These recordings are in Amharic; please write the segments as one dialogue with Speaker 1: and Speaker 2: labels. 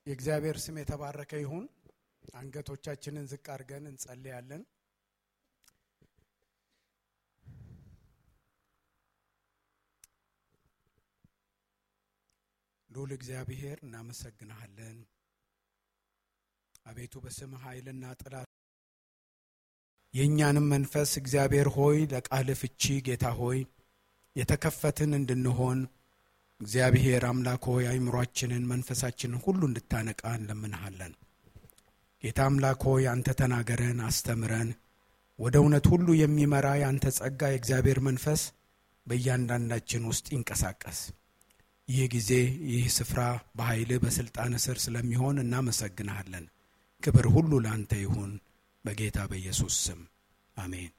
Speaker 1: የእግዚአብሔር ስም የተባረከ ይሁን። አንገቶቻችንን ዝቅ አድርገን እንጸልያለን። ልዑል እግዚአብሔር እናመሰግንሃለን። አቤቱ በስምህ ኃይልና ጥላት የእኛንም መንፈስ እግዚአብሔር ሆይ ለቃልህ ፍቺ ጌታ ሆይ የተከፈትን እንድንሆን እግዚአብሔር አምላክ ሆይ አይምሯችንን መንፈሳችንን ሁሉ እንድታነቃ እንለምንሃለን። ጌታ አምላክ ሆይ አንተ ተናገረን፣ አስተምረን። ወደ እውነት ሁሉ የሚመራ የአንተ ጸጋ የእግዚአብሔር መንፈስ በእያንዳንዳችን ውስጥ ይንቀሳቀስ። ይህ ጊዜ ይህ ስፍራ በኃይልህ በሥልጣን ስር ስለሚሆን እናመሰግንሃለን። ክብር ሁሉ ለአንተ ይሁን በጌታ በኢየሱስ ስም አሜን።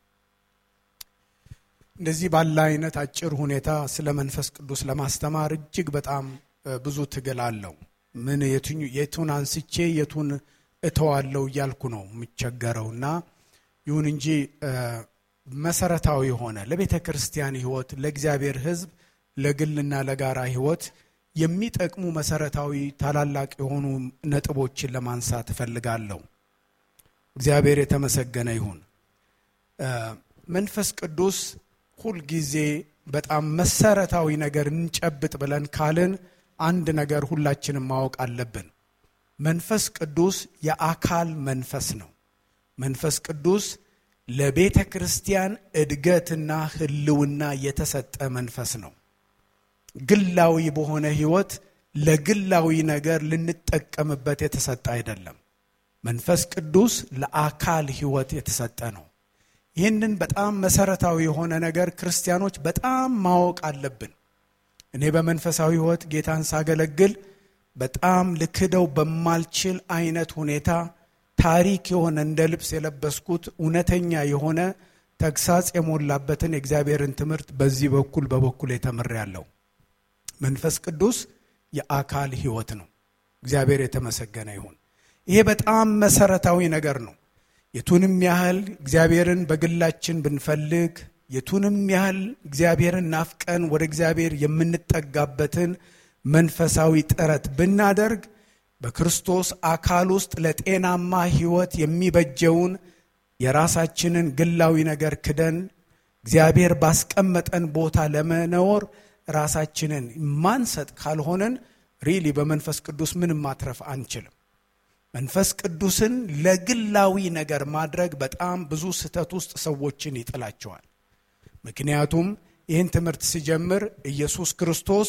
Speaker 1: እንደዚህ ባለ አይነት አጭር ሁኔታ ስለ መንፈስ ቅዱስ ለማስተማር እጅግ በጣም ብዙ ትግል አለው። ምን የቱን አንስቼ የቱን እተዋለው እያልኩ ነው የምቸገረውና ይሁን እንጂ መሰረታዊ የሆነ ለቤተ ክርስቲያን ሕይወት ለእግዚአብሔር ሕዝብ ለግልና ለጋራ ሕይወት የሚጠቅሙ መሰረታዊ ታላላቅ የሆኑ ነጥቦችን ለማንሳት እፈልጋለሁ። እግዚአብሔር የተመሰገነ ይሁን። መንፈስ ቅዱስ ሁልጊዜ በጣም መሰረታዊ ነገር እንጨብጥ ብለን ካልን አንድ ነገር ሁላችንም ማወቅ አለብን። መንፈስ ቅዱስ የአካል መንፈስ ነው። መንፈስ ቅዱስ ለቤተ ክርስቲያን እድገትና ሕልውና የተሰጠ መንፈስ ነው። ግላዊ በሆነ ሕይወት ለግላዊ ነገር ልንጠቀምበት የተሰጠ አይደለም። መንፈስ ቅዱስ ለአካል ሕይወት የተሰጠ ነው። ይህንን በጣም መሰረታዊ የሆነ ነገር ክርስቲያኖች በጣም ማወቅ አለብን። እኔ በመንፈሳዊ ሕይወት ጌታን ሳገለግል በጣም ልክደው በማልችል አይነት ሁኔታ ታሪክ የሆነ እንደ ልብስ የለበስኩት እውነተኛ የሆነ ተግሳጽ የሞላበትን የእግዚአብሔርን ትምህርት በዚህ በኩል በበኩል የተምሬያለሁ። መንፈስ ቅዱስ የአካል ሕይወት ነው። እግዚአብሔር የተመሰገነ ይሁን። ይሄ በጣም መሰረታዊ ነገር ነው። የቱንም ያህል እግዚአብሔርን በግላችን ብንፈልግ፣ የቱንም ያህል እግዚአብሔርን ናፍቀን ወደ እግዚአብሔር የምንጠጋበትን መንፈሳዊ ጥረት ብናደርግ በክርስቶስ አካል ውስጥ ለጤናማ ሕይወት የሚበጀውን የራሳችንን ግላዊ ነገር ክደን እግዚአብሔር ባስቀመጠን ቦታ ለመኖር ራሳችንን ማንሰጥ ካልሆነን ሪሊ በመንፈስ ቅዱስ ምንም ማትረፍ አንችልም። መንፈስ ቅዱስን ለግላዊ ነገር ማድረግ በጣም ብዙ ስህተት ውስጥ ሰዎችን ይጥላቸዋል። ምክንያቱም ይህን ትምህርት ሲጀምር ኢየሱስ ክርስቶስ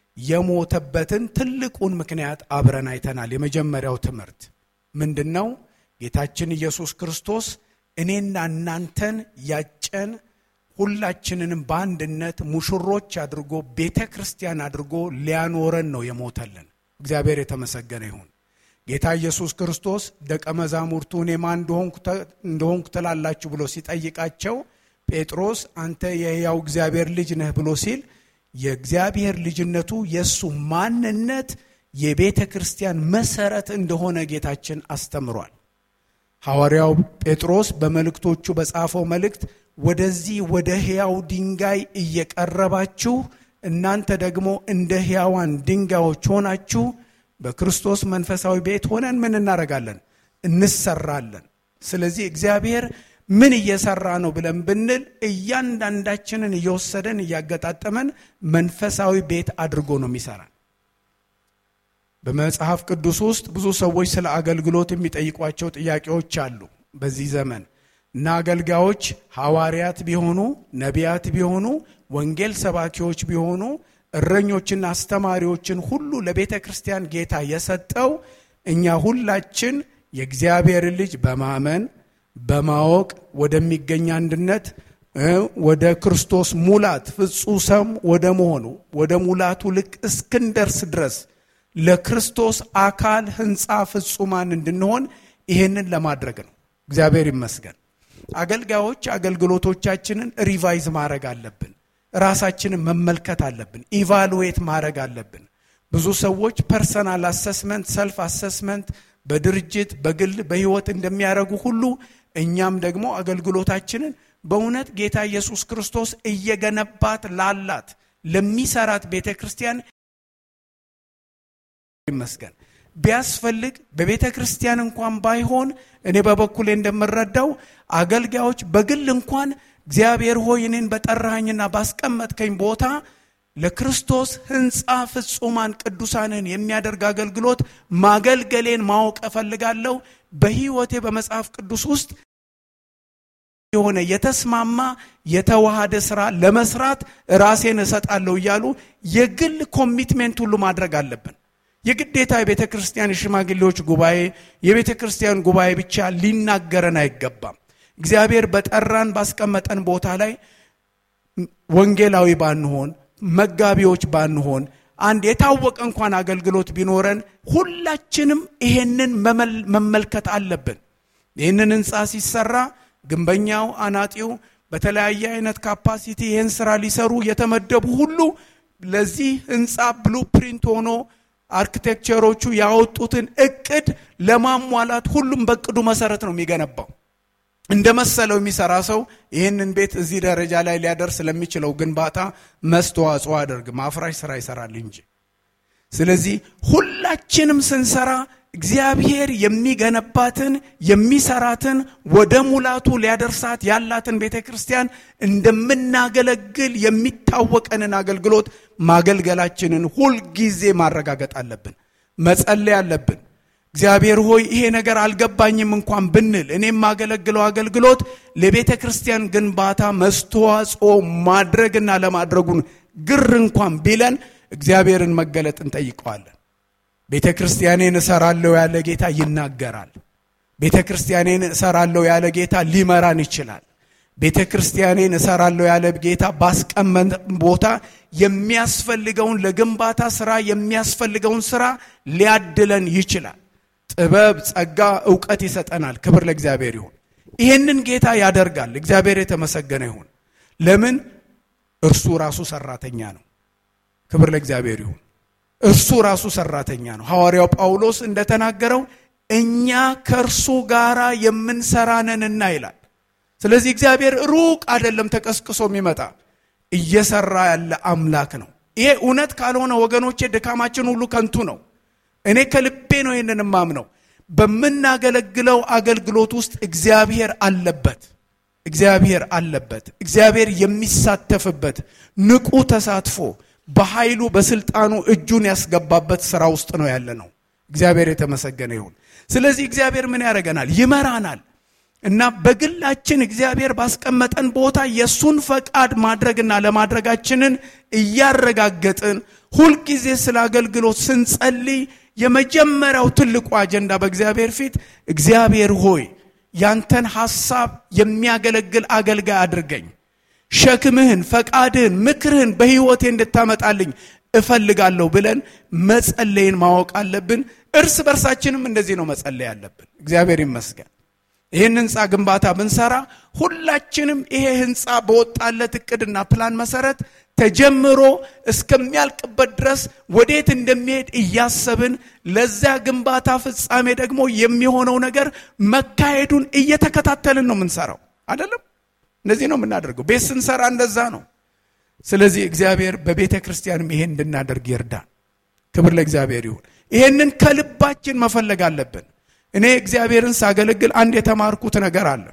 Speaker 1: የሞተበትን ትልቁን ምክንያት አብረን አይተናል። የመጀመሪያው ትምህርት ምንድን ነው? ጌታችን ኢየሱስ ክርስቶስ እኔና እናንተን ያጨን ሁላችንንም በአንድነት ሙሽሮች አድርጎ ቤተ ክርስቲያን አድርጎ ሊያኖረን ነው የሞተልን። እግዚአብሔር የተመሰገነ ይሁን። ጌታ ኢየሱስ ክርስቶስ ደቀ መዛሙርቱ እኔ ማን እንደሆንኩ ትላላችሁ ብሎ ሲጠይቃቸው ጴጥሮስ አንተ የሕያው እግዚአብሔር ልጅ ነህ ብሎ ሲል የእግዚአብሔር ልጅነቱ የእሱ ማንነት የቤተ ክርስቲያን መሰረት እንደሆነ ጌታችን አስተምሯል። ሐዋርያው ጴጥሮስ በመልእክቶቹ በጻፈው መልእክት ወደዚህ ወደ ሕያው ድንጋይ እየቀረባችሁ እናንተ ደግሞ እንደ ሕያዋን ድንጋዮች ሆናችሁ በክርስቶስ መንፈሳዊ ቤት ሆነን ምን እናደርጋለን? እንሰራለን። ስለዚህ እግዚአብሔር ምን እየሰራ ነው ብለን ብንል እያንዳንዳችንን እየወሰደን እያገጣጠመን መንፈሳዊ ቤት አድርጎ ነው የሚሰራን። በመጽሐፍ ቅዱስ ውስጥ ብዙ ሰዎች ስለ አገልግሎት የሚጠይቋቸው ጥያቄዎች አሉ በዚህ ዘመን እና አገልጋዮች ሐዋርያት ቢሆኑ ነቢያት ቢሆኑ ወንጌል ሰባኪዎች ቢሆኑ እረኞችና አስተማሪዎችን ሁሉ ለቤተ ክርስቲያን ጌታ የሰጠው እኛ ሁላችን የእግዚአብሔር ልጅ በማመን በማወቅ ወደሚገኝ አንድነት ወደ ክርስቶስ ሙላት ፍጹም ወደ መሆኑ ወደ ሙላቱ ልክ እስክንደርስ ድረስ ለክርስቶስ አካል ሕንፃ ፍጹማን እንድንሆን ይሄንን ለማድረግ ነው። እግዚአብሔር ይመስገን። አገልጋዮች አገልግሎቶቻችንን ሪቫይዝ ማድረግ አለብን። ራሳችንን መመልከት አለብን። ኢቫሉዌት ማድረግ አለብን። ብዙ ሰዎች ፐርሰናል አሰስመንት፣ ሰልፍ አሰስመንት በድርጅት በግል በህይወት እንደሚያደርጉ ሁሉ እኛም ደግሞ አገልግሎታችንን በእውነት ጌታ ኢየሱስ ክርስቶስ እየገነባት ላላት ለሚሰራት ቤተ ክርስቲያን ይመስገን ቢያስፈልግ በቤተ ክርስቲያን እንኳን ባይሆን እኔ በበኩሌ እንደምረዳው አገልጋዮች በግል እንኳን እግዚአብሔር ሆይ እኔን በጠራኸኝና ባስቀመጥከኝ ቦታ ለክርስቶስ ሕንፃ ፍጹማን ቅዱሳንን የሚያደርግ አገልግሎት ማገልገሌን ማወቅ እፈልጋለሁ። በሕይወቴ በመጽሐፍ ቅዱስ ውስጥ የሆነ የተስማማ የተዋሃደ ስራ ለመስራት ራሴን እሰጣለሁ እያሉ የግል ኮሚትሜንት ሁሉ ማድረግ አለብን። የግዴታ የቤተ ክርስቲያን የሽማግሌዎች ጉባኤ የቤተ ክርስቲያን ጉባኤ ብቻ ሊናገረን አይገባም። እግዚአብሔር በጠራን ባስቀመጠን ቦታ ላይ ወንጌላዊ ባንሆን መጋቢዎች ባንሆን አንድ የታወቀ እንኳን አገልግሎት ቢኖረን ሁላችንም ይሄንን መመልከት አለብን። ይህንን ህንፃ ሲሰራ ግንበኛው፣ አናጢው በተለያየ አይነት ካፓሲቲ ይህን ስራ ሊሰሩ የተመደቡ ሁሉ ለዚህ ህንፃ ብሉ ፕሪንት ሆኖ አርኪቴክቸሮቹ ያወጡትን እቅድ ለማሟላት ሁሉም በእቅዱ መሰረት ነው የሚገነባው። እንደ መሰለው የሚሰራ ሰው ይህንን ቤት እዚህ ደረጃ ላይ ሊያደርስ ለሚችለው ግንባታ መስተዋጽኦ አያደርግም፣ አፍራሽ ስራ ይሰራል እንጂ። ስለዚህ ሁላችንም ስንሰራ እግዚአብሔር የሚገነባትን የሚሰራትን ወደ ሙላቱ ሊያደርሳት ያላትን ቤተ ክርስቲያን እንደምናገለግል የሚታወቀንን አገልግሎት ማገልገላችንን ሁልጊዜ ማረጋገጥ አለብን፣ መጸለይ አለብን። እግዚአብሔር ሆይ ይሄ ነገር አልገባኝም እንኳን ብንል እኔ የማገለግለው አገልግሎት ለቤተ ክርስቲያን ግንባታ መስተዋጽኦ ማድረግና ለማድረጉን ግር እንኳን ቢለን እግዚአብሔርን መገለጥ እንጠይቀዋለን። ቤተ ክርስቲያኔን እሰራለሁ ያለ ጌታ ይናገራል። ቤተ ክርስቲያኔን እሰራለሁ ያለ ጌታ ሊመራን ይችላል። ቤተ ክርስቲያኔን እሰራለሁ ያለ ጌታ ባስቀመጥ ቦታ የሚያስፈልገውን ለግንባታ ስራ የሚያስፈልገውን ስራ ሊያድለን ይችላል። ጥበብ፣ ጸጋ፣ እውቀት ይሰጠናል። ክብር ለእግዚአብሔር ይሁን። ይህንን ጌታ ያደርጋል። እግዚአብሔር የተመሰገነ ይሁን። ለምን? እርሱ ራሱ ሰራተኛ ነው። ክብር ለእግዚአብሔር ይሁን። እርሱ ራሱ ሰራተኛ ነው። ሐዋርያው ጳውሎስ እንደተናገረው እኛ ከእርሱ ጋር የምንሰራ ነንና ይላል። ስለዚህ እግዚአብሔር ሩቅ አይደለም ተቀስቅሶ የሚመጣ እየሰራ ያለ አምላክ ነው። ይሄ እውነት ካልሆነ ወገኖቼ ድካማችን ሁሉ ከንቱ ነው። እኔ ከልቤ ነው ይህንን ማምነው። በምናገለግለው አገልግሎት ውስጥ እግዚአብሔር አለበት። እግዚአብሔር አለበት። እግዚአብሔር የሚሳተፍበት ንቁ ተሳትፎ በኃይሉ በስልጣኑ እጁን ያስገባበት ስራ ውስጥ ነው ያለ ነው። እግዚአብሔር የተመሰገነ ይሁን። ስለዚህ እግዚአብሔር ምን ያደርገናል? ይመራናል እና በግላችን እግዚአብሔር ባስቀመጠን ቦታ የእሱን ፈቃድ ማድረግና ለማድረጋችንን እያረጋገጥን ሁልጊዜ ስለ አገልግሎት ስንጸልይ የመጀመሪያው ትልቁ አጀንዳ በእግዚአብሔር ፊት እግዚአብሔር ሆይ ያንተን ሐሳብ የሚያገለግል አገልጋይ አድርገኝ፣ ሸክምህን፣ ፈቃድህን፣ ምክርህን በሕይወቴ እንድታመጣልኝ እፈልጋለሁ ብለን መጸለይን ማወቅ አለብን። እርስ በርሳችንም እንደዚህ ነው መጸለይ አለብን። እግዚአብሔር ይመስገን። ይህን ህንፃ ግንባታ ብንሰራ ሁላችንም ይሄ ህንፃ በወጣለት እቅድና ፕላን መሰረት ተጀምሮ እስከሚያልቅበት ድረስ ወዴት እንደሚሄድ እያሰብን ለዚያ ግንባታ ፍጻሜ ደግሞ የሚሆነው ነገር መካሄዱን እየተከታተልን ነው የምንሰራው። አይደለም? እንደዚህ ነው የምናደርገው። ቤት ስንሰራ እንደዛ ነው። ስለዚህ እግዚአብሔር በቤተ ክርስቲያንም ይሄን እንድናደርግ ይርዳን። ክብር ለእግዚአብሔር ይሁን። ይሄንን ከልባችን መፈለግ አለብን። እኔ እግዚአብሔርን ሳገለግል አንድ የተማርኩት ነገር አለ።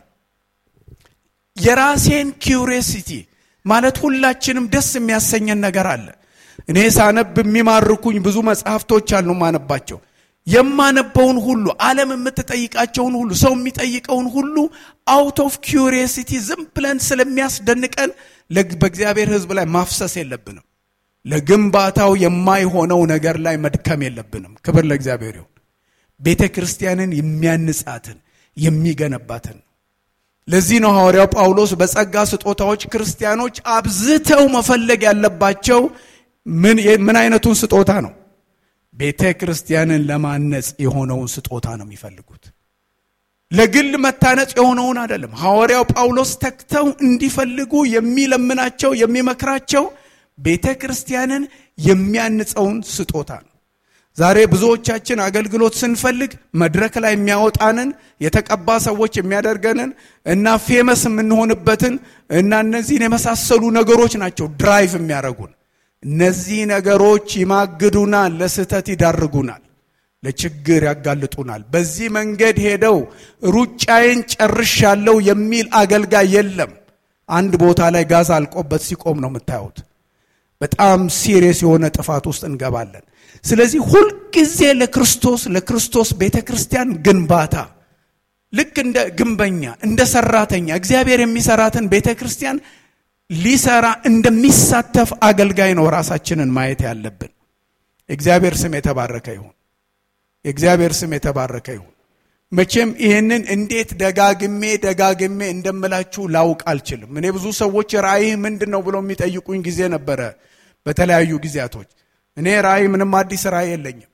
Speaker 1: የራሴን ኪውሪሲቲ ማለት ሁላችንም ደስ የሚያሰኘን ነገር አለ። እኔ ሳነብ የሚማርኩኝ ብዙ መጽሐፍቶች አሉ ማነባቸው። የማነበውን ሁሉ ዓለም የምትጠይቃቸውን ሁሉ ሰው የሚጠይቀውን ሁሉ አውት ኦፍ ኪውሪሲቲ ዝም ብለን ስለሚያስደንቀን በእግዚአብሔር ሕዝብ ላይ ማፍሰስ የለብንም። ለግንባታው የማይሆነው ነገር ላይ መድከም የለብንም። ክብር ለእግዚአብሔር ይሁን። ቤተ ክርስቲያንን የሚያንጻትን የሚገነባትን ነው። ለዚህ ነው ሐዋርያው ጳውሎስ በጸጋ ስጦታዎች ክርስቲያኖች አብዝተው መፈለግ ያለባቸው ምን አይነቱን ስጦታ ነው? ቤተ ክርስቲያንን ለማነጽ የሆነውን ስጦታ ነው የሚፈልጉት። ለግል መታነጽ የሆነውን አይደለም። ሐዋርያው ጳውሎስ ተግተው እንዲፈልጉ የሚለምናቸው የሚመክራቸው ቤተ ክርስቲያንን የሚያንጸውን ስጦታ ነው። ዛሬ ብዙዎቻችን አገልግሎት ስንፈልግ መድረክ ላይ የሚያወጣንን የተቀባ ሰዎች የሚያደርገንን እና ፌመስ የምንሆንበትን እና እነዚህን የመሳሰሉ ነገሮች ናቸው ድራይቭ የሚያደርጉን። እነዚህ ነገሮች ይማግዱናል፣ ለስህተት ይዳርጉናል። ለችግር ያጋልጡናል። በዚህ መንገድ ሄደው ሩጫዬን ጨርሻለሁ የሚል አገልጋይ የለም። አንድ ቦታ ላይ ጋዝ አልቆበት ሲቆም ነው የምታዩት። በጣም ሲሪየስ የሆነ ጥፋት ውስጥ እንገባለን። ስለዚህ ሁልጊዜ ለክርስቶስ ለክርስቶስ ቤተ ክርስቲያን ግንባታ ልክ እንደ ግንበኛ እንደ ሰራተኛ እግዚአብሔር የሚሰራትን ቤተ ክርስቲያን ሊሰራ እንደሚሳተፍ አገልጋይ ነው ራሳችንን ማየት ያለብን። የእግዚአብሔር ስም የተባረከ ይሁን። የእግዚአብሔር ስም የተባረከ ይሁን። መቼም ይህንን እንዴት ደጋግሜ ደጋግሜ እንደምላችሁ ላውቅ አልችልም። እኔ ብዙ ሰዎች ራእይህ ምንድን ነው ብለው የሚጠይቁኝ ጊዜ ነበረ በተለያዩ ጊዜያቶች። እኔ ራእይ ምንም አዲስ ራእይ የለኝም።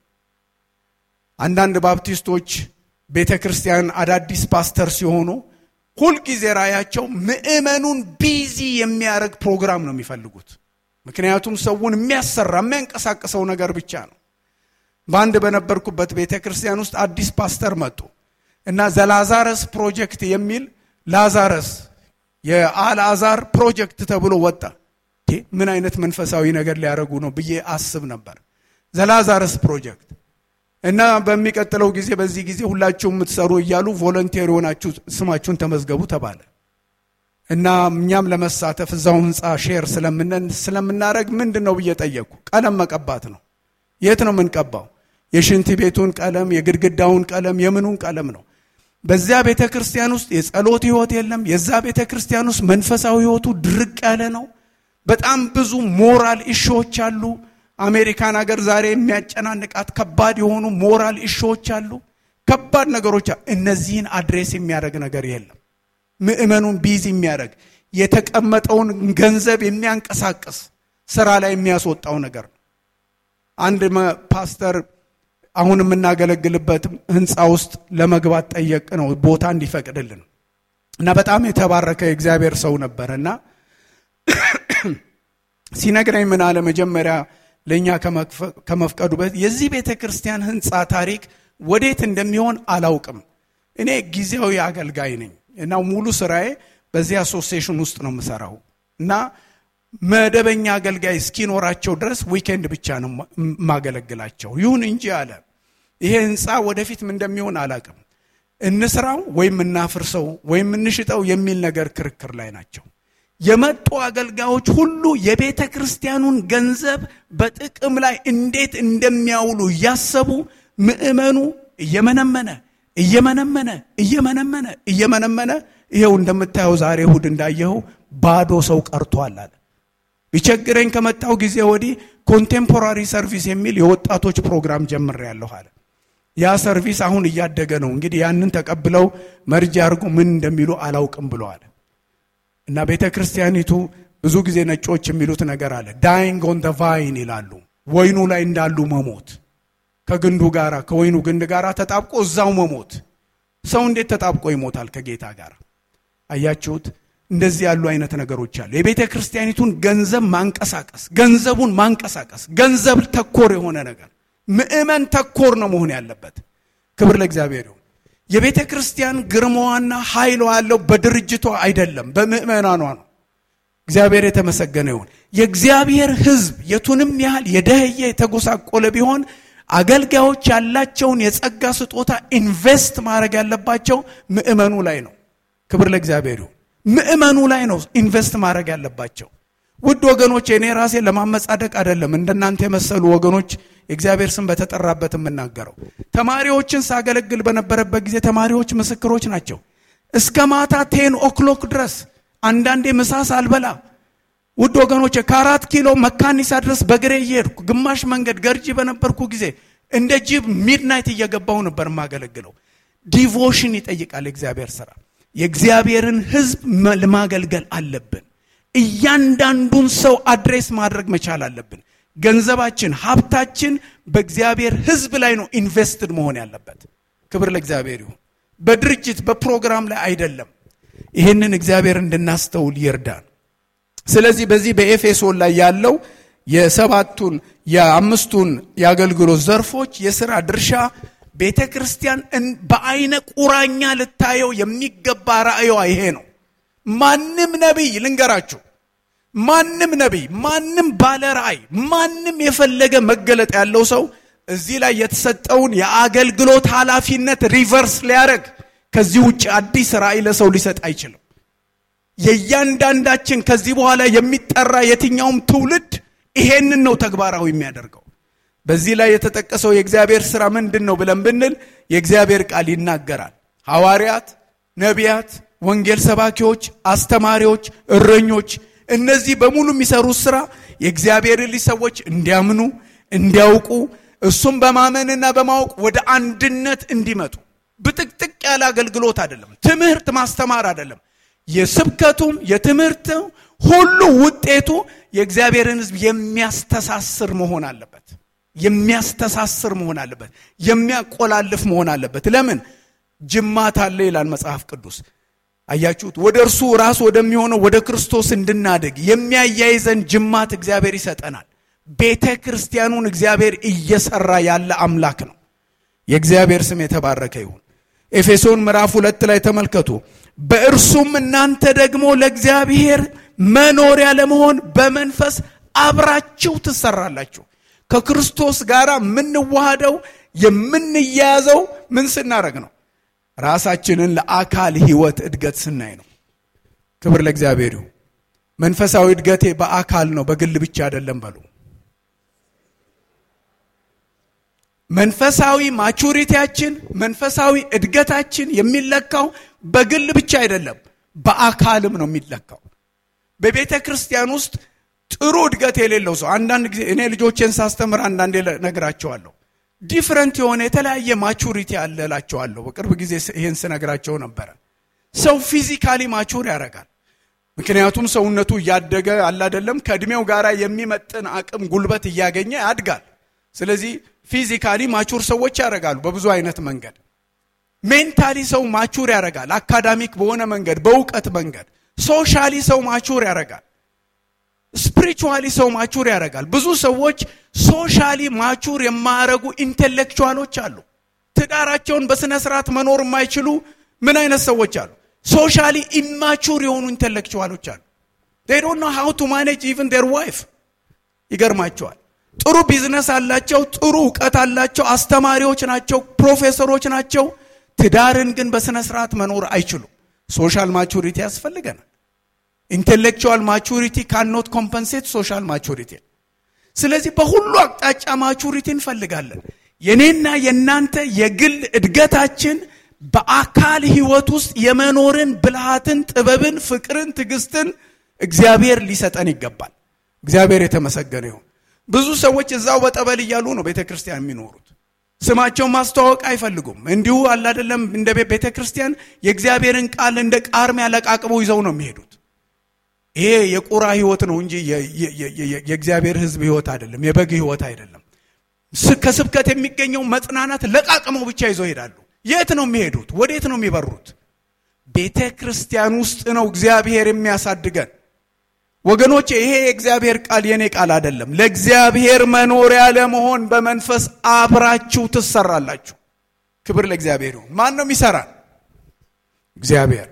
Speaker 1: አንዳንድ ባፕቲስቶች ቤተ ክርስቲያን አዳዲስ ፓስተር ሲሆኑ ሁልጊዜ ራእያቸው ምዕመኑን ቢዚ የሚያደርግ ፕሮግራም ነው የሚፈልጉት። ምክንያቱም ሰውን የሚያሰራ የሚያንቀሳቅሰው ነገር ብቻ ነው። በአንድ በነበርኩበት ቤተ ክርስቲያን ውስጥ አዲስ ፓስተር መጡ እና ዘላዛረስ ፕሮጀክት የሚል ላዛረስ የአልአዛር ፕሮጀክት ተብሎ ወጣ። ምን አይነት መንፈሳዊ ነገር ሊያደርጉ ነው ብዬ አስብ ነበር። ዘላዛረስ ፕሮጀክት እና በሚቀጥለው ጊዜ በዚህ ጊዜ ሁላችሁ የምትሰሩ እያሉ ቮለንቴር የሆናችሁ ስማችሁን ተመዝገቡ ተባለ እና እኛም ለመሳተፍ እዛው ህንፃ ሼር ስለምናደረግ ምንድን ነው ብዬ ጠየቅኩ። ቀለም መቀባት ነው። የት ነው የምንቀባው? የሽንት ቤቱን ቀለም፣ የግድግዳውን ቀለም፣ የምኑን ቀለም ነው። በዚያ ቤተ ክርስቲያን ውስጥ የጸሎት ህይወት የለም። የዛ ቤተ ክርስቲያን ውስጥ መንፈሳዊ ህይወቱ ድርቅ ያለ ነው። በጣም ብዙ ሞራል ኢሾዎች አሉ። አሜሪካን ሀገር ዛሬ የሚያጨናንቃት ከባድ የሆኑ ሞራል ኢሾዎች አሉ። ከባድ ነገሮች እነዚህን አድሬስ የሚያደርግ ነገር የለም። ምዕመኑን ቢዚ የሚያደርግ የተቀመጠውን ገንዘብ የሚያንቀሳቅስ ስራ ላይ የሚያስወጣው ነገር ነው። አንድ ፓስተር አሁን የምናገለግልበት ህንፃ ውስጥ ለመግባት ጠየቅ ነው ቦታ እንዲፈቅድልን እና በጣም የተባረከ የእግዚአብሔር ሰው ነበር እና ሲነግረኝ ምን አለ መጀመሪያ ለእኛ ከመፍቀዱ በፊት የዚህ ቤተ ክርስቲያን ህንፃ ታሪክ ወዴት እንደሚሆን አላውቅም። እኔ ጊዜያዊ አገልጋይ ነኝ እና ሙሉ ስራዬ በዚህ አሶሲዬሽን ውስጥ ነው የምሰራው እና መደበኛ አገልጋይ እስኪኖራቸው ድረስ ዊኬንድ ብቻ ነው የማገለግላቸው። ይሁን እንጂ አለ ይሄ ህንፃ ወደፊት ምን እንደሚሆን አላውቅም። እንስራው ወይም እናፍርሰው ወይም እንሽጠው የሚል ነገር ክርክር ላይ ናቸው። የመጡ አገልጋዮች ሁሉ የቤተ ክርስቲያኑን ገንዘብ በጥቅም ላይ እንዴት እንደሚያውሉ እያሰቡ ምዕመኑ እየመነመነ እየመነመነ እየመነመነ እየመነመነ ይኸው እንደምታየው ዛሬ እሁድ እንዳየኸው ባዶ ሰው ቀርቷል አለ። ቢቸግረኝ ከመጣው ጊዜ ወዲህ ኮንቴምፖራሪ ሰርቪስ የሚል የወጣቶች ፕሮግራም ጀምሬያለሁ አለ። ያ ሰርቪስ አሁን እያደገ ነው። እንግዲህ ያንን ተቀብለው መርጃ አድርጎ ምን እንደሚሉ አላውቅም ብለዋል። እና ቤተ ክርስቲያኒቱ ብዙ ጊዜ ነጮች የሚሉት ነገር አለ። ዳይንግ ኦን ደ ቫይን ይላሉ። ወይኑ ላይ እንዳሉ መሞት፣ ከግንዱ ጋር ከወይኑ ግንድ ጋር ተጣብቆ እዛው መሞት። ሰው እንዴት ተጣብቆ ይሞታል ከጌታ ጋር? አያችሁት? እንደዚህ ያሉ አይነት ነገሮች አሉ። የቤተ ክርስቲያኒቱን ገንዘብ ማንቀሳቀስ፣ ገንዘቡን ማንቀሳቀስ፣ ገንዘብ ተኮር የሆነ ነገር ምዕመን ተኮር ነው መሆን ያለበት። ክብር ለእግዚአብሔር ይሁን። የቤተ ክርስቲያን ግርማዋና ኃይሏ ያለው በድርጅቷ አይደለም፣ በምዕመናኗ ነው። እግዚአብሔር የተመሰገነ ይሁን። የእግዚአብሔር ሕዝብ የቱንም ያህል የደህየ የተጎሳቆለ ቢሆን አገልጋዮች ያላቸውን የጸጋ ስጦታ ኢንቨስት ማድረግ ያለባቸው ምዕመኑ ላይ ነው። ክብር ለእግዚአብሔር ይሁን። ምዕመኑ ላይ ነው ኢንቨስት ማድረግ ያለባቸው። ውድ ወገኖች፣ እኔ ራሴ ለማመጻደቅ አይደለም እንደናንተ የመሰሉ ወገኖች የእግዚአብሔር ስም በተጠራበት የምናገረው ተማሪዎችን ሳገለግል በነበረበት ጊዜ ተማሪዎች ምስክሮች ናቸው። እስከ ማታ ቴን ኦክሎክ ድረስ አንዳንዴ ምሳ ሳልበላ ውድ ወገኖች ከአራት ኪሎ መካኒሳ ድረስ በግሬ እየሄድኩ ግማሽ መንገድ ገርጂ በነበርኩ ጊዜ እንደ ጅብ ሚድናይት እየገባሁ ነበር የማገለግለው። ዲቮሽን ይጠይቃል የእግዚአብሔር ስራ። የእግዚአብሔርን ሕዝብ ለማገልገል አለብን። እያንዳንዱን ሰው አድሬስ ማድረግ መቻል አለብን። ገንዘባችን፣ ሀብታችን በእግዚአብሔር ሕዝብ ላይ ነው ኢንቨስትድ መሆን ያለበት። ክብር ለእግዚአብሔር ይሁን። በድርጅት በፕሮግራም ላይ አይደለም። ይህንን እግዚአብሔር እንድናስተውል ይርዳን። ስለዚህ በዚህ በኤፌሶን ላይ ያለው የሰባቱን የአምስቱን የአገልግሎት ዘርፎች የሥራ ድርሻ ቤተ ክርስቲያን በአይነ ቁራኛ ልታየው የሚገባ ራእዩዋ ይሄ ነው። ማንም ነቢይ ልንገራችሁ ማንም ነቢይ፣ ማንም ባለ ራእይ፣ ማንም የፈለገ መገለጥ ያለው ሰው እዚህ ላይ የተሰጠውን የአገልግሎት ኃላፊነት ሪቨርስ ሊያደርግ ከዚህ ውጭ አዲስ ራእይ ለሰው ሊሰጥ አይችልም። የእያንዳንዳችን ከዚህ በኋላ የሚጠራ የትኛውም ትውልድ ይሄንን ነው ተግባራዊ የሚያደርገው። በዚህ ላይ የተጠቀሰው የእግዚአብሔር ሥራ ምንድን ነው ብለን ብንል የእግዚአብሔር ቃል ይናገራል። ሐዋርያት፣ ነቢያት፣ ወንጌል ሰባኪዎች፣ አስተማሪዎች፣ እረኞች እነዚህ በሙሉ የሚሰሩት ሥራ የእግዚአብሔር ልጅ ሰዎች እንዲያምኑ እንዲያውቁ እሱም በማመንና በማወቅ ወደ አንድነት እንዲመጡ ብጥቅጥቅ ያለ አገልግሎት አይደለም። ትምህርት ማስተማር አይደለም። የስብከቱም የትምህርት ሁሉ ውጤቱ የእግዚአብሔርን ሕዝብ የሚያስተሳስር መሆን አለበት። የሚያስተሳስር መሆን አለበት። የሚያቆላልፍ መሆን አለበት። ለምን ጅማት አለ ይላል መጽሐፍ ቅዱስ። አያችሁት? ወደ እርሱ ራስ ወደሚሆነው ወደ ክርስቶስ እንድናደግ የሚያያይዘን ጅማት እግዚአብሔር ይሰጠናል። ቤተ ክርስቲያኑን እግዚአብሔር እየሰራ ያለ አምላክ ነው። የእግዚአብሔር ስም የተባረከ ይሁን። ኤፌሶን ምዕራፍ ሁለት ላይ ተመልከቱ። በእርሱም እናንተ ደግሞ ለእግዚአብሔር መኖሪያ ለመሆን በመንፈስ አብራችሁ ትሰራላችሁ። ከክርስቶስ ጋር የምንዋሃደው የምንያያዘው ምን ስናደርግ ነው? ራሳችንን ለአካል ሕይወት እድገት ስናይ ነው። ክብር ለእግዚአብሔር ይሁን። መንፈሳዊ እድገቴ በአካል ነው፣ በግል ብቻ አይደለም በሉ። መንፈሳዊ ማቹሪቲያችን መንፈሳዊ እድገታችን የሚለካው በግል ብቻ አይደለም፣ በአካልም ነው የሚለካው። በቤተ ክርስቲያን ውስጥ ጥሩ እድገት የሌለው ሰው አንዳንድ ጊዜ እኔ ልጆቼን ሳስተምር አንዳንዴ ነግራቸዋለሁ። ዲፍረንት የሆነ የተለያየ ማቹሪቲ አለ እላቸዋለሁ። በቅርብ ጊዜ ይህን ስነግራቸው ነበረ። ሰው ፊዚካሊ ማቹር ያደርጋል። ምክንያቱም ሰውነቱ እያደገ አለ አይደለም፣ ከእድሜው ጋር የሚመጥን አቅም ጉልበት እያገኘ ያድጋል። ስለዚህ ፊዚካሊ ማቹር ሰዎች ያደርጋሉ በብዙ አይነት መንገድ። ሜንታሊ ሰው ማቹር ያደርጋል፣ አካዳሚክ በሆነ መንገድ፣ በእውቀት መንገድ። ሶሻሊ ሰው ማቹር ያደርጋል። ስፒሪቹዋሊ ሰው ማቹር ያደርጋል። ብዙ ሰዎች ሶሻሊ ማቹር የማያደርጉ ኢንቴሌክቹዋሎች አሉ። ትዳራቸውን በስነ ስርዓት መኖር የማይችሉ ምን አይነት ሰዎች አሉ? ሶሻሊ ኢማቹር የሆኑ ኢንቴሌክቹዋሎች አሉ። ዴይ ዶንት ኖ ሃው ቱ ማኔጅ ኢቭን ዴር ዋይፍ። ይገርማቸዋል። ጥሩ ቢዝነስ አላቸው፣ ጥሩ እውቀት አላቸው፣ አስተማሪዎች ናቸው፣ ፕሮፌሰሮች ናቸው። ትዳርን ግን በስነ ስርዓት መኖር አይችሉም። ሶሻል ማቹሪቲ ያስፈልገናል። ኢንቴሌክቹዋል ማቹሪቲ ካኖት ኮምፐንሴት ሶሻል ማቹሪቲ። ስለዚህ በሁሉ አቅጣጫ ማቹሪቲ እንፈልጋለን። የኔና የእናንተ የግል እድገታችን በአካል ህይወት ውስጥ የመኖርን ብልሃትን፣ ጥበብን፣ ፍቅርን፣ ትዕግስትን እግዚአብሔር ሊሰጠን ይገባል። እግዚአብሔር የተመሰገነ ይሁን። ብዙ ሰዎች እዛው በጠበል እያሉ ነው ቤተ ክርስቲያን የሚኖሩት። ስማቸውን ማስተዋወቅ አይፈልጉም። እንዲሁ አላደለም እንደ ቤተ ክርስቲያን የእግዚአብሔርን ቃል እንደ ቃርሚያ ለቃቅመው ይዘው ነው የሚሄዱት። ይሄ የቁራ ህይወት ነው እንጂ የእግዚአብሔር ህዝብ ህይወት አይደለም፣ የበግ ህይወት አይደለም። ከስብከት የሚገኘው መጽናናት ለቃቅመው ብቻ ይዘው ይሄዳሉ። የት ነው የሚሄዱት? ወዴት ነው የሚበሩት? ቤተ ክርስቲያን ውስጥ ነው እግዚአብሔር የሚያሳድገን። ወገኖች ይሄ የእግዚአብሔር ቃል የኔ ቃል አይደለም። ለእግዚአብሔር መኖሪያ ለመሆን በመንፈስ አብራችሁ ትሰራላችሁ። ክብር ለእግዚአብሔር ይሁን። ማን ነው የሚሰራን? እግዚአብሔር።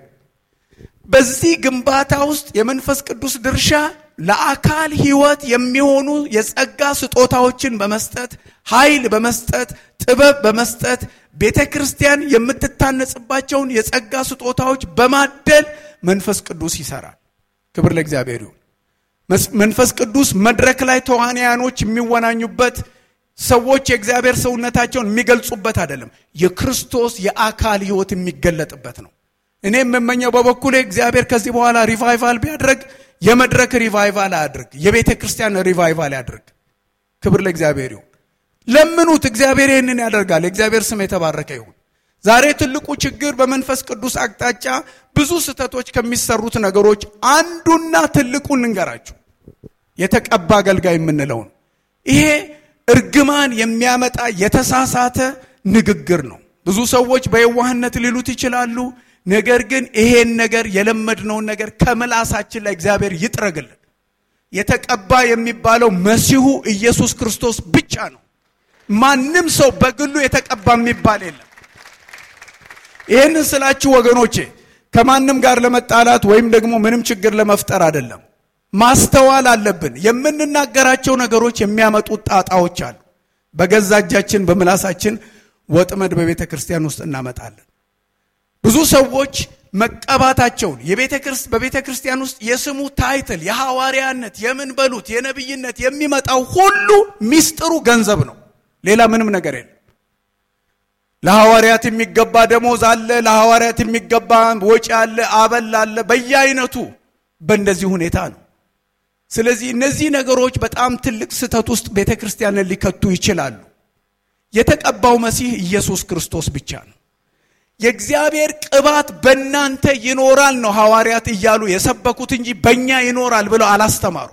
Speaker 1: በዚህ ግንባታ ውስጥ የመንፈስ ቅዱስ ድርሻ ለአካል ህይወት የሚሆኑ የጸጋ ስጦታዎችን በመስጠት ኃይል በመስጠት ጥበብ በመስጠት ቤተ ክርስቲያን የምትታነጽባቸውን የጸጋ ስጦታዎች በማደል መንፈስ ቅዱስ ይሰራል። ክብር ለእግዚአብሔር ይሁን። መንፈስ ቅዱስ መድረክ ላይ ተዋንያኖች የሚወናኙበት ሰዎች የእግዚአብሔር ሰውነታቸውን የሚገልጹበት አይደለም። የክርስቶስ የአካል ህይወት የሚገለጥበት ነው። እኔ የምመኘው በበኩሌ እግዚአብሔር ከዚህ በኋላ ሪቫይቫል ቢያድርግ የመድረክ ሪቫይቫል አያድርግ፣ የቤተ ክርስቲያን ሪቫይቫል ያድርግ። ክብር ለእግዚአብሔር ይሁን። ለምኑት፣ እግዚአብሔር ይህንን ያደርጋል። የእግዚአብሔር ስም የተባረከ ይሁን። ዛሬ ትልቁ ችግር በመንፈስ ቅዱስ አቅጣጫ ብዙ ስህተቶች ከሚሰሩት ነገሮች አንዱና ትልቁን እንገራችሁ፣ የተቀባ አገልጋይ የምንለው ነው። ይሄ እርግማን የሚያመጣ የተሳሳተ ንግግር ነው። ብዙ ሰዎች በየዋህነት ሊሉት ይችላሉ። ነገር ግን ይሄን ነገር የለመድነውን ነገር ከምላሳችን ላይ እግዚአብሔር ይጥረግልን። የተቀባ የሚባለው መሲሁ ኢየሱስ ክርስቶስ ብቻ ነው። ማንም ሰው በግሉ የተቀባ የሚባል የለም። ይህንን ስላችሁ ወገኖቼ ከማንም ጋር ለመጣላት ወይም ደግሞ ምንም ችግር ለመፍጠር አይደለም። ማስተዋል አለብን። የምንናገራቸው ነገሮች የሚያመጡት ጣጣዎች አሉ። በገዛ እጃችን በምላሳችን ወጥመድ በቤተ ክርስቲያን ውስጥ እናመጣለን። ብዙ ሰዎች መቀባታቸውን በቤተ ክርስቲያን ውስጥ የስሙ ታይትል የሐዋርያነት የምን በሉት የነቢይነት የሚመጣው ሁሉ ሚስጥሩ ገንዘብ ነው። ሌላ ምንም ነገር የለም። ለሐዋርያት የሚገባ ደሞዝ አለ። ለሐዋርያት የሚገባ ወጪ አለ፣ አበል አለ፣ በየአይነቱ በእንደዚህ ሁኔታ ነው። ስለዚህ እነዚህ ነገሮች በጣም ትልቅ ስህተት ውስጥ ቤተ ክርስቲያንን ሊከቱ ይችላሉ። የተቀባው መሲህ ኢየሱስ ክርስቶስ ብቻ ነው። የእግዚአብሔር ቅባት በእናንተ ይኖራል ነው ሐዋርያት እያሉ የሰበኩት እንጂ በእኛ ይኖራል ብለው አላስተማሩ።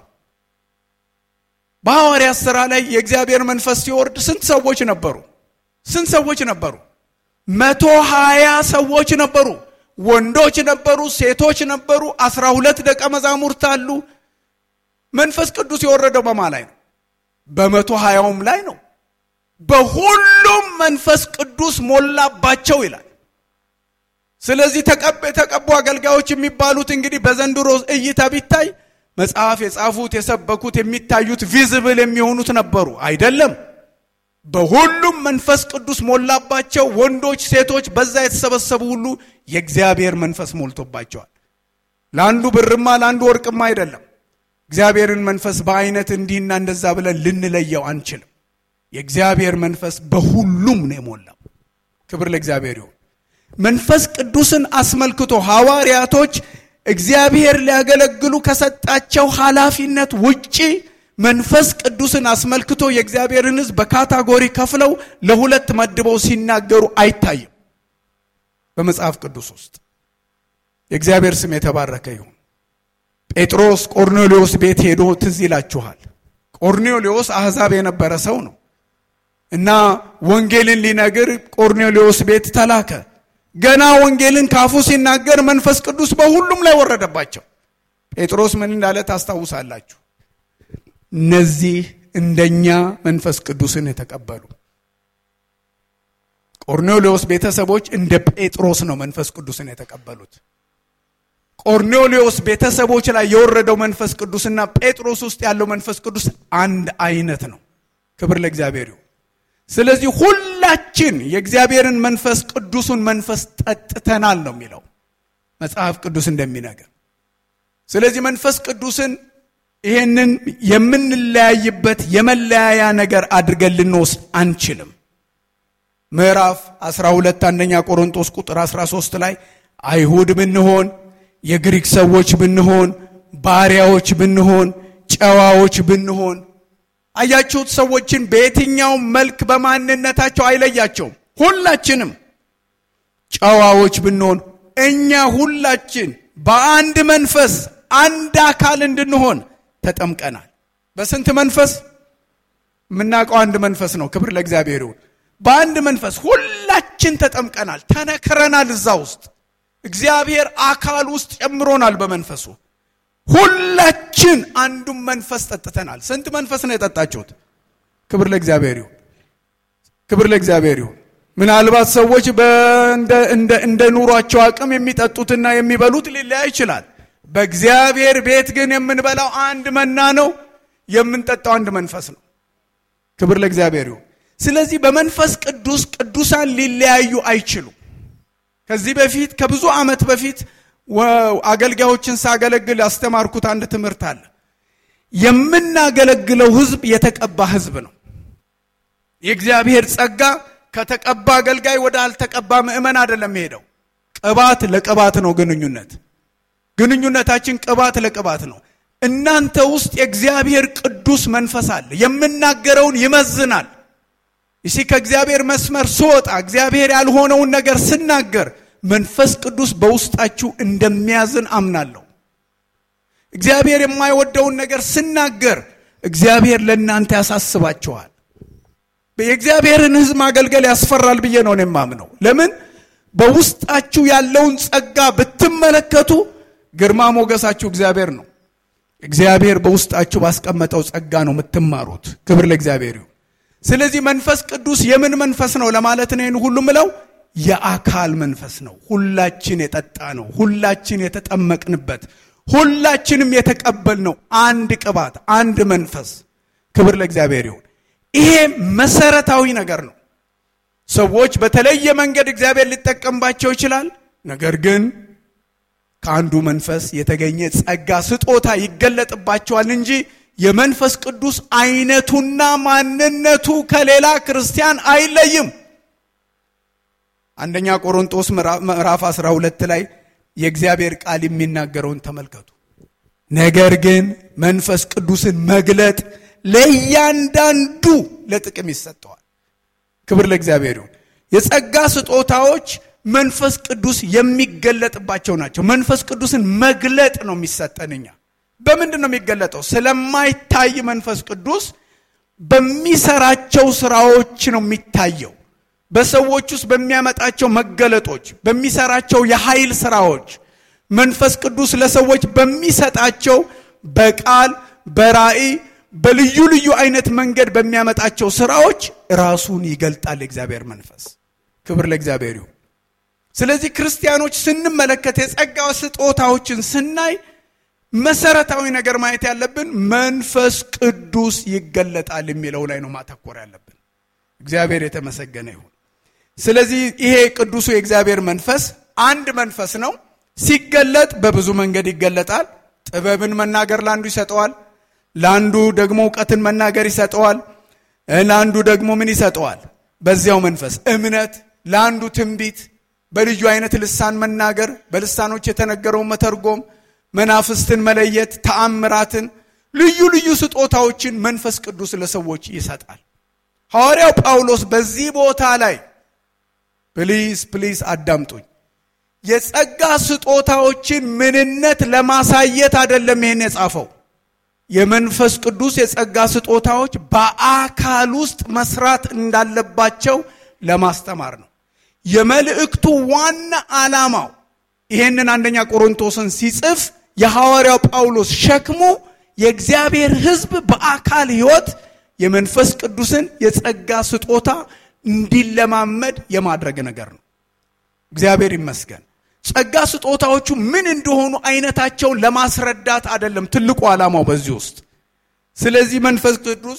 Speaker 1: በሐዋርያት ሥራ ላይ የእግዚአብሔር መንፈስ ሲወርድ ስንት ሰዎች ነበሩ? ስንት ሰዎች ነበሩ? መቶ ሀያ ሰዎች ነበሩ። ወንዶች ነበሩ፣ ሴቶች ነበሩ። አስራ ሁለት ደቀ መዛሙርት አሉ። መንፈስ ቅዱስ የወረደው በማ ላይ ነው? በመቶ ሀያውም ላይ ነው። በሁሉም መንፈስ ቅዱስ ሞላባቸው ይላል። ስለዚህ የተቀቡ አገልጋዮች የሚባሉት እንግዲህ በዘንድሮ እይታ ቢታይ መጽሐፍ የጻፉት የሰበኩት የሚታዩት ቪዝብል የሚሆኑት ነበሩ አይደለም። በሁሉም መንፈስ ቅዱስ ሞላባቸው። ወንዶች፣ ሴቶች፣ በዛ የተሰበሰቡ ሁሉ የእግዚአብሔር መንፈስ ሞልቶባቸዋል። ለአንዱ ብርማ ለአንዱ ወርቅማ አይደለም። እግዚአብሔርን መንፈስ በአይነት እንዲህና እንደዛ ብለን ልንለየው አንችልም። የእግዚአብሔር መንፈስ በሁሉም ነው የሞላው። ክብር ለእግዚአብሔር ይሁን። መንፈስ ቅዱስን አስመልክቶ ሐዋርያቶች እግዚአብሔር ሊያገለግሉ ከሰጣቸው ኃላፊነት ውጪ መንፈስ ቅዱስን አስመልክቶ የእግዚአብሔርን ሕዝብ በካታጎሪ ከፍለው ለሁለት መድበው ሲናገሩ አይታይም በመጽሐፍ ቅዱስ ውስጥ። የእግዚአብሔር ስም የተባረከ ይሁን። ጴጥሮስ ቆርኔሌዎስ ቤት ሄዶ ትዝ ይላችኋል። ቆርኔሌዎስ አሕዛብ የነበረ ሰው ነው እና ወንጌልን ሊነግር ቆርኔሌዎስ ቤት ተላከ። ገና ወንጌልን ካፉ ሲናገር መንፈስ ቅዱስ በሁሉም ላይ ወረደባቸው። ጴጥሮስ ምን እንዳለ ታስታውሳላችሁ? እነዚህ እንደኛ መንፈስ ቅዱስን የተቀበሉ ቆርኔሌዎስ ቤተሰቦች እንደ ጴጥሮስ ነው መንፈስ ቅዱስን የተቀበሉት። ቆርኔሌዎስ ቤተሰቦች ላይ የወረደው መንፈስ ቅዱስና ጴጥሮስ ውስጥ ያለው መንፈስ ቅዱስ አንድ አይነት ነው። ክብር ለእግዚአብሔር ይሁን። ስለዚህ ሁላችን የእግዚአብሔርን መንፈስ ቅዱሱን መንፈስ ጠጥተናል ነው የሚለው መጽሐፍ ቅዱስ እንደሚነገር። ስለዚህ መንፈስ ቅዱስን ይሄንን የምንለያይበት የመለያያ ነገር አድርገን ልንወስድ አንችልም። ምዕራፍ 12 አንደኛ ቆሮንቶስ ቁጥር 13 ላይ አይሁድ ብንሆን የግሪክ ሰዎች ብንሆን ባሪያዎች ብንሆን ጨዋዎች ብንሆን አያችሁት። ሰዎችን በየትኛውም መልክ በማንነታቸው አይለያቸውም። ሁላችንም ጨዋዎች ብንሆን እኛ ሁላችን በአንድ መንፈስ አንድ አካል እንድንሆን ተጠምቀናል። በስንት መንፈስ? የምናውቀው አንድ መንፈስ ነው። ክብር ለእግዚአብሔር ይሁን። በአንድ መንፈስ ሁላችን ተጠምቀናል፣ ተነክረናል። እዛ ውስጥ እግዚአብሔር አካል ውስጥ ጨምሮናል በመንፈሱ ሁላችን አንዱን መንፈስ ጠጥተናል። ስንት መንፈስ ነው የጠጣችሁት? ክብር ለእግዚአብሔር ይሁን። ክብር ለእግዚአብሔር ይሁን። ምናልባት ሰዎች እንደ ኑሯቸው አቅም የሚጠጡትና የሚበሉት ሊለያይ ይችላል። በእግዚአብሔር ቤት ግን የምንበላው አንድ መና ነው፣ የምንጠጣው አንድ መንፈስ ነው። ክብር ለእግዚአብሔር ይሁን። ስለዚህ በመንፈስ ቅዱስ ቅዱሳን ሊለያዩ አይችሉም። ከዚህ በፊት ከብዙ ዓመት በፊት አገልጋዮችን ሳገለግል ያስተማርኩት አንድ ትምህርት አለ። የምናገለግለው ሕዝብ የተቀባ ሕዝብ ነው። የእግዚአብሔር ጸጋ ከተቀባ አገልጋይ ወደ አልተቀባ ምዕመን አይደለም ሄደው። ቅባት ለቅባት ነው ግንኙነት ግንኙነታችን ቅባት ለቅባት ነው። እናንተ ውስጥ የእግዚአብሔር ቅዱስ መንፈስ አለ። የምናገረውን ይመዝናል። ይሲ ከእግዚአብሔር መስመር ስወጣ እግዚአብሔር ያልሆነውን ነገር ስናገር መንፈስ ቅዱስ በውስጣችሁ እንደሚያዝን አምናለሁ። እግዚአብሔር የማይወደውን ነገር ስናገር እግዚአብሔር ለእናንተ ያሳስባችኋል። የእግዚአብሔርን ሕዝብ ማገልገል ያስፈራል ብዬ ነው የማምነው። ለምን በውስጣችሁ ያለውን ጸጋ ብትመለከቱ ግርማ ሞገሳችሁ እግዚአብሔር ነው። እግዚአብሔር በውስጣችሁ ባስቀመጠው ጸጋ ነው የምትማሩት። ክብር ለእግዚአብሔር ይሁን። ስለዚህ መንፈስ ቅዱስ የምን መንፈስ ነው ለማለት ነው ይህን ሁሉ ምለው የአካል መንፈስ ነው። ሁላችን የጠጣ ነው። ሁላችን የተጠመቅንበት፣ ሁላችንም የተቀበልነው አንድ ቅባት፣ አንድ መንፈስ። ክብር ለእግዚአብሔር ይሁን። ይሄ መሰረታዊ ነገር ነው። ሰዎች በተለየ መንገድ እግዚአብሔር ሊጠቀምባቸው ይችላል። ነገር ግን ከአንዱ መንፈስ የተገኘ ጸጋ ስጦታ ይገለጥባቸዋል እንጂ የመንፈስ ቅዱስ አይነቱና ማንነቱ ከሌላ ክርስቲያን አይለይም። አንደኛ ቆሮንጦስ ምዕራፍ 12 ላይ የእግዚአብሔር ቃል የሚናገረውን ተመልከቱ። ነገር ግን መንፈስ ቅዱስን መግለጥ ለእያንዳንዱ ለጥቅም ይሰጠዋል። ክብር ለእግዚአብሔር ይሁን። የጸጋ ስጦታዎች መንፈስ ቅዱስ የሚገለጥባቸው ናቸው። መንፈስ ቅዱስን መግለጥ ነው የሚሰጠን። እኛ በምንድን ነው የሚገለጠው? ስለማይታይ መንፈስ ቅዱስ በሚሰራቸው ስራዎች ነው የሚታየው። በሰዎች ውስጥ በሚያመጣቸው መገለጦች፣ በሚሰራቸው የኃይል ስራዎች መንፈስ ቅዱስ ለሰዎች በሚሰጣቸው በቃል በራእይ በልዩ ልዩ አይነት መንገድ በሚያመጣቸው ስራዎች ራሱን ይገልጣል የእግዚአብሔር መንፈስ። ክብር ለእግዚአብሔር ይሁን። ስለዚህ ክርስቲያኖች ስንመለከት የጸጋ ስጦታዎችን ስናይ መሰረታዊ ነገር ማየት ያለብን መንፈስ ቅዱስ ይገለጣል የሚለው ላይ ነው ማተኮር ያለብን። እግዚአብሔር የተመሰገነ ይሁን። ስለዚህ ይሄ ቅዱሱ የእግዚአብሔር መንፈስ አንድ መንፈስ ነው። ሲገለጥ በብዙ መንገድ ይገለጣል። ጥበብን መናገር ለአንዱ ይሰጠዋል፣ ለአንዱ ደግሞ እውቀትን መናገር ይሰጠዋል፣ ለአንዱ ደግሞ ምን ይሰጠዋል? በዚያው መንፈስ እምነት፣ ለአንዱ ትንቢት፣ በልዩ አይነት ልሳን መናገር፣ በልሳኖች የተነገረውን መተርጎም፣ መናፍስትን መለየት፣ ተአምራትን፣ ልዩ ልዩ ስጦታዎችን መንፈስ ቅዱስ ለሰዎች ይሰጣል። ሐዋርያው ጳውሎስ በዚህ ቦታ ላይ ፕሊዝ ፕሊዝ አዳምጡኝ የጸጋ ስጦታዎችን ምንነት ለማሳየት አይደለም ይሄን የጻፈው። የመንፈስ ቅዱስ የጸጋ ስጦታዎች በአካል ውስጥ መስራት እንዳለባቸው ለማስተማር ነው። የመልእክቱ ዋና ዓላማው ይሄንን አንደኛ ቆሮንቶስን ሲጽፍ የሐዋርያው ጳውሎስ ሸክሙ የእግዚአብሔር ሕዝብ በአካል ሕይወት የመንፈስ ቅዱስን የጸጋ ስጦታ እንዲለማመድ የማድረግ ነገር ነው። እግዚአብሔር ይመስገን። ጸጋ ስጦታዎቹ ምን እንደሆኑ አይነታቸውን ለማስረዳት አይደለም ትልቁ ዓላማው በዚህ ውስጥ። ስለዚህ መንፈስ ቅዱስ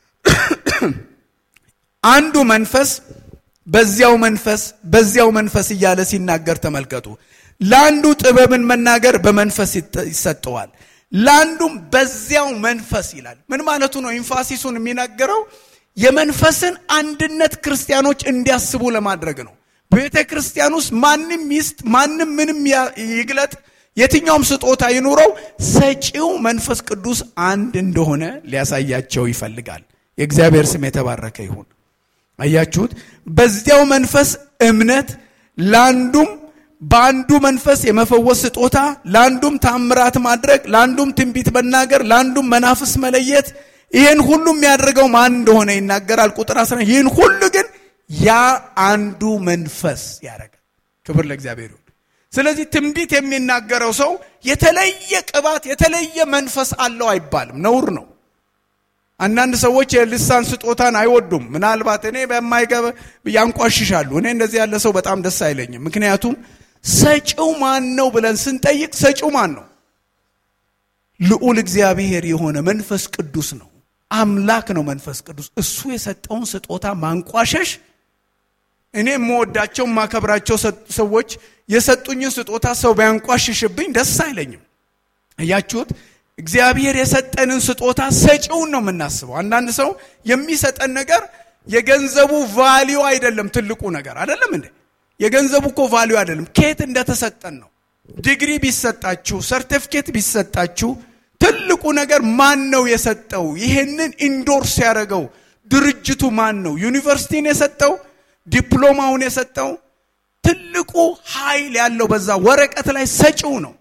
Speaker 1: አንዱ መንፈስ በዚያው መንፈስ በዚያው መንፈስ እያለ ሲናገር ተመልከቱ። ለአንዱ ጥበብን መናገር በመንፈስ ይሰጠዋል፣ ለአንዱም በዚያው መንፈስ ይላል። ምን ማለቱ ነው? ኢንፋሲሱን የሚናገረው የመንፈስን አንድነት ክርስቲያኖች እንዲያስቡ ለማድረግ ነው። ቤተ ክርስቲያን ውስጥ ማንም ይስጥ ማንም ምንም ይግለጥ የትኛውም ስጦታ ይኑረው ሰጪው መንፈስ ቅዱስ አንድ እንደሆነ ሊያሳያቸው ይፈልጋል። የእግዚአብሔር ስም የተባረከ ይሁን። አያችሁት? በዚያው መንፈስ እምነት፣ ለአንዱም በአንዱ መንፈስ የመፈወስ ስጦታ፣ ለአንዱም ታምራት ማድረግ፣ ለአንዱም ትንቢት መናገር፣ ለአንዱም መናፍስ መለየት። ይህን ሁሉ የሚያደርገው ማን እንደሆነ ይናገራል። ቁጥር አስራ ይህን ሁሉ ግን ያ አንዱ መንፈስ ያደርጋል። ክብር ለእግዚአብሔር ይሁን። ስለዚህ ትንቢት የሚናገረው ሰው የተለየ ቅባት የተለየ መንፈስ አለው አይባልም፣ ነውር ነው። አንዳንድ ሰዎች የልሳን ስጦታን አይወዱም። ምናልባት እኔ በማይገባ ያንቋሽሻሉ። እኔ እንደዚህ ያለ ሰው በጣም ደስ አይለኝም። ምክንያቱም ሰጪው ማን ነው ብለን ስንጠይቅ ሰጪው ማን ነው? ልዑል እግዚአብሔር የሆነ መንፈስ ቅዱስ ነው። አምላክ ነው መንፈስ ቅዱስ። እሱ የሰጠውን ስጦታ ማንቋሸሽ እኔ የምወዳቸው የማከብራቸው ሰዎች የሰጡኝን ስጦታ ሰው ቢያንቋሽሽብኝ ደስ አይለኝም። እያችሁት እግዚአብሔር የሰጠንን ስጦታ ሰጪውን ነው የምናስበው። አንዳንድ ሰው የሚሰጠን ነገር የገንዘቡ ቫሊዩ አይደለም ትልቁ ነገር አይደለም እንዴ? የገንዘቡ እኮ ቫሊዩ አይደለም፣ ከየት እንደተሰጠን ነው። ዲግሪ ቢሰጣችሁ፣ ሰርቲፊኬት ቢሰጣችሁ ትልቁ ነገር ማን ነው የሰጠው? ይሄንን ኢንዶርስ ያደረገው ድርጅቱ ማን ነው? ዩኒቨርሲቲን የሰጠው ዲፕሎማውን የሰጠው ትልቁ ኃይል ያለው በዛ ወረቀት ላይ ሰጪው ነው።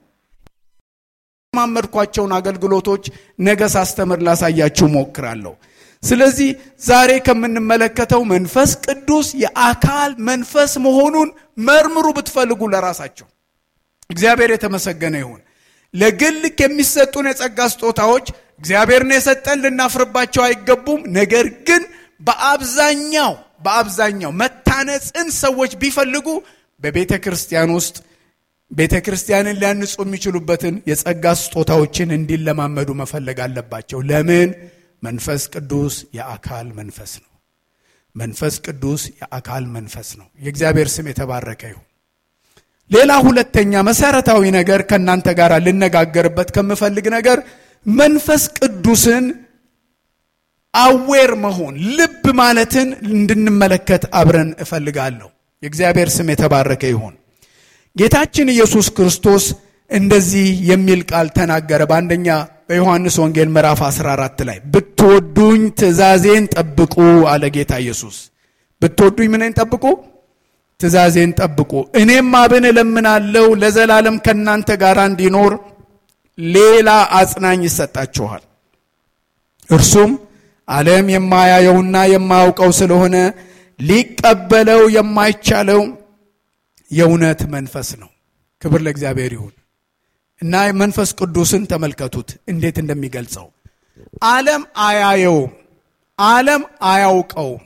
Speaker 1: ማመድኳቸውን አገልግሎቶች ነገ ሳስተምር ላሳያችሁ ሞክራለሁ። ስለዚህ ዛሬ ከምንመለከተው መንፈስ ቅዱስ የአካል መንፈስ መሆኑን መርምሩ ብትፈልጉ ለራሳቸው። እግዚአብሔር የተመሰገነ ይሁን። ለግል የሚሰጡን የጸጋ ስጦታዎች እግዚአብሔርን የሰጠን ልናፍርባቸው አይገቡም። ነገር ግን በአብዛኛው በአብዛኛው መታነጽን ሰዎች ቢፈልጉ በቤተ ክርስቲያን ውስጥ ቤተ ክርስቲያንን ሊያንጹ የሚችሉበትን የጸጋ ስጦታዎችን እንዲለማመዱ መፈለግ አለባቸው። ለምን? መንፈስ ቅዱስ የአካል መንፈስ ነው። መንፈስ ቅዱስ የአካል መንፈስ ነው። የእግዚአብሔር ስም የተባረከ ይሁን። ሌላ ሁለተኛ መሰረታዊ ነገር ከእናንተ ጋር ልነጋገርበት ከምፈልግ ነገር መንፈስ ቅዱስን አዌር መሆን ልብ ማለትን እንድንመለከት አብረን እፈልጋለሁ። የእግዚአብሔር ስም የተባረከ ይሁን። ጌታችን ኢየሱስ ክርስቶስ እንደዚህ የሚል ቃል ተናገረ። በአንደኛ በዮሐንስ ወንጌል ምዕራፍ 14 ላይ ብትወዱኝ ትእዛዜን ጠብቁ አለ ጌታ ኢየሱስ። ብትወዱኝ ምንን ጠብቁ? ትእዛዜን ጠብቁ። እኔም አብን እለምናለሁ ለዘላለም ከእናንተ ጋር እንዲኖር ሌላ አጽናኝ ይሰጣችኋል። እርሱም ዓለም የማያየውና የማያውቀው ስለሆነ ሊቀበለው የማይቻለው የእውነት መንፈስ ነው። ክብር ለእግዚአብሔር ይሁን እና መንፈስ ቅዱስን ተመልከቱት እንዴት እንደሚገልጸው ዓለም አያየውም፣ ዓለም አያውቀውም፣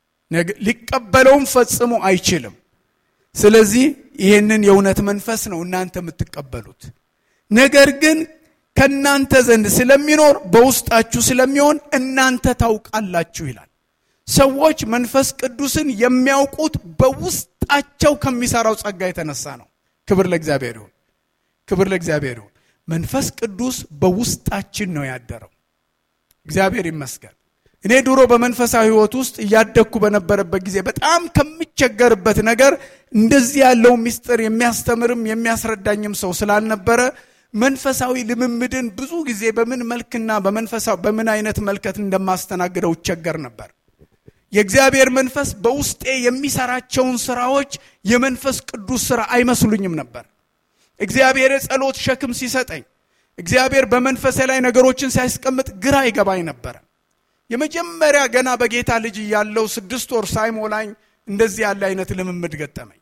Speaker 1: ሊቀበለውም ፈጽሞ አይችልም። ስለዚህ ይህንን የእውነት መንፈስ ነው እናንተ የምትቀበሉት። ነገር ግን ከእናንተ ዘንድ ስለሚኖር በውስጣችሁ ስለሚሆን እናንተ ታውቃላችሁ ይላል። ሰዎች መንፈስ ቅዱስን የሚያውቁት በውስጣቸው ከሚሰራው ጸጋ የተነሳ ነው። ክብር ለእግዚአብሔር ይሁን። ክብር ለእግዚአብሔር ይሁን። መንፈስ ቅዱስ በውስጣችን ነው ያደረው። እግዚአብሔር ይመስገን። እኔ ድሮ በመንፈሳዊ ሕይወት ውስጥ እያደግኩ በነበረበት ጊዜ በጣም ከምቸገርበት ነገር እንደዚህ ያለው ምስጢር የሚያስተምርም የሚያስረዳኝም ሰው ስላልነበረ መንፈሳዊ ልምምድን ብዙ ጊዜ በምን መልክና በመንፈሳዊ በምን አይነት መልከት እንደማስተናግደው እቸገር ነበር። የእግዚአብሔር መንፈስ በውስጤ የሚሰራቸውን ስራዎች የመንፈስ ቅዱስ ስራ አይመስሉኝም ነበር። እግዚአብሔር የጸሎት ሸክም ሲሰጠኝ፣ እግዚአብሔር በመንፈሴ ላይ ነገሮችን ሲያስቀምጥ ግራ ይገባኝ ነበረ። የመጀመሪያ ገና በጌታ ልጅ እያለው ስድስት ወር ሳይሞላኝ እንደዚህ ያለ አይነት ልምምድ ገጠመኝ።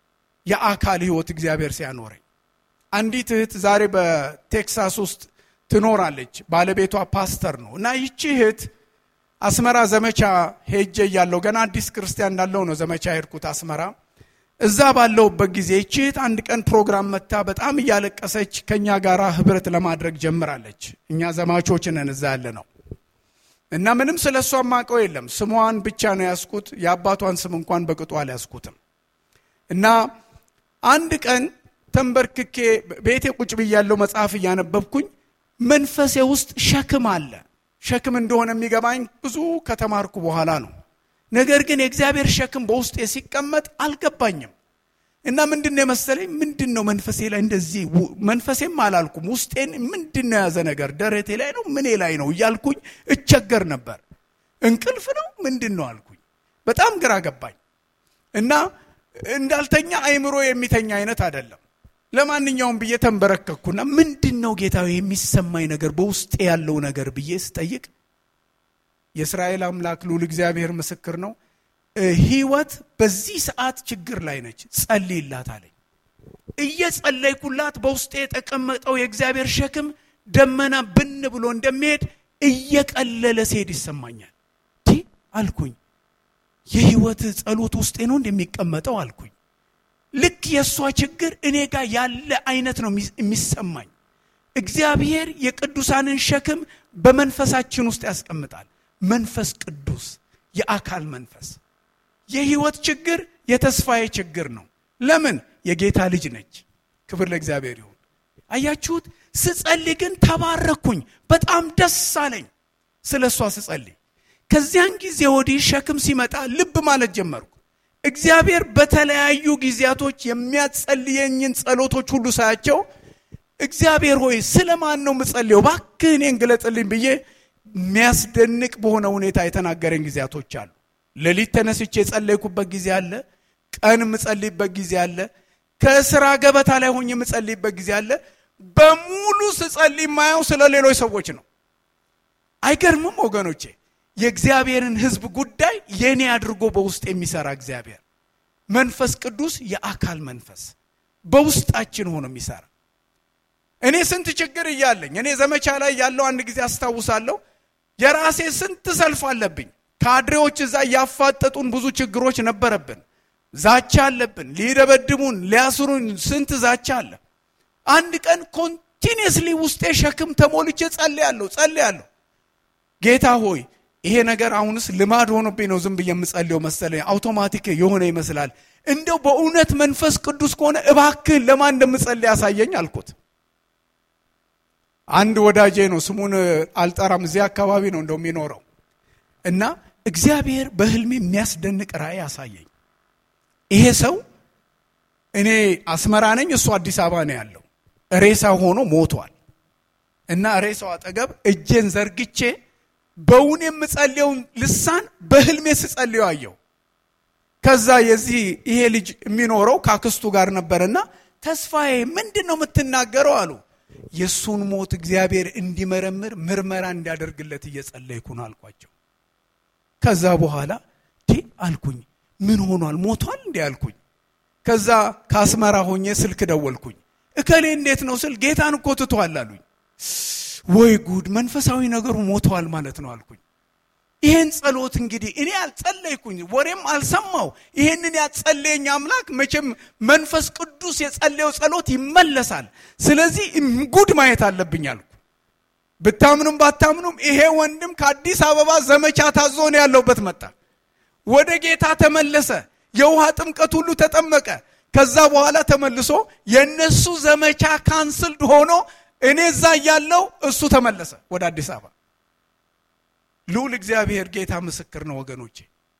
Speaker 1: የአካል ህይወት እግዚአብሔር ሲያኖረኝ አንዲት እህት ዛሬ በቴክሳስ ውስጥ ትኖራለች። ባለቤቷ ፓስተር ነው እና ይቺ እህት አስመራ ዘመቻ ሄጄ እያለሁ ገና አዲስ ክርስቲያን እንዳለው ነው ዘመቻ ሄድኩት አስመራ። እዛ ባለሁበት ጊዜ ይቺ እህት አንድ ቀን ፕሮግራም መታ በጣም እያለቀሰች ከእኛ ጋር ህብረት ለማድረግ ጀምራለች። እኛ ዘማቾች ነን እዛ ያለ ነው እና ምንም ስለ እሷ ማቀው የለም። ስሟን ብቻ ነው ያስኩት። የአባቷን ስም እንኳን በቅጡ አልያዝኩትም። እና አንድ ቀን ተንበርክኬ ቤቴ ቁጭ ብያለሁ መጽሐፍ እያነበብኩኝ መንፈሴ ውስጥ ሸክም አለ። ሸክም እንደሆነ የሚገባኝ ብዙ ከተማርኩ በኋላ ነው። ነገር ግን የእግዚአብሔር ሸክም በውስጤ ሲቀመጥ አልገባኝም። እና ምንድን ነው የመሰለኝ ምንድን ነው መንፈሴ ላይ እንደዚህ መንፈሴም አላልኩም ውስጤን ምንድን ነው የያዘ ነገር ደረቴ ላይ ነው ምኔ ላይ ነው እያልኩኝ እቸገር ነበር። እንቅልፍ ነው ምንድን ነው አልኩኝ። በጣም ግራ ገባኝ እና እንዳልተኛ አይምሮ የሚተኛ አይነት አይደለም። ለማንኛውም ብዬ ተንበረከኩና ምንድን ነው ጌታዊ የሚሰማኝ ነገር በውስጤ ያለው ነገር ብዬ ስጠይቅ የእስራኤል አምላክ ልዑል እግዚአብሔር ምስክር ነው ህይወት በዚህ ሰዓት ችግር ላይ ነች፣ ጸልይላት አለኝ። እየጸለይኩላት በውስጤ የተቀመጠው የእግዚአብሔር ሸክም ደመና ብን ብሎ እንደሚሄድ እየቀለለ ሲሄድ ይሰማኛል። ቲ አልኩኝ፣ የህይወት ጸሎት ውስጤ ነው እንደሚቀመጠው አልኩኝ። ልክ የእሷ ችግር እኔ ጋር ያለ አይነት ነው የሚሰማኝ። እግዚአብሔር የቅዱሳንን ሸክም በመንፈሳችን ውስጥ ያስቀምጣል። መንፈስ ቅዱስ የአካል መንፈስ የህይወት ችግር የተስፋዬ ችግር ነው። ለምን? የጌታ ልጅ ነች። ክብር ለእግዚአብሔር ይሁን። አያችሁት? ስጸልይ ግን ተባረኩኝ። በጣም ደስ አለኝ ስለ እሷ ስጸልይ። ከዚያን ጊዜ ወዲህ ሸክም ሲመጣ ልብ ማለት ጀመርኩ። እግዚአብሔር በተለያዩ ጊዜያቶች የሚያጸልየኝን ጸሎቶች ሁሉ ሳያቸው እግዚአብሔር ሆይ ስለ ማን ነው የምጸልየው? እባክህ እኔን ግለጽልኝ ብዬ የሚያስደንቅ በሆነ ሁኔታ የተናገረኝ ጊዜያቶች አሉ። ሌሊት ተነስቼ የጸለይኩበት ጊዜ አለ። ቀን የምጸልይበት ጊዜ አለ። ከስራ ገበታ ላይ ሆኜ የምጸልይበት ጊዜ አለ። በሙሉ ስጸልይ የማየው ስለ ሌሎች ሰዎች ነው። አይገርምም ወገኖቼ? የእግዚአብሔርን ሕዝብ ጉዳይ የኔ አድርጎ በውስጥ የሚሰራ እግዚአብሔር መንፈስ ቅዱስ የአካል መንፈስ በውስጣችን ሆኖ የሚሰራ እኔ ስንት ችግር እያለኝ እኔ ዘመቻ ላይ ያለው አንድ ጊዜ አስታውሳለሁ። የራሴ ስንት ሰልፍ አለብኝ። ካድሬዎች እዛ እያፋጠጡን ብዙ ችግሮች ነበረብን። ዛቻ አለብን። ሊደበድሙን፣ ሊያስሩን ስንት ዛቻ አለ። አንድ ቀን ኮንቲኒየስሊ ውስጤ ሸክም ተሞልቼ ጸልያለሁ ጸልያለሁ። ጌታ ሆይ ይሄ ነገር አሁንስ ልማድ ሆኖብኝ ነው ዝም ብዬ የምጸልየው መሰለኝ፣ አውቶማቲክ የሆነ ይመስላል። እንደው በእውነት መንፈስ ቅዱስ ከሆነ እባክህን ለማን እንደምጸልይ ያሳየኝ አልኩት። አንድ ወዳጄ ነው፣ ስሙን አልጠራም፣ እዚህ አካባቢ ነው እንደው የሚኖረው እና እግዚአብሔር በህልሜ የሚያስደንቅ ራእይ ያሳየኝ። ይሄ ሰው እኔ አስመራ ነኝ፣ እሱ አዲስ አበባ ነው ያለው። ሬሳ ሆኖ ሞቷል እና ሬሳው አጠገብ እጄን ዘርግቼ በውን የምጸልየውን ልሳን በህልሜ ስጸልየው አየው። ከዛ የዚህ ይሄ ልጅ የሚኖረው ከአክስቱ ጋር ነበርና ተስፋዬ ምንድን ነው የምትናገረው አሉ። የእሱን ሞት እግዚአብሔር እንዲመረምር ምርመራ እንዲያደርግለት እየጸለይኩ ነው አልኳቸው። ከዛ በኋላ ዲ አልኩኝ፣ ምን ሆኗል ሞቷል እንዲ አልኩኝ። ከዛ ከአስመራ ሆኜ ስልክ ደወልኩኝ። እከሌ እንዴት ነው ስል ጌታን እኮ ትቷል አሉኝ። ወይ ጉድ መንፈሳዊ ነገሩ ሞተዋል ማለት ነው አልኩኝ። ይሄን ጸሎት እንግዲህ እኔ አልጸለይኩኝ፣ ወሬም አልሰማው። ይሄንን ያጸለየኝ አምላክ መቼም መንፈስ ቅዱስ የጸለየው ጸሎት ይመለሳል። ስለዚህ ጉድ ማየት አለብኝ አልኩ። ብታምኑም ባታምኑም ይሄ ወንድም ከአዲስ አበባ ዘመቻ ታዞ ነው ያለውበት መጣ። ወደ ጌታ ተመለሰ። የውሃ ጥምቀት ሁሉ ተጠመቀ። ከዛ በኋላ ተመልሶ የእነሱ ዘመቻ ካንስልድ ሆኖ እኔ እዛ እያለው እሱ ተመለሰ ወደ አዲስ አበባ። ልዑል እግዚአብሔር ጌታ ምስክር ነው ወገኖቼ።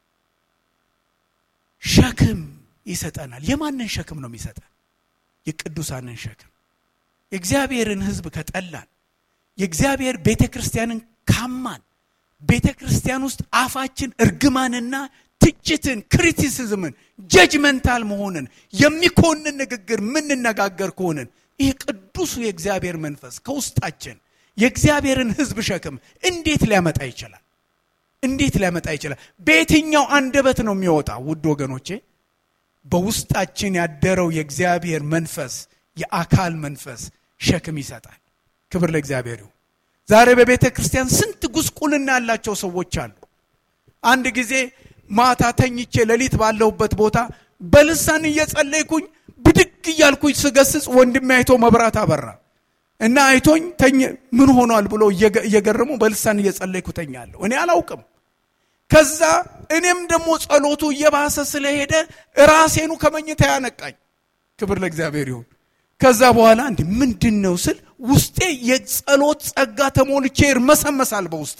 Speaker 1: ሸክም ይሰጠናል። የማንን ሸክም ነው የሚሰጠን? የቅዱሳንን ሸክም። የእግዚአብሔርን ሕዝብ ከጠላን፣ የእግዚአብሔር ቤተ ክርስቲያንን ካማን፣ ቤተ ክርስቲያን ውስጥ አፋችን እርግማንና ትችትን፣ ክሪቲሲዝምን፣ ጀጅመንታል መሆንን የሚኮንን ንግግር ምንነጋገር ከሆንን ይህ ቅዱሱ የእግዚአብሔር መንፈስ ከውስጣችን የእግዚአብሔርን ሕዝብ ሸክም እንዴት ሊያመጣ ይችላል? እንዴት ሊያመጣ ይችላል? በየትኛው አንደበት ነው የሚወጣው? ውድ ወገኖቼ በውስጣችን ያደረው የእግዚአብሔር መንፈስ የአካል መንፈስ ሸክም ይሰጣል። ክብር ለእግዚአብሔር ይሁን። ዛሬ በቤተ ክርስቲያን ስንት ጉስቁልና ያላቸው ሰዎች አሉ። አንድ ጊዜ ማታ ተኝቼ ሌሊት ባለሁበት ቦታ በልሳን እየጸለይኩኝ ብድግ እያልኩኝ ስገስጽ ወንድሜ አይቶ መብራት አበራ እና አይቶኝ ተኝ ምን ሆኗል ብሎ እየገረሙ በልሳን እየጸለይኩ ተኛለሁ። እኔ አላውቅም። ከዛ እኔም ደግሞ ጸሎቱ እየባሰ ስለሄደ ራሴኑ ከመኝታ ያነቃኝ። ክብር ለእግዚአብሔር ይሁን። ከዛ በኋላ እንዲ ምንድን ነው ስል ውስጤ የጸሎት ጸጋ ተሞልቼ ይርመሰመሳል በውስጤ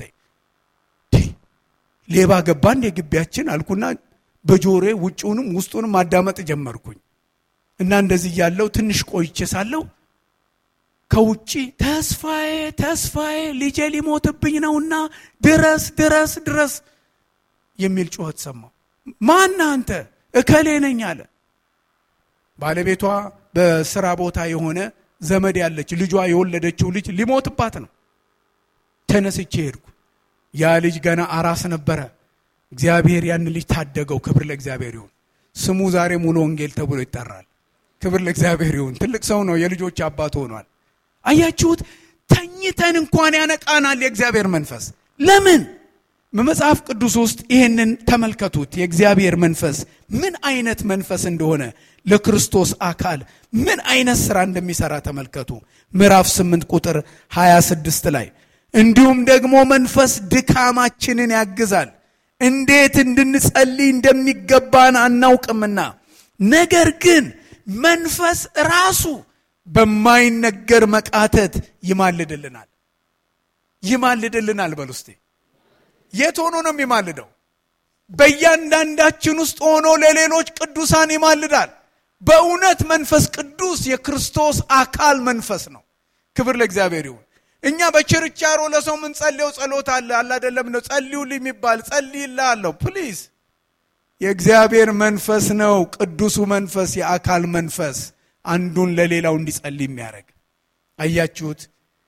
Speaker 1: ሌባ ገባ እንደ ግቢያችን አልኩና በጆሮዬ ውጭውንም ውስጡንም ማዳመጥ ጀመርኩኝ። እና እንደዚህ ያለው ትንሽ ቆይቼ ሳለሁ ከውጭ ተስፋዬ ተስፋዬ ልጄ ሊሞትብኝ ነውና ድረስ ድረስ ድረስ የሚል ጩኸት ሰማሁ። ማን አንተ? እከሌ ነኝ አለ። ባለቤቷ በስራ ቦታ የሆነ ዘመድ ያለች ልጇ የወለደችው ልጅ ሊሞትባት ነው። ተነስቼ ሄድኩ። ያ ልጅ ገና አራስ ነበረ። እግዚአብሔር ያን ልጅ ታደገው። ክብር ለእግዚአብሔር ይሁን። ስሙ ዛሬ ሙሉ ወንጌል ተብሎ ይጠራል። ክብር ለእግዚአብሔር ይሁን። ትልቅ ሰው ነው። የልጆች አባት ሆኗል። አያችሁት? ተኝተን እንኳን ያነቃናል የእግዚአብሔር መንፈስ። ለምን? በመጽሐፍ ቅዱስ ውስጥ ይህንን ተመልከቱት። የእግዚአብሔር መንፈስ ምን አይነት መንፈስ እንደሆነ ለክርስቶስ አካል ምን አይነት ስራ እንደሚሰራ ተመልከቱ። ምዕራፍ 8 ቁጥር 26 ላይ እንዲሁም ደግሞ መንፈስ ድካማችንን ያግዛል፣ እንዴት እንድንጸልይ እንደሚገባን አናውቅምና፣ ነገር ግን መንፈስ ራሱ በማይነገር መቃተት ይማልድልናል። ይማልድልናል በል ውስጤ የት ሆኖ ነው የሚማልደው? በእያንዳንዳችን ውስጥ ሆኖ ለሌሎች ቅዱሳን ይማልዳል። በእውነት መንፈስ ቅዱስ የክርስቶስ አካል መንፈስ ነው። ክብር ለእግዚአብሔር ይሁን። እኛ በችርቻሮ ለሰው ምንጸልየው ጸሎት አለ አለ አይደለም ነው ጸልዩልኝ የሚባል ጸልይልሃለሁ ፕሊዝ የእግዚአብሔር መንፈስ ነው ቅዱሱ መንፈስ የአካል መንፈስ አንዱን ለሌላው እንዲጸልይ የሚያደርግ አያችሁት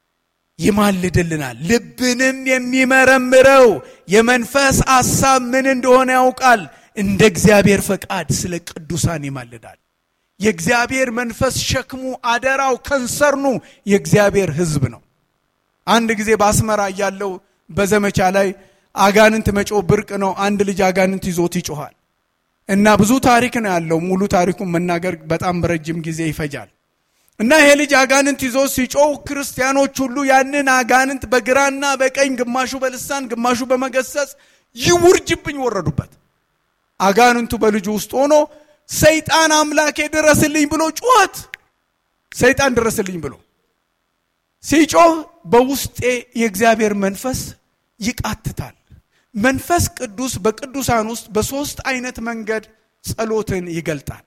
Speaker 1: ይማልድልናል ልብንም የሚመረምረው የመንፈስ ሐሳብ ምን እንደሆነ ያውቃል እንደ እግዚአብሔር ፈቃድ ስለ ቅዱሳን ይማልዳል የእግዚአብሔር መንፈስ ሸክሙ አደራው ከንሰርኑ የእግዚአብሔር ህዝብ ነው አንድ ጊዜ በአስመራ እያለው በዘመቻ ላይ አጋንንት መጮ ብርቅ ነው አንድ ልጅ አጋንንት ይዞት ይጮኋል እና ብዙ ታሪክ ነው ያለው ሙሉ ታሪኩን መናገር በጣም በረጅም ጊዜ ይፈጃል እና ይሄ ልጅ አጋንንት ይዞ ሲጮህ ክርስቲያኖች ሁሉ ያንን አጋንንት በግራና በቀኝ ግማሹ በልሳን ግማሹ በመገሰጽ ይውርጅብኝ ወረዱበት። አጋንንቱ በልጁ ውስጥ ሆኖ ሰይጣን አምላኬ ድረስልኝ ብሎ ጩኸት፣ ሰይጣን ድረስልኝ ብሎ ሲጮህ በውስጤ የእግዚአብሔር መንፈስ ይቃትታል። መንፈስ ቅዱስ በቅዱሳን ውስጥ በሦስት አይነት መንገድ ጸሎትን ይገልጣል።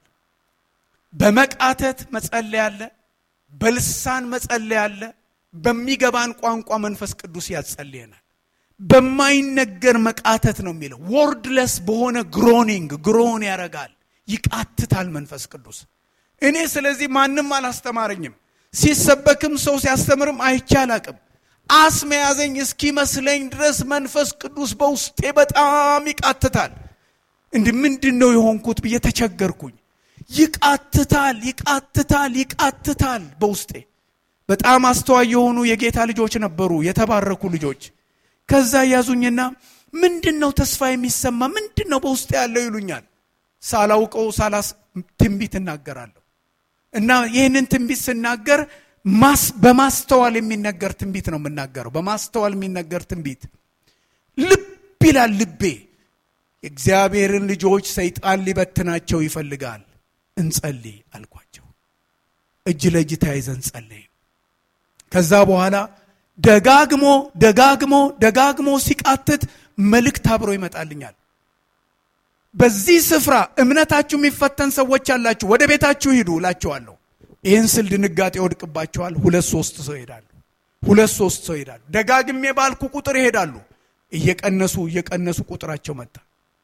Speaker 1: በመቃተት መጸለይ አለ፣ በልሳን መጸለይ አለ፣ በሚገባን ቋንቋ መንፈስ ቅዱስ ያጸልየናል። በማይነገር መቃተት ነው የሚለው ወርድለስ በሆነ ግሮኒንግ ግሮን ያረጋል፣ ይቃትታል መንፈስ ቅዱስ። እኔ ስለዚህ ማንም አላስተማረኝም። ሲሰበክም ሰው ሲያስተምርም አይቼ አላቅም። አስም የያዘኝ እስኪመስለኝ ድረስ መንፈስ ቅዱስ በውስጤ በጣም ይቃትታል። እንዲህ ምንድን ነው የሆንኩት ብዬ ተቸገርኩኝ። ይቃትታል፣ ይቃትታል፣ ይቃትታል በውስጤ። በጣም አስተዋይ የሆኑ የጌታ ልጆች ነበሩ፣ የተባረኩ ልጆች። ከዛ ያዙኝና ምንድን ነው ተስፋ የሚሰማ ምንድን ነው በውስጤ ያለው ይሉኛል። ሳላውቀው ሳላስ ትንቢት እናገራለሁ እና ይህንን ትንቢት ስናገር በማስተዋል የሚነገር ትንቢት ነው የምናገረው። በማስተዋል የሚነገር ትንቢት ልብ ይላል ልቤ። የእግዚአብሔርን ልጆች ሰይጣን ሊበትናቸው ይፈልጋል፣ እንጸልይ አልኳቸው። እጅ ለእጅ ተያይዘን ጸለይ። ከዛ በኋላ ደጋግሞ ደጋግሞ ደጋግሞ ሲቃትት መልእክት አብሮ ይመጣልኛል። በዚህ ስፍራ እምነታችሁ የሚፈተን ሰዎች አላችሁ፣ ወደ ቤታችሁ ሂዱ እላችኋለሁ። ይህን ስል ድንጋጤ ይወድቅባቸዋል። ሁለት ሶስት ሰው ይሄዳሉ። ሁለት ሶስት ሰው ይሄዳሉ። ደጋግሜ ባልኩ ቁጥር ይሄዳሉ። እየቀነሱ እየቀነሱ ቁጥራቸው መጣ።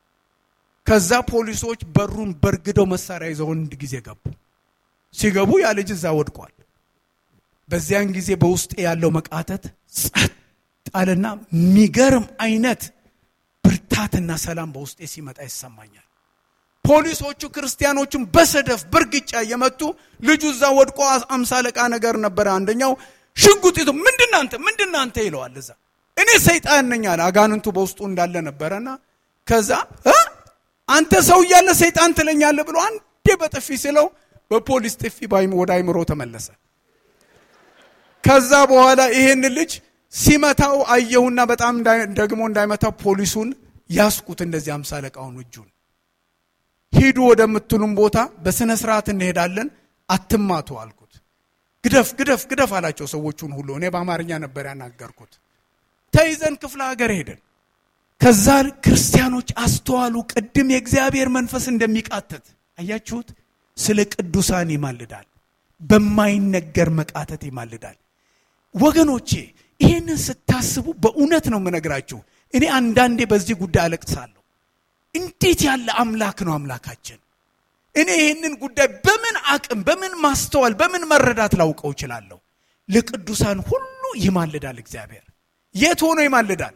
Speaker 1: ከዛ ፖሊሶች በሩን በርግደው መሳሪያ ይዘው አንድ ጊዜ ገቡ። ሲገቡ ያ ልጅ እዛ ወድቋል። በዚያን ጊዜ በውስጤ ያለው መቃተት ጸጥ አለና የሚገርም አይነት ብርታትና ሰላም በውስጤ ሲመጣ ይሰማኛል። ፖሊሶቹ ክርስቲያኖቹን በሰደፍ በእርግጫ እየመቱ ልጁ እዛ ወድቆ አምሳ አለቃ ነገር ነበረ። አንደኛው ሽጉጥ ይዞ ምንድናንተ ምንድናንተ ይለዋል። እዛ እኔ ሰይጣን ነኝ አለ። አጋንንቱ በውስጡ እንዳለ ነበረና ከዛ አንተ ሰው እያለ ሰይጣን ትለኛለህ ብሎ አንዴ በጥፊ ሲለው በፖሊስ ጥፊ ወደ አይምሮ ተመለሰ። ከዛ በኋላ ይሄን ልጅ ሲመታው አየሁና በጣም ደግሞ እንዳይመታው ፖሊሱን ያስቁት። እንደዚህ አምሳ አለቃውን እጁን ሂዱ ወደምትሉም ቦታ በስነ ስርዓት እንሄዳለን፣ አትማቱ አልኩት። ግደፍ ግደፍ ግደፍ አላቸው ሰዎቹን ሁሉ። እኔ በአማርኛ ነበር ያናገርኩት። ተይዘን ክፍለ ሀገር ሄደን ከዛ ክርስቲያኖች አስተዋሉ። ቅድም የእግዚአብሔር መንፈስ እንደሚቃተት አያችሁት። ስለ ቅዱሳን ይማልዳል፣ በማይነገር መቃተት ይማልዳል። ወገኖቼ ይህንን ስታስቡ በእውነት ነው የምነግራችሁ። እኔ አንዳንዴ በዚህ ጉዳይ አለቅሳለሁ። እንዴት ያለ አምላክ ነው አምላካችን! እኔ ይህንን ጉዳይ በምን አቅም፣ በምን ማስተዋል፣ በምን መረዳት ላውቀው እችላለሁ? ለቅዱሳን ሁሉ ይማልዳል እግዚአብሔር። የት ሆኖ ይማልዳል?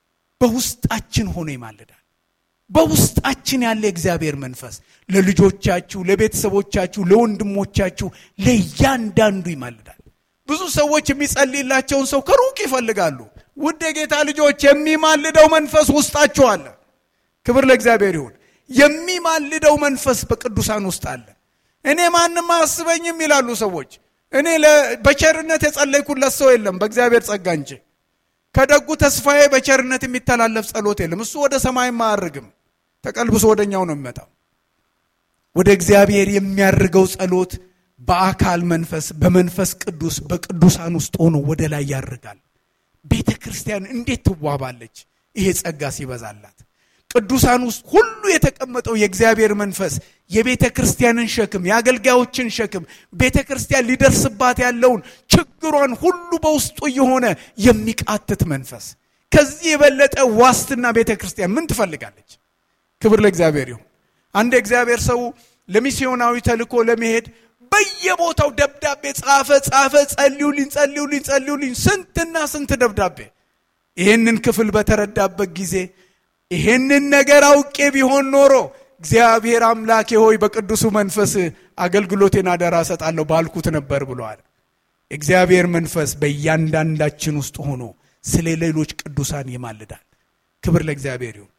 Speaker 1: በውስጣችን ሆኖ ይማልዳል። በውስጣችን ያለ እግዚአብሔር መንፈስ ለልጆቻችሁ፣ ለቤተሰቦቻችሁ፣ ለወንድሞቻችሁ፣ ለእያንዳንዱ ይማልዳል። ብዙ ሰዎች የሚጸልይላቸውን ሰው ከሩቅ ይፈልጋሉ። ውድ የጌታ ልጆች የሚማልደው መንፈስ ውስጣችሁ አለ። ክብር ለእግዚአብሔር ይሁን። የሚማልደው መንፈስ በቅዱሳን ውስጥ አለ። እኔ ማንም አያስበኝም ይላሉ ሰዎች። እኔ በቸርነት የጸለይኩለት ሰው የለም በእግዚአብሔር ጸጋ እንጂ ከደጉ ተስፋዬ በቸርነት የሚተላለፍ ጸሎት የለም። እሱ ወደ ሰማይም አያርግም፣ ተቀልብሶ ወደኛው ነው የሚመጣው። ወደ እግዚአብሔር የሚያርገው ጸሎት በአካል መንፈስ በመንፈስ ቅዱስ በቅዱሳን ውስጥ ሆኖ ወደ ላይ ያርጋል። ቤተ ክርስቲያን እንዴት ትዋባለች! ይሄ ጸጋ ሲበዛላት ቅዱሳን ውስጥ ሁሉ የተቀመጠው የእግዚአብሔር መንፈስ የቤተ ክርስቲያንን ሸክም የአገልጋዮችን ሸክም ቤተ ክርስቲያን ሊደርስባት ያለውን ችግሯን ሁሉ በውስጡ የሆነ የሚቃትት መንፈስ። ከዚህ የበለጠ ዋስትና ቤተ ክርስቲያን ምን ትፈልጋለች? ክብር ለእግዚአብሔር ይሁን። አንድ የእግዚአብሔር ሰው ለሚስዮናዊ ተልኮ ለመሄድ በየቦታው ደብዳቤ ጻፈ ጻፈ። ጸልዩልኝ፣ ጸልዩልኝ፣ ጸልዩልኝ ስንትና ስንት ደብዳቤ። ይህንን ክፍል በተረዳበት ጊዜ ይህንን ነገር አውቄ ቢሆን ኖሮ እግዚአብሔር አምላኬ ሆይ በቅዱሱ መንፈስ አገልግሎቴን አደራ እሰጣለሁ ባልኩት ነበር ብለዋል። እግዚአብሔር መንፈስ በእያንዳንዳችን ውስጥ ሆኖ ስለ ሌሎች ቅዱሳን ይማልዳል። ክብር ለእግዚአብሔር ይሁን።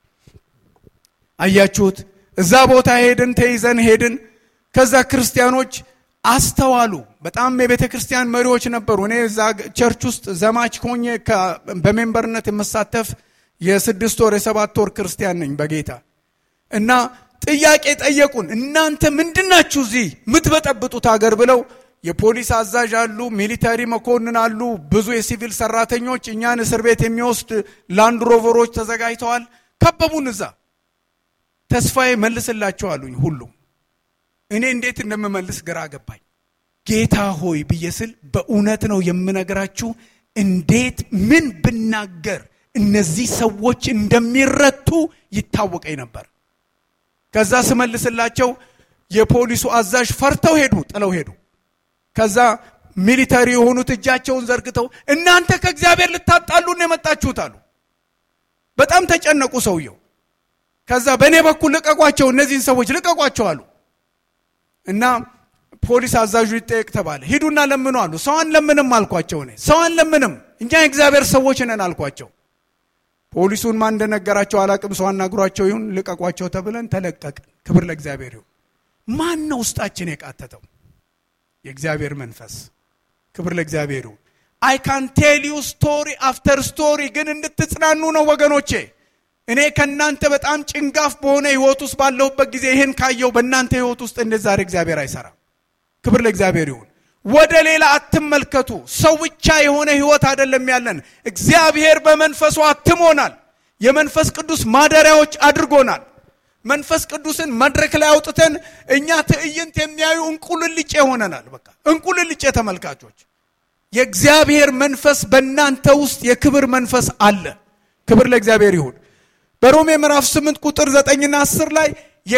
Speaker 1: አያችሁት? እዛ ቦታ ሄድን፣ ተይዘን ሄድን። ከዛ ክርስቲያኖች አስተዋሉ። በጣም የቤተ ክርስቲያን መሪዎች ነበሩ። እኔ እዛ ቸርች ውስጥ ዘማች ሆኜ በሜምበርነት የመሳተፍ የስድስት ወር የሰባት ወር ክርስቲያን ነኝ በጌታ እና ጥያቄ ጠየቁን። እናንተ ምንድናችሁ እዚህ የምትበጠብጡት ሀገር ብለው የፖሊስ አዛዥ አሉ፣ ሚሊተሪ መኮንን አሉ፣ ብዙ የሲቪል ሰራተኞች እኛን እስር ቤት የሚወስድ ላንድ ሮቨሮች ተዘጋጅተዋል። ከበቡን። እዛ ተስፋዬ መልስላቸው አሉኝ። ሁሉም እኔ እንዴት እንደምመልስ ግራ ገባኝ። ጌታ ሆይ ብዬ ስል በእውነት ነው የምነግራችሁ፣ እንዴት ምን ብናገር እነዚህ ሰዎች እንደሚረቱ ይታወቀኝ ነበር። ከዛ ስመልስላቸው የፖሊሱ አዛዥ ፈርተው ሄዱ፣ ጥለው ሄዱ። ከዛ ሚሊተሪ የሆኑት እጃቸውን ዘርግተው እናንተ ከእግዚአብሔር ልታጣሉን የመጣችሁት አሉ። በጣም ተጨነቁ ሰውየው። ከዛ በእኔ በኩል ልቀቋቸው፣ እነዚህን ሰዎች ልቀቋቸው አሉ እና ፖሊስ አዛዡ ይጠየቅ ተባለ። ሂዱና ለምኑ አሉ። ሰው አንለምንም አልኳቸው። እኔ ሰው አንለምንም፣ እኛ የእግዚአብሔር ሰዎች ነን አልኳቸው። ፖሊሱን ማን እንደነገራቸው አላቅም። ሰው አናግሯቸው ይሁን ልቀቋቸው ተብለን ተለቀቅን። ክብር ለእግዚአብሔር ይሁን። ማን ነው ውስጣችን የቃተተው? የእግዚአብሔር መንፈስ። ክብር ለእግዚአብሔር ይሁን። አይ ካን ቴል ዩ ስቶሪ አፍተር ስቶሪ፣ ግን እንድትጽናኑ ነው ወገኖቼ። እኔ ከእናንተ በጣም ጭንጋፍ በሆነ ህይወት ውስጥ ባለሁበት ጊዜ ይህን ካየው በእናንተ ህይወት ውስጥ እንደ ዛሬ እግዚአብሔር አይሰራም። ክብር ለእግዚአብሔር ይሁን። ወደ ሌላ አትመልከቱ። ሰው ብቻ የሆነ ህይወት አይደለም ያለን። እግዚአብሔር በመንፈሱ አትሞናል። የመንፈስ ቅዱስ ማደሪያዎች አድርጎናል። መንፈስ ቅዱስን መድረክ ላይ አውጥተን እኛ ትዕይንት የሚያዩ እንቁልልጭ ሆነናል። በቃ እንቁልልጭ ተመልካቾች። የእግዚአብሔር መንፈስ በእናንተ ውስጥ የክብር መንፈስ አለ። ክብር ለእግዚአብሔር ይሁን። በሮሜ ምዕራፍ 8 ቁጥር 9ና 10 ላይ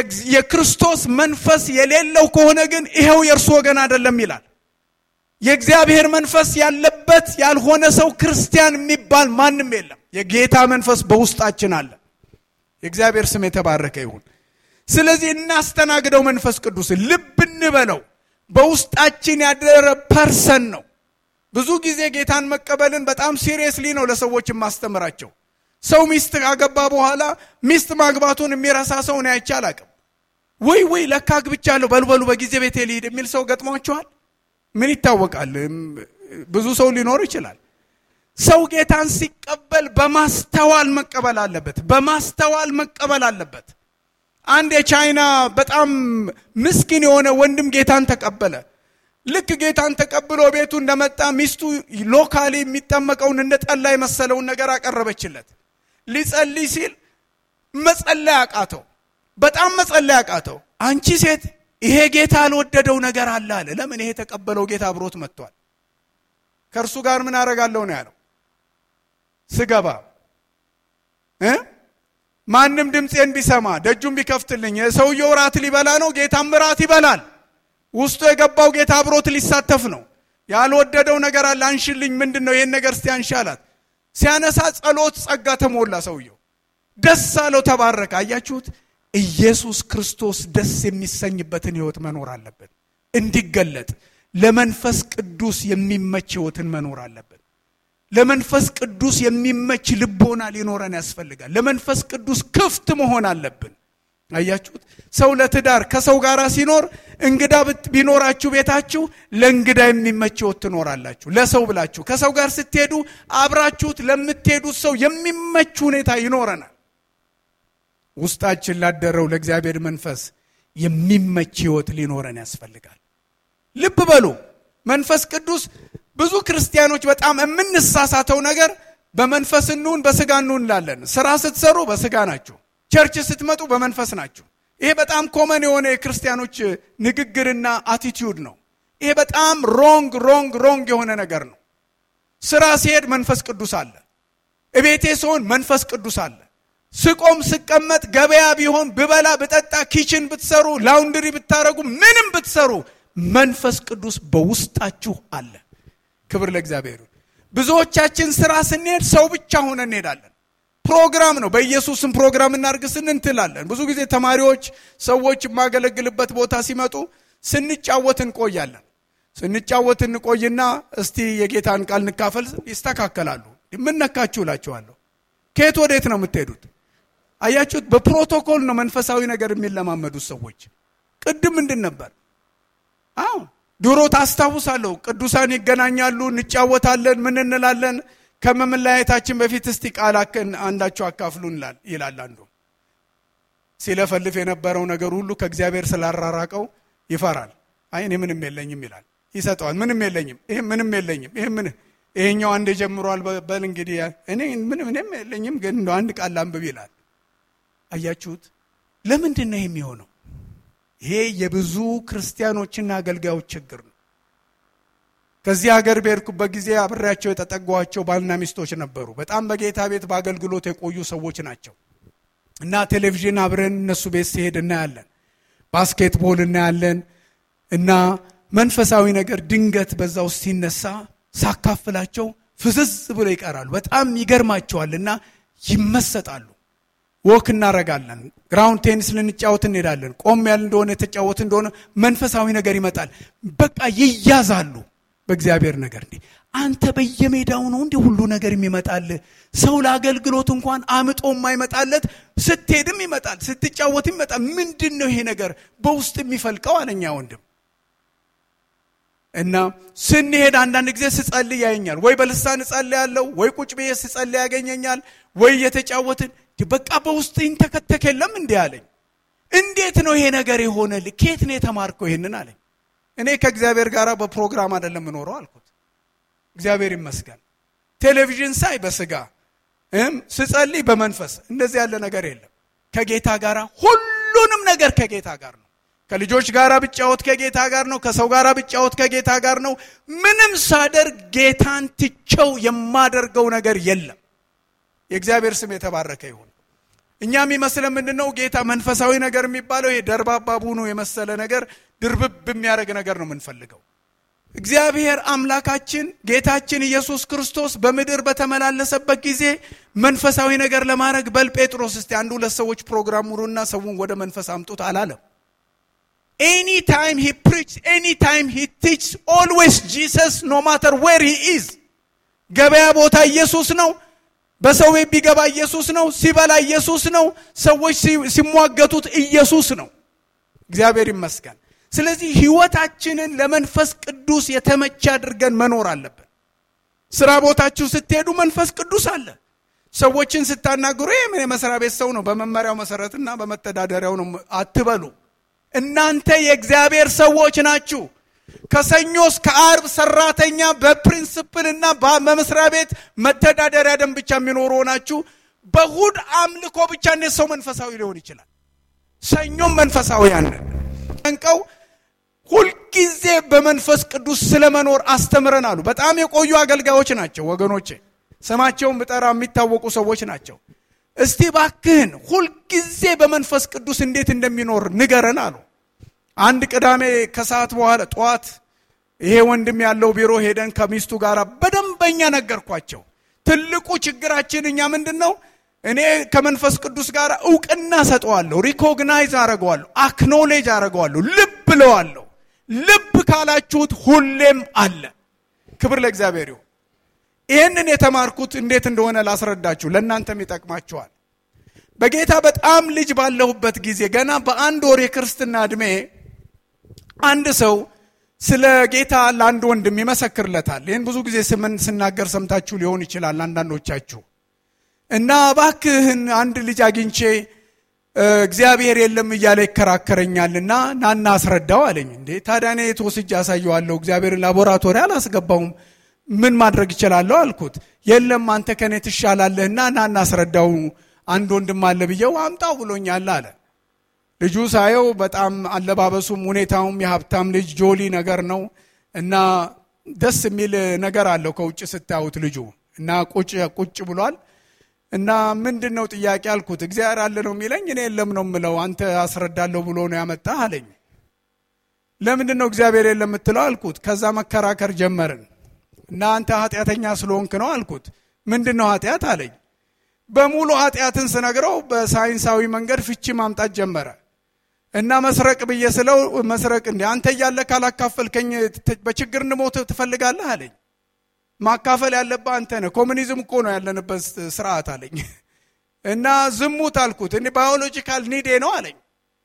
Speaker 1: የክርስቶስ መንፈስ የሌለው ከሆነ ግን ይኸው የእርሱ ወገን አይደለም ይላል። የእግዚአብሔር መንፈስ ያለበት ያልሆነ ሰው ክርስቲያን የሚባል ማንም የለም። የጌታ መንፈስ በውስጣችን አለ። የእግዚአብሔር ስም የተባረከ ይሁን። ስለዚህ እናስተናግደው። መንፈስ ቅዱስን ልብ እንበለው። በውስጣችን ያደረ ፐርሰን ነው። ብዙ ጊዜ ጌታን መቀበልን በጣም ሲሪየስሊ ነው ለሰዎች የማስተምራቸው። ሰው ሚስት ካገባ በኋላ ሚስት ማግባቱን የሚረሳ ሰው ነው አይቼ አላቅም። ወይ ወይ ለካ አግብቻለሁ በልበሉ በጊዜ ቤቴ ልሂድ የሚል ሰው ገጥሟቸዋል። ምን ይታወቃል? ብዙ ሰው ሊኖር ይችላል። ሰው ጌታን ሲቀበል በማስተዋል መቀበል አለበት። በማስተዋል መቀበል አለበት። አንድ የቻይና በጣም ምስኪን የሆነ ወንድም ጌታን ተቀበለ። ልክ ጌታን ተቀብሎ ቤቱ እንደመጣ ሚስቱ ሎካሊ የሚጠመቀውን እንደ ጠላ የመሰለውን ነገር አቀረበችለት። ሊጸልይ ሲል መጸለይ አቃተው። በጣም መጸለይ አቃተው። አንቺ ሴት ይሄ ጌታ ያልወደደው ነገር አለ አለ። ለምን? ይሄ የተቀበለው ጌታ አብሮት መጥቷል። ከእርሱ ጋር ምን አደርጋለሁ ነው ያለው። ስገባ እ ማንም ድምፄን ቢሰማ ደጁን ቢከፍትልኝ ሰውየው ራት ሊበላ ነው፣ ጌታም ራት ይበላል። ውስጡ የገባው ጌታ አብሮት ሊሳተፍ ነው። ያልወደደው ነገር አለ። አንሽልኝ፣ ምንድን ነው ይሄን ነገር እስቲ አንሺ አላት። ሲያነሳ ጸሎት ጸጋ ተሞላ። ሰውየው ደስ አለው፣ ተባረከ። አያችሁት? ኢየሱስ ክርስቶስ ደስ የሚሰኝበትን ህይወት መኖር አለብን። እንዲገለጥ ለመንፈስ ቅዱስ የሚመች ህይወትን መኖር አለብን። ለመንፈስ ቅዱስ የሚመች ልቦና ሊኖረን ያስፈልጋል። ለመንፈስ ቅዱስ ክፍት መሆን አለብን። አያችሁት? ሰው ለትዳር ከሰው ጋር ሲኖር እንግዳ ቢኖራችሁ ቤታችሁ ለእንግዳ የሚመች ህይወት ትኖራላችሁ። ለሰው ብላችሁ ከሰው ጋር ስትሄዱ አብራችሁት ለምትሄዱት ሰው የሚመች ሁኔታ ይኖረናል። ውስጣችን ላደረው ለእግዚአብሔር መንፈስ የሚመች ህይወት ሊኖረን ያስፈልጋል። ልብ በሉ መንፈስ ቅዱስ ብዙ ክርስቲያኖች በጣም የምንሳሳተው ነገር በመንፈስ እንሁን በስጋ እንሁን እንላለን። ስራ ስትሰሩ በስጋ ናችሁ፣ ቸርች ስትመጡ በመንፈስ ናችሁ። ይሄ በጣም ኮመን የሆነ የክርስቲያኖች ንግግርና አቲቲዩድ ነው። ይሄ በጣም ሮንግ ሮንግ ሮንግ የሆነ ነገር ነው። ስራ ሲሄድ መንፈስ ቅዱስ አለ። እቤቴ ስሆን መንፈስ ቅዱስ አለ። ስቆም ስቀመጥ፣ ገበያ ቢሆን ብበላ ብጠጣ፣ ኪችን ብትሰሩ፣ ላውንድሪ ብታረጉ፣ ምንም ብትሰሩ መንፈስ ቅዱስ በውስጣችሁ አለ። ክብር ለእግዚአብሔር። ብዙዎቻችን ስራ ስንሄድ ሰው ብቻ ሆነ እንሄዳለን። ፕሮግራም ነው። በኢየሱስም ፕሮግራም እናርግ ስንንትላለን። ብዙ ጊዜ ተማሪዎች፣ ሰዎች የማገለግልበት ቦታ ሲመጡ ስንጫወት እንቆያለን። ስንጫወት እንቆይና እስቲ የጌታን ቃል እንካፈል፣ ይስተካከላሉ። ምን ነካችሁ እላችኋለሁ። ከየት ወዴት ነው የምትሄዱት? አያችሁት? በፕሮቶኮል ነው መንፈሳዊ ነገር የሚለማመዱት ሰዎች። ቅድም ምንድን ነበር? አዎ ድሮ ታስታውሳለሁ፣ ቅዱሳን ይገናኛሉ፣ እንጫወታለን፣ ምን እንላለን። ከመለያየታችን በፊት እስቲ ቃል አንዳቸው አካፍሉን ይላል አንዱ። ሲለፈልፍ የነበረው ነገር ሁሉ ከእግዚአብሔር ስላራራቀው ይፈራል። አይ እኔ ምንም የለኝም ይላል። ይሰጠዋል። ምንም የለኝም፣ ይሄ ምንም የለኝም፣ ይሄ ምን ይሄኛው አንድ ጀምሯል። በል እንግዲህ እኔ ምንም ምንም የለኝም፣ ግን እንደ አንድ ቃል አንብብ ይላል። አያችሁት? ለምንድን ነው የሚሆነው? ይሄ የብዙ ክርስቲያኖችና አገልጋዮች ችግር ነው። ከዚህ ሀገር በሄድኩበት ጊዜ አብሬያቸው የተጠጓቸው ባልና ሚስቶች ነበሩ። በጣም በጌታ ቤት በአገልግሎት የቆዩ ሰዎች ናቸው እና ቴሌቪዥን አብረን እነሱ ቤት ሲሄድ እናያለን። ባስኬትቦል እናያለን እና መንፈሳዊ ነገር ድንገት በዛ ውስጥ ሲነሳ ሳካፍላቸው ፍዝዝ ብሎ ይቀራሉ። በጣም ይገርማቸዋል እና ይመሰጣሉ። ወክ እናረጋለን። ግራውንድ ቴኒስ ልንጫወት እንሄዳለን። ቆም ያል እንደሆነ የተጫወት እንደሆነ መንፈሳዊ ነገር ይመጣል። በቃ ይያዛሉ በእግዚአብሔር ነገር። እንዴ አንተ በየሜዳው ነው እንዲህ ሁሉ ነገር የሚመጣል። ሰው ለአገልግሎት እንኳን አምጦ የማይመጣለት ስትሄድም ይመጣል፣ ስትጫወትም ይመጣል። ምንድን ነው ይሄ ነገር በውስጥ የሚፈልቀው አለኛ ወንድም እና ስንሄድ አንዳንድ ጊዜ ስጸልይ ያየኛል። ወይ በልሳን እጸልያለሁ፣ ወይ ቁጭ ብዬ ስጸልይ ያገኘኛል፣ ወይ እየተጫወትን በቃ በውስጥ ይንተከተክ የለም እንዲህ አለኝ። እንዴት ነው ይሄ ነገር የሆነልህ? ከየት ነው የተማርከው ይሄንን አለኝ። እኔ ከእግዚአብሔር ጋር በፕሮግራም አይደለም የምኖረው አልኩት። እግዚአብሔር ይመስገን። ቴሌቪዥን ሳይ በስጋ ስጸልይ በመንፈስ እንደዚህ ያለ ነገር የለም። ከጌታ ጋር ሁሉንም ነገር ከጌታ ጋር ነው። ከልጆች ጋር ብጫወት ከጌታ ጋር ነው። ከሰው ጋር ብጫወት ከጌታ ጋር ነው። ምንም ሳደርግ ጌታን ትቸው የማደርገው ነገር የለም። የእግዚአብሔር ስም የተባረከ ይሁን። እኛ የሚመስለን ምንድን ነው? ጌታ መንፈሳዊ ነገር የሚባለው ይሄ ደርባባ ቡኑ የመሰለ ነገር ድርብብ የሚያደርግ ነገር ነው የምንፈልገው። እግዚአብሔር አምላካችን ጌታችን ኢየሱስ ክርስቶስ በምድር በተመላለሰበት ጊዜ መንፈሳዊ ነገር ለማድረግ በል ጴጥሮስ እስቲ አንድ ሁለት ሰዎች ፕሮግራም ሙሉና ሰውን ወደ መንፈስ አምጡት አላለም። ኤኒ ታይም ሂ ፕሪች ኤኒ ታይም ሂ ቲች ኦልዌይስ ጂሰስ ኖ ማተር ዌር ሂ ኢዝ። ገበያ ቦታ ኢየሱስ ነው። በሰው ቤት ቢገባ ኢየሱስ ነው። ሲበላ ኢየሱስ ነው። ሰዎች ሲሟገቱት ኢየሱስ ነው። እግዚአብሔር ይመስገን። ስለዚህ ህይወታችንን ለመንፈስ ቅዱስ የተመቸ አድርገን መኖር አለብን። ስራ ቦታችሁ ስትሄዱ መንፈስ ቅዱስ አለ። ሰዎችን ስታናግሩ ይህ ምን የመስሪያ ቤት ሰው ነው፣ በመመሪያው መሰረትና በመተዳደሪያው ነው አትበሉ። እናንተ የእግዚአብሔር ሰዎች ናችሁ። ከሰኞ እስከ አርብ ሰራተኛ በፕሪንስፕል እና በመስሪያ ቤት መተዳደሪያ ደንብ ብቻ የሚኖሩ ሆናችሁ በእሁድ አምልኮ ብቻ እንዴት ሰው መንፈሳዊ ሊሆን ይችላል? ሰኞም መንፈሳዊያን ጠንቀው ሁልጊዜ በመንፈስ ቅዱስ ስለመኖር አስተምረን አሉ። በጣም የቆዩ አገልጋዮች ናቸው ወገኖቼ። ስማቸውን ብጠራ የሚታወቁ ሰዎች ናቸው። እስቲ ባክህን ሁልጊዜ በመንፈስ ቅዱስ እንዴት እንደሚኖር ንገረን አሉ። አንድ ቅዳሜ ከሰዓት በኋላ ጠዋት ይሄ ወንድም ያለው ቢሮ ሄደን ከሚስቱ ጋር በደንበኛ ነገርኳቸው። ትልቁ ችግራችን እኛ ምንድን ነው? እኔ ከመንፈስ ቅዱስ ጋር እውቅና ሰጠዋለሁ፣ ሪኮግናይዝ አረገዋለሁ፣ አክኖሌጅ አረገዋለሁ፣ ልብ እለዋለሁ። ልብ ካላችሁት ሁሌም አለ። ክብር ለእግዚአብሔር ይሁን። ይህንን የተማርኩት እንዴት እንደሆነ ላስረዳችሁ፣ ለእናንተም ይጠቅማችኋል። በጌታ በጣም ልጅ ባለሁበት ጊዜ ገና በአንድ ወር የክርስትና ዕድሜ አንድ ሰው ስለ ጌታ ለአንድ ወንድም ይመሰክርለታል። ይህን ብዙ ጊዜ ስምን ስናገር ሰምታችሁ ሊሆን ይችላል አንዳንዶቻችሁ እና እባክህን አንድ ልጅ አግኝቼ እግዚአብሔር የለም እያለ ይከራከረኛልና ናና አስረዳው አለኝ። እንዴ ታዲያ እኔ የተወስጅ ያሳየዋለሁ እግዚአብሔርን ላቦራቶሪ አላስገባውም ምን ማድረግ ይችላለሁ አልኩት። የለም አንተ ከኔ ትሻላለህና ናና አስረዳው አንድ ወንድም አለ ብየው አምጣው ብሎኛል አለ። ልጁ ሳየው በጣም አለባበሱም ሁኔታውም የሀብታም ልጅ ጆሊ ነገር ነው እና ደስ የሚል ነገር አለው ከውጭ ስታዩት ልጁ እና ቁጭ ቁጭ ብሏል እና ምንድን ነው ጥያቄ አልኩት። እግዚአብሔር አለ ነው የሚለኝ እኔ የለም ነው የምለው። አንተ አስረዳለሁ ብሎ ነው ያመጣህ አለኝ። ለምንድን ነው እግዚአብሔር የለም የምትለው አልኩት። ከዛ መከራከር ጀመርን እና አንተ ኃጢአተኛ ስለሆንክ ነው አልኩት። ምንድን ነው ኃጢአት አለኝ። በሙሉ ኃጢአትን ስነግረው በሳይንሳዊ መንገድ ፍቺ ማምጣት ጀመረ እና መስረቅ ብዬ ስለው መስረቅ እንዲ አንተ እያለ ካላካፈልከኝ በችግር እንሞት ትፈልጋለህ አለኝ። ማካፈል ያለብህ አንተ ነህ። ኮሚኒዝም እኮ ነው ያለንበት ስርዓት አለኝ። እና ዝሙት አልኩት። እኔ ባዮሎጂካል ኒዴ ነው አለኝ።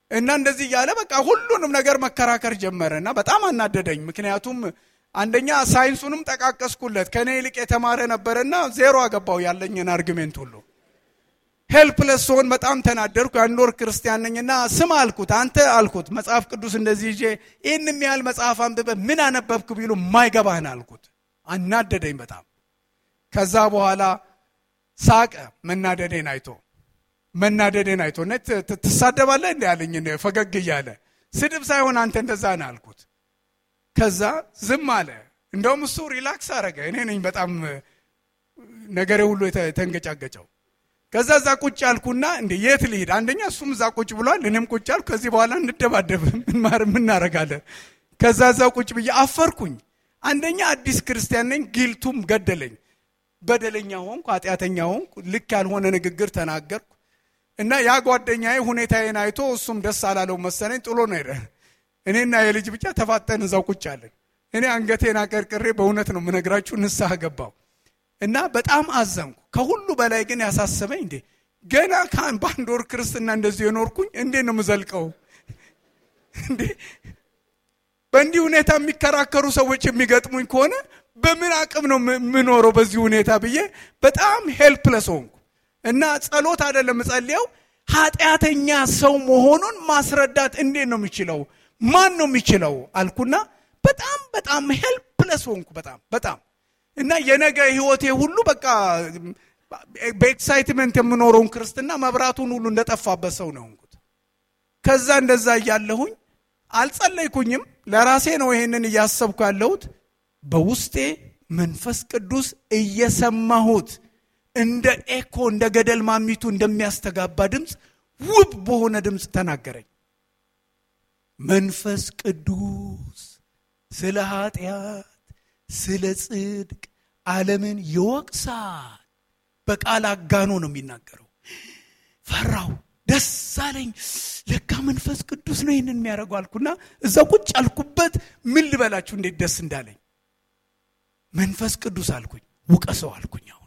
Speaker 1: እና እንደዚህ እያለ በቃ ሁሉንም ነገር መከራከር ጀመረ እና በጣም አናደደኝ። ምክንያቱም አንደኛ ሳይንሱንም ጠቃቀስኩለት ከእኔ ይልቅ የተማረ ነበረና ዜሮ አገባው ያለኝን አርጊሜንት ሁሉ ሄልፕለስ ስሆን በጣም ተናደርኩ። የአንድ ወር ክርስቲያን ነኝና ስም አልኩት፣ አንተ አልኩት መጽሐፍ ቅዱስ እንደዚህ ይዤ ይህንም ያህል መጽሐፍ አንብበ ምን አነበብክ ቢሉ የማይገባህን አልኩት። አናደደኝ በጣም። ከዛ በኋላ ሳቀ መናደዴን አይቶ መናደዴን አይቶ ነ ትሳደባለህ እንዲ ያለኝ ፈገግ እያለ ስድብ ሳይሆን አንተ እንደዛ ነህ አልኩት። ከዛ ዝም አለ። እንደውም እሱ ሪላክስ አረገ። እኔ ነኝ በጣም ነገሬ ሁሉ የተንገጫገጨው። ከዛ እዛ ቁጭ አልኩና እንደ የት ልሂድ? አንደኛ እሱም እዛ ቁጭ ብሏል፣ እኔም ቁጭ አልኩ። ከዚህ በኋላ እንደባደብ ምናረጋለን? ከዛ እዛ ቁጭ ብዬ አፈርኩኝ። አንደኛ አዲስ ክርስቲያን ነኝ፣ ጊልቱም ገደለኝ። በደለኛ ሆንኩ፣ ኃጢአተኛ ሆንኩ፣ ልክ ያልሆነ ንግግር ተናገርኩ እና ያ ጓደኛዬ ሁኔታዬን አይቶ እሱም ደስ አላለው መሰለኝ ጥሎ ነው ሄደ። እኔና የልጅ ብቻ ተፋጠን እዛው ቁጭ አለን። እኔ አንገቴን አቀርቅሬ በእውነት ነው የምነግራችሁ ንስሐ ገባው እና በጣም አዘንኩ። ከሁሉ በላይ ግን ያሳሰበኝ እንዴ ገና በአንድ ወር ክርስትና እንደዚህ የኖርኩኝ እንዴት ነው የምዘልቀው? እንዴ በእንዲህ ሁኔታ የሚከራከሩ ሰዎች የሚገጥሙኝ ከሆነ በምን አቅም ነው የምኖረው በዚህ ሁኔታ ብዬ በጣም ሄልፕለስ ሆንኩ እና ጸሎት አይደለም ጸልየው ኃጢአተኛ ሰው መሆኑን ማስረዳት እንዴት ነው የሚችለው? ማን ነው የሚችለው አልኩና በጣም በጣም ሄልፕለስ ሆንኩ። በጣም በጣም እና የነገ ህይወቴ ሁሉ በቃ በኤክሳይትመንት የምኖረውን ክርስትና መብራቱን ሁሉ እንደጠፋበት ሰው ነው ሆንኩት። ከዛ እንደዛ እያለሁኝ አልጸለይኩኝም። ለራሴ ነው ይሄንን እያሰብኩ ያለሁት። በውስጤ መንፈስ ቅዱስ እየሰማሁት እንደ ኤኮ እንደ ገደል ማሚቱ እንደሚያስተጋባ ድምፅ ውብ በሆነ ድምፅ ተናገረኝ። መንፈስ ቅዱስ ስለ ኃጢአት፣ ስለ ጽድቅ ዓለምን ይወቅሳል። በቃል አጋኖ ነው የሚናገረው። ፈራው፣ ደስ አለኝ። ለካ መንፈስ ቅዱስ ነው ይህንን የሚያደርገው አልኩና እዛ ቁጭ አልኩበት። ምን ልበላችሁ እንዴት ደስ እንዳለኝ። መንፈስ ቅዱስ አልኩኝ፣ ውቀሰው አልኩኝ። አሁን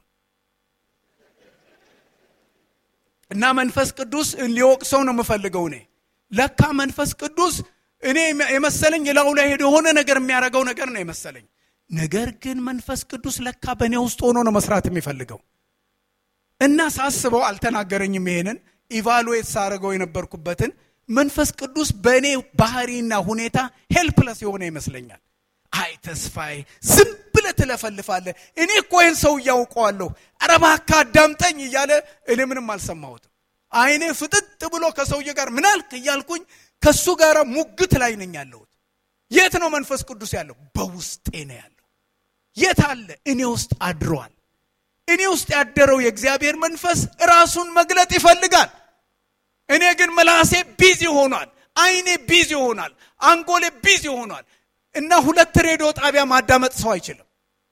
Speaker 1: እና መንፈስ ቅዱስ ሊወቅሰው ነው የምፈልገው እኔ ለካ መንፈስ ቅዱስ እኔ የመሰለኝ ላዩ ላይ ሄዶ የሆነ ነገር የሚያደርገው ነገር ነው የመሰለኝ። ነገር ግን መንፈስ ቅዱስ ለካ በእኔ ውስጥ ሆኖ ነው መስራት የሚፈልገው እና ሳስበው አልተናገረኝም። ይሄንን ኢቫሉዌት ሳደርገው የነበርኩበትን መንፈስ ቅዱስ በእኔ ባህሪና ሁኔታ ሄልፕለስ የሆነ ይመስለኛል። አይ ተስፋዬ ዝም ብለህ ትለፈልፋለህ፣ እኔ እኮ ይህን ሰው እያውቀዋለሁ፣ ኧረ እባክህ አዳምጠኝ እያለ እኔ ምንም አልሰማሁትም። አይኔ ፍጥጥ ብሎ ከሰውዬ ጋር ምናልክ እያልኩኝ ከእሱ ጋር ሙግት ላይ ነኝ ያለሁት። የት ነው መንፈስ ቅዱስ ያለው? በውስጤ ነው ያለው። የት አለ? እኔ ውስጥ አድሯል። እኔ ውስጥ ያደረው የእግዚአብሔር መንፈስ ራሱን መግለጥ ይፈልጋል። እኔ ግን ምላሴ ቢዚ ሆኗል፣ አይኔ ቢዚ ሆኗል፣ አንጎሌ ቢዚ ሆኗል እና ሁለት ሬዲዮ ጣቢያ ማዳመጥ ሰው አይችልም።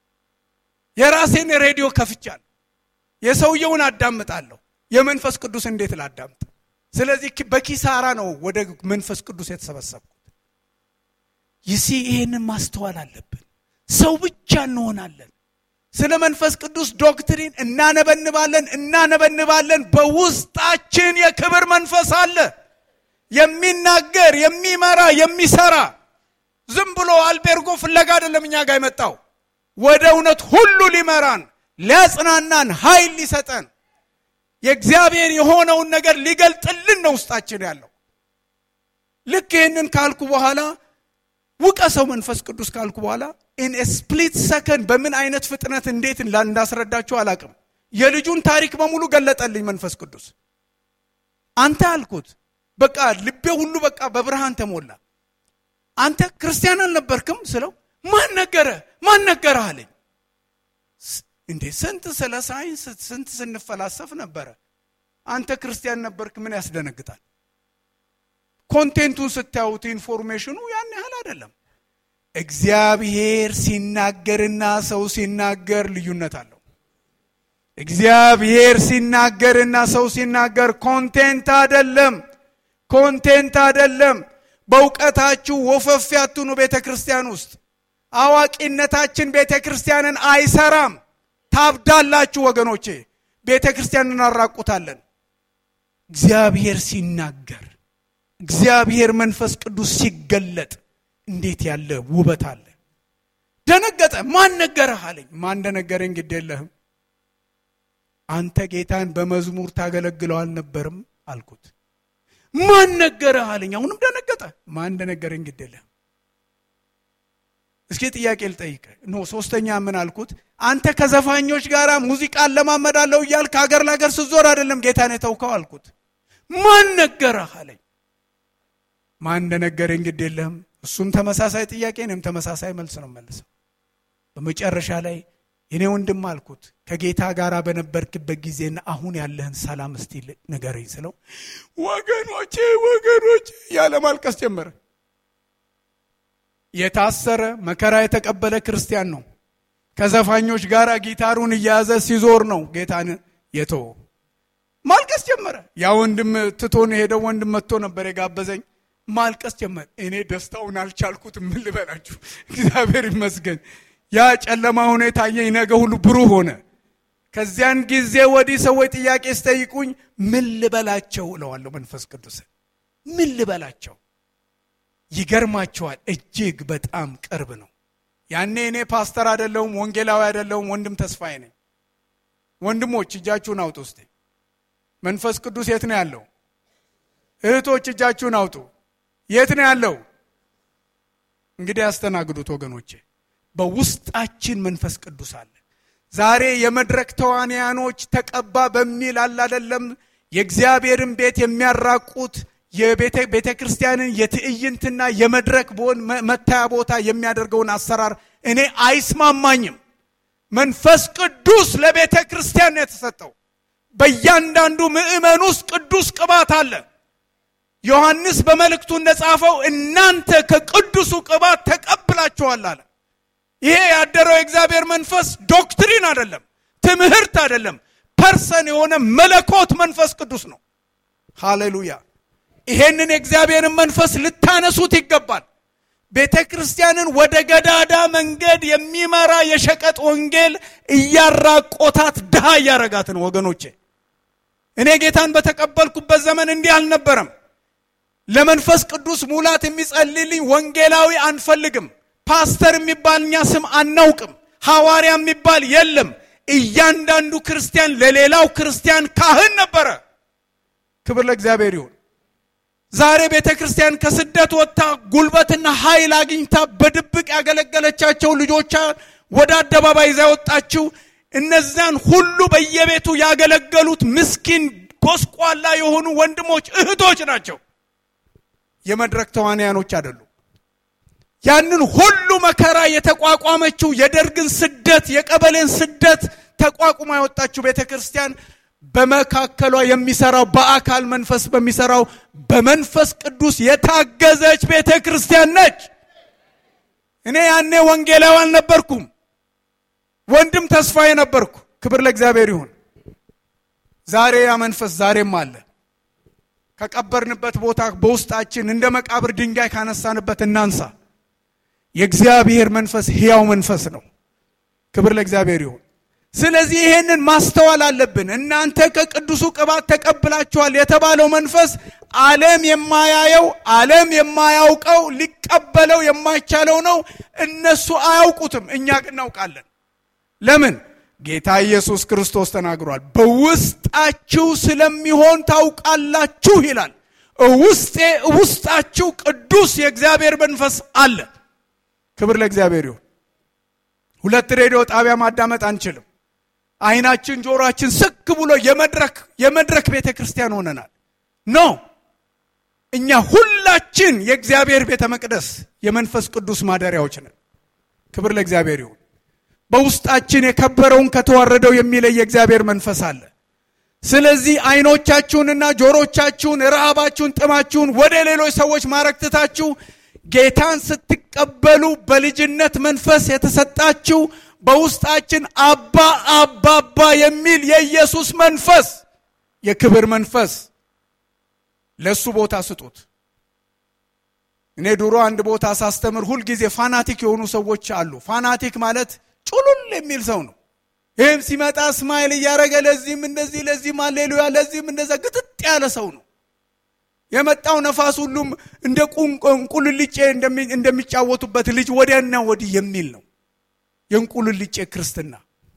Speaker 1: የራሴን ሬዲዮ ከፍቻል፣ የሰውየውን አዳምጣለሁ። የመንፈስ ቅዱስ እንዴት ላዳምጥ? ስለዚህ በኪሳራ ነው ወደ መንፈስ ቅዱስ የተሰበሰብኩት። ይሲ ይሄንን ማስተዋል አለብን። ሰው ብቻ እንሆናለን። ስለ መንፈስ ቅዱስ ዶክትሪን እናነበንባለን እናነበንባለን። በውስጣችን የክብር መንፈስ አለ፣ የሚናገር የሚመራ፣ የሚሰራ ዝም ብሎ አልቤርጎ ፍለጋ አይደለም እኛ ጋር የመጣው ወደ እውነት ሁሉ ሊመራን ሊያጽናናን ኃይል ሊሰጠን የእግዚአብሔር የሆነውን ነገር ሊገልጥልን ነው ውስጣችን ያለው። ልክ ይህንን ካልኩ በኋላ ውቀሰው መንፈስ ቅዱስ ካልኩ በኋላ ኢን ስፕሊት ሰከንድ በምን አይነት ፍጥነት እንዴት እንዳስረዳችሁ አላቅም። የልጁን ታሪክ በሙሉ ገለጠልኝ መንፈስ ቅዱስ። አንተ አልኩት በቃ ልቤ ሁሉ በቃ በብርሃን ተሞላ። አንተ ክርስቲያን አልነበርክም ስለው ማን ነገረ ማን ነገረ አለኝ። እንዴ ስንት ስለ ሳይንስ ስንት ስንፈላሰፍ ነበረ። አንተ ክርስቲያን ነበርክ፣ ምን ያስደነግጣል? ኮንቴንቱን ስታዩት ኢንፎርሜሽኑ ያን ያህል አይደለም። እግዚአብሔር ሲናገርና ሰው ሲናገር ልዩነት አለው። እግዚአብሔር ሲናገርና ሰው ሲናገር ኮንቴንት አይደለም፣ ኮንቴንት አይደለም። በእውቀታችሁ ወፈፍ ያትኑ ቤተ ክርስቲያን ውስጥ አዋቂነታችን ቤተ ክርስቲያንን አይሰራም። ታብዳላችሁ ወገኖቼ፣ ቤተ ክርስቲያን እናራቁታለን። እግዚአብሔር ሲናገር እግዚአብሔር መንፈስ ቅዱስ ሲገለጥ እንዴት ያለ ውበት አለ። ደነገጠ። ማን ነገረህ አለኝ። ማን እንደነገረኝ ግድ የለህም አንተ ጌታን በመዝሙር ታገለግለው አልነበርም አልኩት። ማን ነገረህ አለኝ። አሁንም ደነገጠ። ማን እንደነገረኝ ግድ የለህም እስኪ ጥያቄ ልጠይቅ። ኖ ሶስተኛ ምን አልኩት? አንተ ከዘፋኞች ጋር ሙዚቃ ለማመዳለው እያልክ ከሀገር ለሀገር ስትዞር አይደለም ጌታን የተውከው አልኩት። ማን ነገረህ አለኝ። ማን እንደነገረኝ ግድ የለህም። እሱም ተመሳሳይ ጥያቄ፣ እኔም ተመሳሳይ መልስ ነው መልሰው። በመጨረሻ ላይ የኔ ወንድም አልኩት ከጌታ ጋር በነበርክበት ጊዜና አሁን ያለህን ሰላም እስቲ ንገረኝ ስለው ወገኖቼ ወገኖቼ ያለ ማልቀስ ጀመረ። የታሰረ መከራ የተቀበለ ክርስቲያን ነው። ከዘፋኞች ጋር ጊታሩን እየያዘ ሲዞር ነው ጌታን የተወ። ማልቀስ ጀመረ። ያ ወንድም ትቶን የሄደው ወንድም መጥቶ ነበር የጋበዘኝ። ማልቀስ ጀመረ። እኔ ደስታውን አልቻልኩትም። ምን ልበላችሁ፣ እግዚአብሔር ይመስገን። ያ ጨለማ ሆኖ የታየኝ ነገ ሁሉ ብሩህ ሆነ። ከዚያን ጊዜ ወዲህ ሰዎች ጥያቄ ሲጠይቁኝ ምን ልበላቸው እለዋለሁ። መንፈስ ቅዱስን ምን ልበላቸው ይገርማቸዋል። እጅግ በጣም ቅርብ ነው። ያኔ እኔ ፓስተር አይደለሁም፣ ወንጌላዊ አይደለሁም፣ ወንድም ተስፋዬ ነኝ። ወንድሞች እጃችሁን አውጡ እስቲ። መንፈስ ቅዱስ የት ነው ያለው? እህቶች እጃችሁን አውጡ። የት ነው ያለው? እንግዲህ ያስተናግዱት ወገኖቼ። በውስጣችን መንፈስ ቅዱስ አለ። ዛሬ የመድረክ ተዋንያኖች ተቀባ በሚል አላደለም የእግዚአብሔርን ቤት የሚያራቁት የቤተ ክርስቲያንን የትዕይንትና የመድረክ በሆን መታያ ቦታ የሚያደርገውን አሰራር እኔ አይስማማኝም። መንፈስ ቅዱስ ለቤተ ክርስቲያን ነው የተሰጠው። በእያንዳንዱ ምዕመን ውስጥ ቅዱስ ቅባት አለ። ዮሐንስ በመልእክቱ እንደጻፈው እናንተ ከቅዱሱ ቅባት ተቀብላችኋል አለ። ይሄ ያደረው የእግዚአብሔር መንፈስ ዶክትሪን አይደለም፣ ትምህርት አይደለም፣ ፐርሰን የሆነ መለኮት መንፈስ ቅዱስ ነው። ሃሌሉያ! ይሄንን የእግዚአብሔርን መንፈስ ልታነሱት ይገባል። ቤተ ክርስቲያንን ወደ ገዳዳ መንገድ የሚመራ የሸቀጥ ወንጌል እያራቆታት ድሃ እያረጋት ነው። ወገኖቼ እኔ ጌታን በተቀበልኩበት ዘመን እንዲህ አልነበረም። ለመንፈስ ቅዱስ ሙላት የሚጸልልኝ ወንጌላዊ አንፈልግም። ፓስተር የሚባል እኛ ስም አናውቅም። ሐዋርያ የሚባል የለም። እያንዳንዱ ክርስቲያን ለሌላው ክርስቲያን ካህን ነበረ። ክብር ለእግዚአብሔር ይሁን። ዛሬ ቤተ ክርስቲያን ከስደት ወጥታ ጉልበትና ኃይል አግኝታ በድብቅ ያገለገለቻቸው ልጆቿ ወደ አደባባይ ይዛ የወጣችው እነዚያን ሁሉ በየቤቱ ያገለገሉት ምስኪን ጎስቋላ የሆኑ ወንድሞች እህቶች ናቸው። የመድረክ ተዋንያኖች አይደሉም። ያንን ሁሉ መከራ የተቋቋመችው የደርግን ስደት የቀበሌን ስደት ተቋቁማ የወጣችው ቤተ ክርስቲያን በመካከሏ የሚሰራው በአካል መንፈስ በሚሰራው በመንፈስ ቅዱስ የታገዘች ቤተ ክርስቲያን ነች። እኔ ያኔ ወንጌላዊ አልነበርኩም፣ ወንድም ተስፋዬ ነበርኩ። ክብር ለእግዚአብሔር ይሁን። ዛሬ ያ መንፈስ ዛሬም አለ። ከቀበርንበት ቦታ በውስጣችን እንደ መቃብር ድንጋይ ካነሳንበት እናንሳ። የእግዚአብሔር መንፈስ ሕያው መንፈስ ነው። ክብር ለእግዚአብሔር ይሁን። ስለዚህ ይሄንን ማስተዋል አለብን። እናንተ ከቅዱሱ ቅባት ተቀብላችኋል የተባለው መንፈስ ዓለም የማያየው ዓለም የማያውቀው ሊቀበለው የማይቻለው ነው። እነሱ አያውቁትም፣ እኛ ግን እናውቃለን። ለምን? ጌታ ኢየሱስ ክርስቶስ ተናግሯል። በውስጣችሁ ስለሚሆን ታውቃላችሁ ይላል። ውስጤ ውስጣችሁ ቅዱስ የእግዚአብሔር መንፈስ አለ። ክብር ለእግዚአብሔር ይሁን። ሁለት ሬዲዮ ጣቢያ ማዳመጥ አንችልም። አይናችን ጆሮአችን ስክ ብሎ የመድረክ የመድረክ ቤተ ክርስቲያን ሆነናል። ኖ እኛ ሁላችን የእግዚአብሔር ቤተ መቅደስ የመንፈስ ቅዱስ ማደሪያዎች ነን። ክብር ለእግዚአብሔር ይሁን። በውስጣችን የከበረውን ከተዋረደው የሚለይ የእግዚአብሔር መንፈስ አለ። ስለዚህ አይኖቻችሁንና ጆሮቻችሁን፣ ረሃባችሁን፣ ጥማችሁን ወደ ሌሎች ሰዎች ማረክትታችሁ ጌታን ስትቀበሉ በልጅነት መንፈስ የተሰጣችሁ በውስጣችን አባ አባባ የሚል የኢየሱስ መንፈስ የክብር መንፈስ ለሱ ቦታ ስጡት። እኔ ድሮ አንድ ቦታ ሳስተምር ሁልጊዜ ፋናቲክ የሆኑ ሰዎች አሉ። ፋናቲክ ማለት ጩሉል የሚል ሰው ነው። ይህም ሲመጣ እስማኤል እያደረገ ለዚህም እንደዚህ ለዚህም አሌሉያ ለዚህም እንደዛ ግጥጥ ያለ ሰው ነው። የመጣው ነፋስ ሁሉም እንደ እንቁልልጬ እንደሚጫወቱበት ልጅ ወዲያና ወዲህ የሚል ነው። የእንቁልልጬ ክርስትና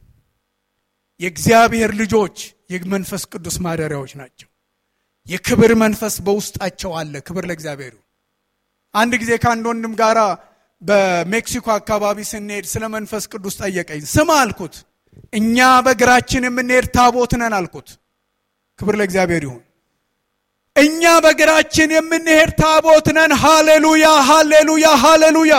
Speaker 1: የእግዚአብሔር ልጆች የመንፈስ ቅዱስ ማደሪያዎች ናቸው። የክብር መንፈስ በውስጣቸው አለ። ክብር ለእግዚአብሔር። አንድ ጊዜ ከአንድ ወንድም ጋራ በሜክሲኮ አካባቢ ስንሄድ ስለ መንፈስ ቅዱስ ጠየቀኝ። ስማ አልኩት፣ እኛ በእግራችን የምንሄድ ታቦት ነን አልኩት። ክብር ለእግዚአብሔር ይሁን። እኛ በእግራችን የምንሄድ ታቦት ነን። ሃሌሉያ፣ ሃሌሉያ፣ ሃሌሉያ።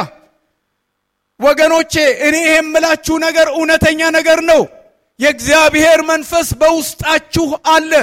Speaker 1: ወገኖቼ እኔ የምላችሁ ነገር እውነተኛ ነገር ነው። የእግዚአብሔር መንፈስ በውስጣችሁ አለ።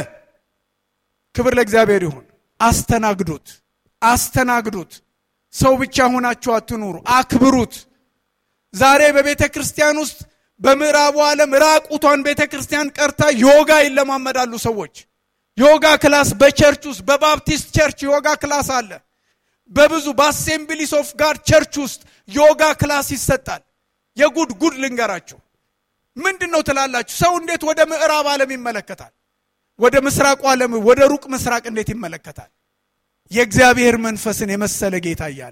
Speaker 1: ክብር ለእግዚአብሔር ይሁን። አስተናግዱት፣ አስተናግዱት። ሰው ብቻ ሆናችሁ አትኑሩ፣ አክብሩት። ዛሬ በቤተ ክርስቲያን ውስጥ በምዕራቡ ዓለም ራቁቷን ቤተ ክርስቲያን ቀርታ ዮጋ ይለማመዳሉ ሰዎች። ዮጋ ክላስ በቸርች ውስጥ በባፕቲስት ቸርች ዮጋ ክላስ አለ። በብዙ በአሴምብሊስ ኦፍ ጋድ ቸርች ውስጥ ዮጋ ክላስ ይሰጣል። የጉድ ጉድ ልንገራችሁ። ምንድን ነው ትላላችሁ? ሰው እንዴት ወደ ምዕራብ ዓለም ይመለከታል? ወደ ምስራቁ ዓለም ወደ ሩቅ ምስራቅ እንዴት ይመለከታል? የእግዚአብሔር መንፈስን የመሰለ ጌታ እያለ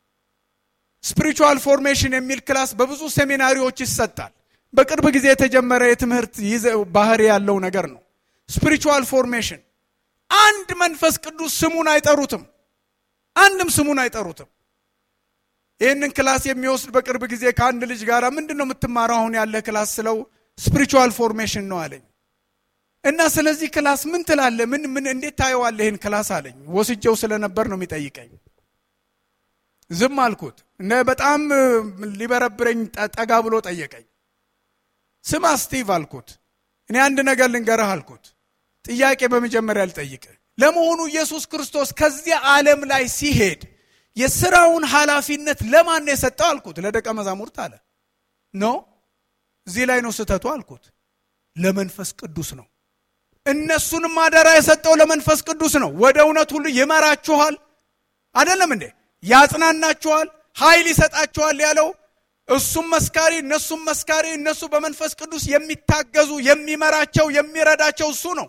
Speaker 1: ስፒሪቹዋል ፎርሜሽን የሚል ክላስ በብዙ ሴሚናሪዎች ይሰጣል። በቅርብ ጊዜ የተጀመረ የትምህርት ባህሪ ያለው ነገር ነው። ስፒሪቹዋል ፎርሜሽን አንድ መንፈስ ቅዱስ ስሙን አይጠሩትም። አንድም ስሙን አይጠሩትም። ይህንን ክላስ የሚወስድ በቅርብ ጊዜ ከአንድ ልጅ ጋር ምንድን ነው የምትማረው አሁን ያለ ክላስ ስለው ስፒሪቹዋል ፎርሜሽን ነው አለኝ። እና ስለዚህ ክላስ ምን ትላለ? ምን ምን እንዴት ታየዋለ ይህን ክላስ አለኝ። ወስጀው ስለነበር ነው የሚጠይቀኝ። ዝም አልኩት። እነ በጣም ሊበረብረኝ ጠጋ ብሎ ጠየቀኝ። ስማ ስቲቭ አልኩት፣ እኔ አንድ ነገር ልንገርህ አልኩት። ጥያቄ በመጀመሪያ ልጠይቅ። ለመሆኑ ኢየሱስ ክርስቶስ ከዚያ ዓለም ላይ ሲሄድ የስራውን ኃላፊነት ለማን ነው የሰጠው አልኩት። ለደቀ መዛሙርት አለ። ኖ እዚህ ላይ ነው ስህተቱ አልኩት። ለመንፈስ ቅዱስ ነው። እነሱንም አደራ የሰጠው ለመንፈስ ቅዱስ ነው። ወደ እውነት ሁሉ ይመራችኋል፣ አይደለም እንዴ? ያጽናናችኋል፣ ኃይል ይሰጣችኋል ያለው እሱም መስካሪ፣ እነሱም መስካሪ፣ እነሱ በመንፈስ ቅዱስ የሚታገዙ የሚመራቸው የሚረዳቸው እሱ ነው።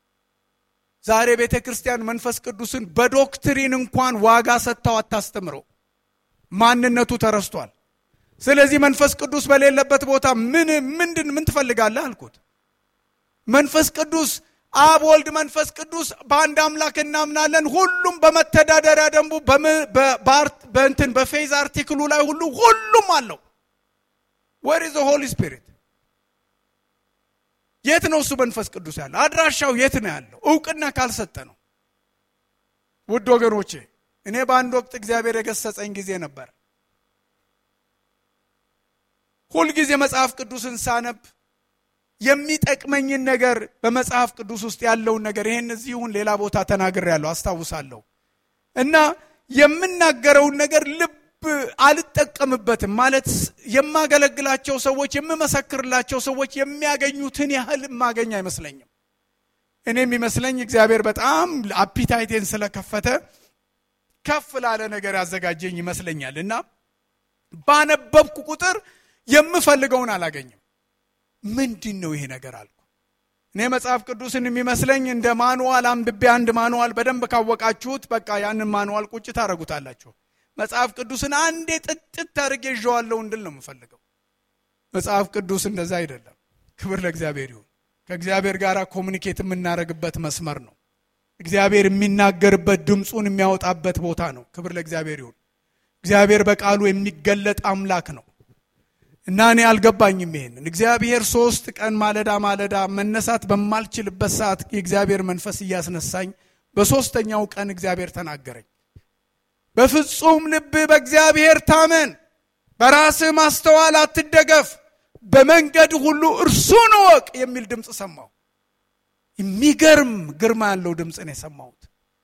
Speaker 1: ዛሬ ቤተ ክርስቲያን መንፈስ ቅዱስን በዶክትሪን እንኳን ዋጋ ሰጥተው አታስተምረው። ማንነቱ ተረስቷል። ስለዚህ መንፈስ ቅዱስ በሌለበት ቦታ ምን ምንድን ምን ትፈልጋለህ አልኩት። መንፈስ ቅዱስ አብ፣ ወልድ፣ መንፈስ ቅዱስ በአንድ አምላክ እናምናለን። ሁሉም በመተዳደሪያ ደንቡ በእንትን በፌዝ አርቲክሉ ላይ ሁሉ ሁሉም አለው። ወር ኢዝ ሆሊ ስፒሪት የት ነው እሱ መንፈስ ቅዱስ ያለው? አድራሻው የት ነው ያለው? እውቅና ካልሰጠ ነው። ውድ ወገኖቼ እኔ በአንድ ወቅት እግዚአብሔር የገሰጸኝ ጊዜ ነበር። ሁልጊዜ መጽሐፍ ቅዱስን ሳነብ የሚጠቅመኝን ነገር በመጽሐፍ ቅዱስ ውስጥ ያለውን ነገር ይሄን እዚሁን ሌላ ቦታ ተናግሬያለሁ አስታውሳለሁ። እና የምናገረውን ነገር ልብ አልጠቀምበትም ማለት የማገለግላቸው ሰዎች የምመሰክርላቸው ሰዎች የሚያገኙትን ያህል የማገኝ አይመስለኝም። እኔ የሚመስለኝ እግዚአብሔር በጣም አፒታይቴን ስለከፈተ ከፍ ላለ ነገር ያዘጋጀኝ ይመስለኛል እና ባነበብኩ ቁጥር የምፈልገውን አላገኝም። ምንድን ነው ይሄ ነገር አልኩ። እኔ መጽሐፍ ቅዱስን የሚመስለኝ እንደ ማኑዋል አንብቤ አንድ ማኑዋል በደንብ ካወቃችሁት በቃ ያንን ማኑዋል ቁጭ ታደረጉታላችሁ። መጽሐፍ ቅዱስን አንዴ ጥጥት አድርጌ ይዤዋለሁ እንድል ነው የምፈልገው። መጽሐፍ ቅዱስ እንደዛ አይደለም። ክብር ለእግዚአብሔር ይሁን። ከእግዚአብሔር ጋር ኮሚኒኬት የምናደርግበት መስመር ነው። እግዚአብሔር የሚናገርበት ድምፁን የሚያወጣበት ቦታ ነው። ክብር ለእግዚአብሔር ይሁን። እግዚአብሔር በቃሉ የሚገለጥ አምላክ ነው እና እኔ አልገባኝም ይሄንን እግዚአብሔር ሶስት ቀን ማለዳ ማለዳ መነሳት በማልችልበት ሰዓት የእግዚአብሔር መንፈስ እያስነሳኝ በሶስተኛው ቀን እግዚአብሔር ተናገረኝ። በፍጹም ልብ በእግዚአብሔር ታመን፣ በራስህ ማስተዋል አትደገፍ፣ በመንገድ ሁሉ እርሱን እወቅ የሚል ድምፅ ሰማሁ። የሚገርም ግርማ ያለው ድምፅ ነው የሰማሁት።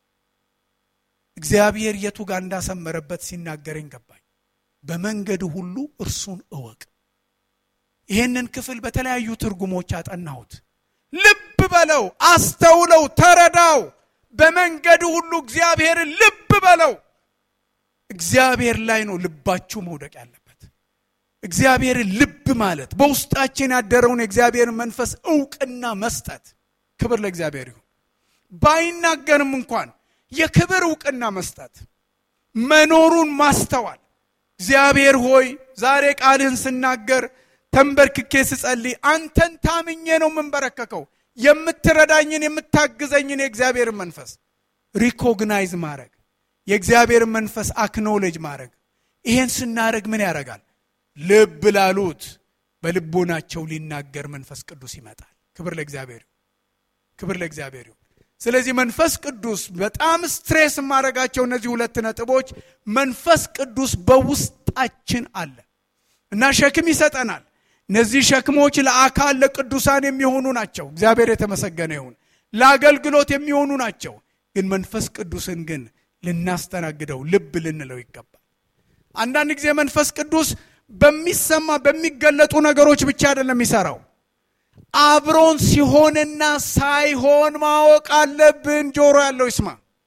Speaker 1: እግዚአብሔር የቱ ጋር እንዳሰመረበት ሲናገረኝ ገባኝ። በመንገድ ሁሉ እርሱን እወቅ። ይህንን ክፍል በተለያዩ ትርጉሞች አጠናሁት። ልብ በለው፣ አስተውለው፣ ተረዳው። በመንገድ ሁሉ እግዚአብሔርን ልብ በለው። እግዚአብሔር ላይ ነው ልባችሁ መውደቅ ያለበት። እግዚአብሔርን ልብ ማለት በውስጣችን ያደረውን የእግዚአብሔርን መንፈስ እውቅና መስጠት። ክብር ለእግዚአብሔር ይሁን። ባይናገርም እንኳን የክብር እውቅና መስጠት፣ መኖሩን ማስተዋል። እግዚአብሔር ሆይ ዛሬ ቃልህን ስናገር ተንበርክኬ ስጸልይ አንተን ታምኜ ነው የምንበረከከው። የምትረዳኝን የምታግዘኝን የእግዚአብሔርን መንፈስ ሪኮግናይዝ ማድረግ የእግዚአብሔርን መንፈስ አክኖሌጅ ማድረግ። ይሄን ስናደረግ ምን ያደርጋል? ልብ ላሉት በልቦናቸው ሊናገር መንፈስ ቅዱስ ይመጣል። ክብር ለእግዚአብሔር፣ ክብር ለእግዚአብሔር። ስለዚህ መንፈስ ቅዱስ በጣም ስትሬስ የማደርጋቸው እነዚህ ሁለት ነጥቦች፣ መንፈስ ቅዱስ በውስጣችን አለ እና ሸክም ይሰጠናል። እነዚህ ሸክሞች ለአካል ለቅዱሳን የሚሆኑ ናቸው። እግዚአብሔር የተመሰገነ ይሁን። ለአገልግሎት የሚሆኑ ናቸው። ግን መንፈስ ቅዱስን ግን ልናስተናግደው ልብ ልንለው ይገባል። አንዳንድ ጊዜ መንፈስ ቅዱስ በሚሰማ በሚገለጡ ነገሮች ብቻ አይደለም የሚሰራው። አብሮን ሲሆንና ሳይሆን ማወቅ አለብን። ጆሮ ያለው ይስማ።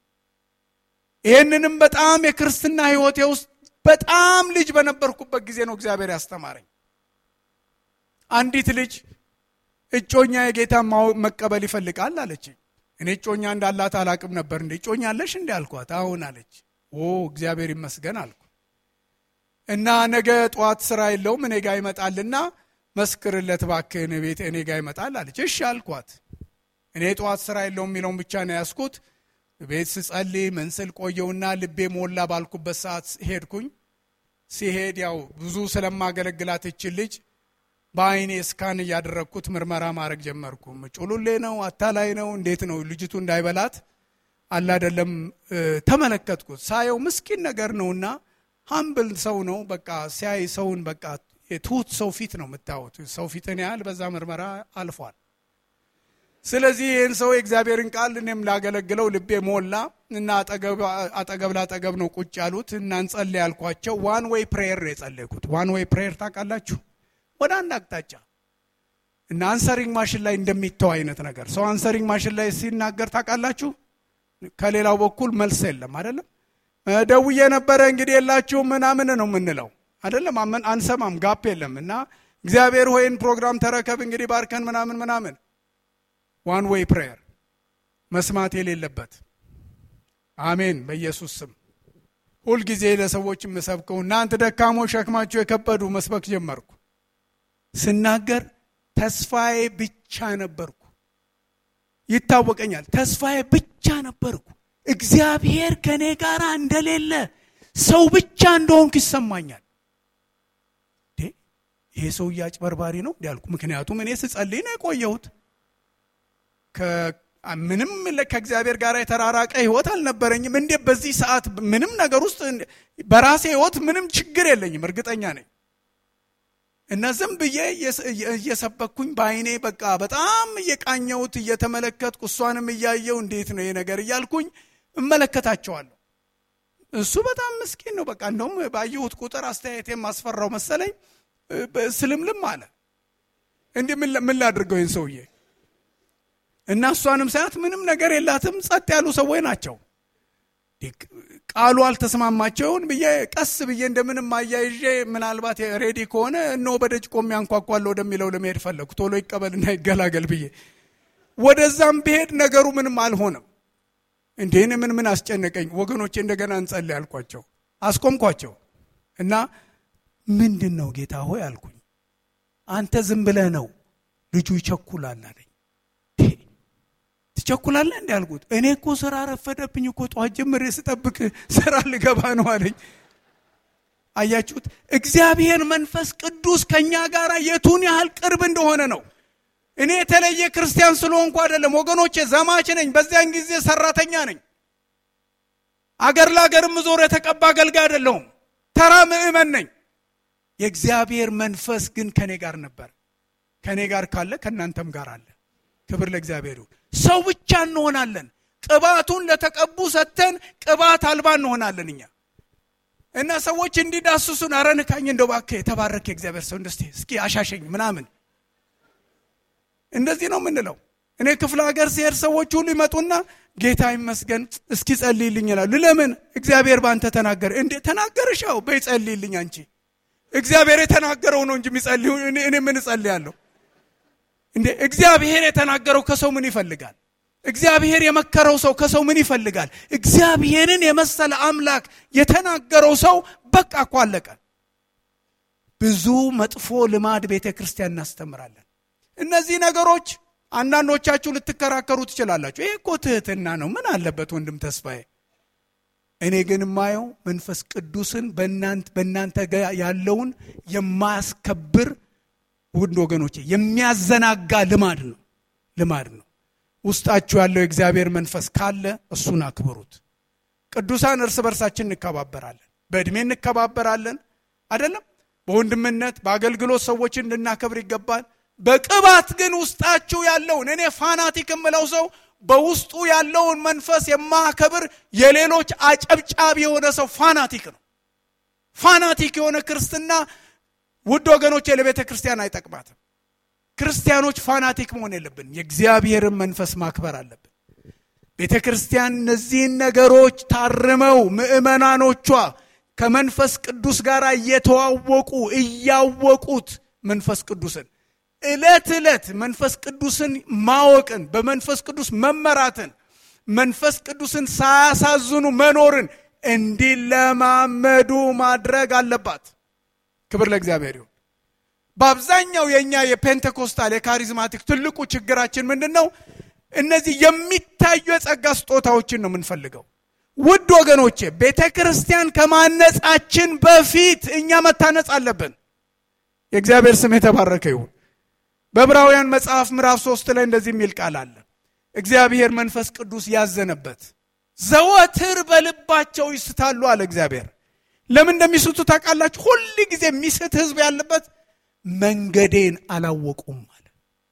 Speaker 1: ይህንንም በጣም የክርስትና ሕይወቴ ውስጥ በጣም ልጅ በነበርኩበት ጊዜ ነው እግዚአብሔር ያስተማረኝ። አንዲት ልጅ እጮኛ የጌታ መቀበል ይፈልጋል አለችኝ። እኔ እጮኛ እንዳላት አላቅም ነበር። እንደ እጮኛ አለሽ እንዲ አልኳት። አሁን አለች። ኦ እግዚአብሔር ይመስገን አልኩ እና ነገ ጠዋት ስራ የለውም እኔ ጋ ይመጣልና መስክርለት እባክህን ቤት እኔ ጋ ይመጣል አለች። እሺ አልኳት። እኔ ጠዋት ስራ የለውም የሚለውን ብቻ ነው ያስኩት። ቤት ስጸልይ ምን ስል ቆየውና ልቤ ሞላ ባልኩበት ሰዓት ሄድኩኝ። ሲሄድ ያው ብዙ ስለማገለግላት እችን ልጅ በአይኔ እስካን እያደረግኩት ምርመራ ማድረግ ጀመርኩ። ጩሉሌ ነው አታላይ ነው እንዴት ነው ልጅቱ እንዳይበላት አላደለም ተመለከትኩት። ሳየው ምስኪን ነገር ነውና ሀምብል ሰው ነው። በቃ ሲያይ ሰውን በቃ የትሁት ሰው ፊት ነው የምታዩት። ሰው ፊትን ያህል በዛ ምርመራ አልፏል። ስለዚህ ይህን ሰው የእግዚአብሔርን ቃል እኔም ላገለግለው ልቤ ሞላ እና አጠገብ ላጠገብ ነው ቁጭ ያሉት እና እንጸልይ ያልኳቸው ዋን ዌይ ፕሬየር ነው የጸለይኩት። ዋን ዌይ ፕሬየር ታውቃላችሁ? ወደ አንድ አቅጣጫ እና አንሰሪንግ ማሽን ላይ እንደሚተው አይነት ነገር ሰው አንሰሪንግ ማሽን ላይ ሲናገር ታውቃላችሁ? ከሌላው በኩል መልስ የለም አይደለም። ደውዬ ነበረ እንግዲህ የላችሁም ምናምን ነው የምንለው አይደለም። አንሰማም፣ ጋፕ የለም እና እግዚአብሔር ሆይን ፕሮግራም ተረከብ እንግዲህ ባርከን ምናምን ምናምን ዋን ዌይ ፕሬየር መስማት የሌለበት አሜን። በኢየሱስ ስም ሁልጊዜ ለሰዎች የምሰብከው እናንተ ደካሞች ሸክማችሁ የከበዱ መስበክ ጀመርኩ። ስናገር ተስፋዬ ብቻ ነበርኩ። ይታወቀኛል። ተስፋዬ ብቻ ነበርኩ። እግዚአብሔር ከእኔ ጋር እንደሌለ ሰው ብቻ እንደሆንኩ ይሰማኛል። ይሄ ሰውዬ አጭበርባሪ ነው እንዲያልኩ። ምክንያቱም እኔ ስጸልይ ነው የቆየሁት። ምንም ከእግዚአብሔር ጋር የተራራቀ ህይወት አልነበረኝም። እንዴ በዚህ ሰዓት ምንም ነገር ውስጥ በራሴ ህይወት ምንም ችግር የለኝም፣ እርግጠኛ ነኝ። እና ዝም ብዬ እየሰበኩኝ በአይኔ በቃ በጣም እየቃኘሁት እየተመለከትኩ እሷንም እያየው እንዴት ነው ይሄ ነገር እያልኩኝ እመለከታቸዋለሁ። እሱ በጣም ምስኪን ነው። በቃ እንደውም ባየሁት ቁጥር አስተያየቴ ማስፈራው መሰለኝ። ስልምልም አለ። እንዲህ ምን ላድርገው ይህን ሰውዬ እና እሷንም ሳያት ምንም ነገር የላትም። ጸጥ ያሉ ሰዎች ናቸው። ቃሉ አልተስማማቸውን ብዬ ቀስ ብዬ እንደምንም አያይዤ ምናልባት ሬዲ ከሆነ እነሆ በደጅ ቆሜ አንኳኳለሁ ወደሚለው ለመሄድ ፈለግኩ። ቶሎ ይቀበልና ይገላገል ብዬ ወደዛም ብሄድ ነገሩ ምንም አልሆነም። እንዴን ምን ምን አስጨነቀኝ ወገኖቼ፣ እንደገና እንጸልይ አልኳቸው። አስቆምኳቸው እና ምንድን ነው ጌታ ሆይ አልኩኝ። አንተ ዝም ብለህ ነው ልጁ ይቸኩላል አለኝ። ትቸኩላለህ እንዲ አልኩት። እኔ እኮ ስራ ረፈደብኝ እኮ ጠዋት ጀምሬ ስጠብቅ ስራ ልገባ ነው አለኝ። አያችሁት? እግዚአብሔር መንፈስ ቅዱስ ከእኛ ጋር የቱን ያህል ቅርብ እንደሆነ ነው። እኔ የተለየ ክርስቲያን ስለሆንኩ አይደለም ወገኖቼ፣ ዘማች ነኝ። በዚያን ጊዜ ሰራተኛ ነኝ። አገር ለአገር ምዞር የተቀባ አገልጋይ አይደለሁም። ተራ ምእመን ነኝ። የእግዚአብሔር መንፈስ ግን ከእኔ ጋር ነበር። ከእኔ ጋር ካለ ከእናንተም ጋር አለ። ክብር ለእግዚአብሔር ይሁን። ሰው ብቻ እንሆናለን። ቅባቱን ለተቀቡ ሰጥተን ቅባት አልባ እንሆናለን እኛ እና ሰዎች እንዲዳስሱን ኧረ ንካኝ እንደው እባክህ የተባረከ የእግዚአብሔር ሰው እንደስ እስኪ አሻሸኝ ምናምን እንደዚህ ነው የምንለው። እኔ ክፍለ ሀገር ሲሄድ ሰዎች ሁሉ ይመጡና ጌታ ይመስገን እስኪ ጸልይልኝ ይላሉ። ለምን? እግዚአብሔር በአንተ ተናገረ። እንዴ ተናገርሻው? በይ ጸልይልኝ አንቺ። እግዚአብሔር የተናገረው ነው እንጂ የሚጸልዩ እኔ ምን እጸልያለሁ? እንዴ እግዚአብሔር የተናገረው ከሰው ምን ይፈልጋል? እግዚአብሔር የመከረው ሰው ከሰው ምን ይፈልጋል? እግዚአብሔርን የመሰለ አምላክ የተናገረው ሰው በቃ እኮ አለቀ። ብዙ መጥፎ ልማድ ቤተ ክርስቲያን እናስተምራለን። እነዚህ ነገሮች አንዳንዶቻችሁ ልትከራከሩ ትችላላችሁ። ይህ እኮ ትህትና ነው፣ ምን አለበት ወንድም ተስፋዬ? እኔ ግን የማየው መንፈስ ቅዱስን በእናንተ ጋር ያለውን የማያስከብር ውድ ወገኖቼ የሚያዘናጋ ልማድ ነው ልማድ ነው። ውስጣችሁ ያለው የእግዚአብሔር መንፈስ ካለ እሱን አክብሩት። ቅዱሳን እርስ በርሳችን እንከባበራለን፣ በዕድሜ እንከባበራለን አይደለም። በወንድምነት በአገልግሎት ሰዎችን እንድናከብር ይገባል። በቅባት ግን ውስጣችሁ ያለውን እኔ ፋናቲክ የምለው ሰው በውስጡ ያለውን መንፈስ የማከብር የሌሎች አጨብጫቢ የሆነ ሰው ፋናቲክ ነው። ፋናቲክ የሆነ ክርስትና ውድ ወገኖች ለቤተ ክርስቲያን አይጠቅማትም። ክርስቲያኖች ፋናቲክ መሆን የለብን። የእግዚአብሔርን መንፈስ ማክበር አለብን። ቤተ ክርስቲያን እነዚህን ነገሮች ታርመው ምዕመናኖቿ ከመንፈስ ቅዱስ ጋር እየተዋወቁ እያወቁት መንፈስ ቅዱስን ዕለት ዕለት መንፈስ ቅዱስን ማወቅን በመንፈስ ቅዱስ መመራትን መንፈስ ቅዱስን ሳያሳዝኑ መኖርን እንዲለማመዱ ማድረግ አለባት። ክብር ለእግዚአብሔር ይሁን። በአብዛኛው የእኛ የፔንቴኮስታል የካሪዝማቲክ ትልቁ ችግራችን ምንድን ነው? እነዚህ የሚታዩ የጸጋ ስጦታዎችን ነው የምንፈልገው። ውድ ወገኖቼ ቤተ ክርስቲያን ከማነጻችን በፊት እኛ መታነጽ አለብን። የእግዚአብሔር ስም የተባረከ ይሁን። በዕብራውያን መጽሐፍ ምዕራፍ ሶስት ላይ እንደዚህ የሚል ቃል አለ። እግዚአብሔር መንፈስ ቅዱስ ያዘነበት ዘወትር በልባቸው ይስታሉ አለ እግዚአብሔር። ለምን እንደሚስቱ ታውቃላችሁ? ሁል ጊዜ የሚስት ህዝብ ያለበት መንገዴን አላወቁም አለ።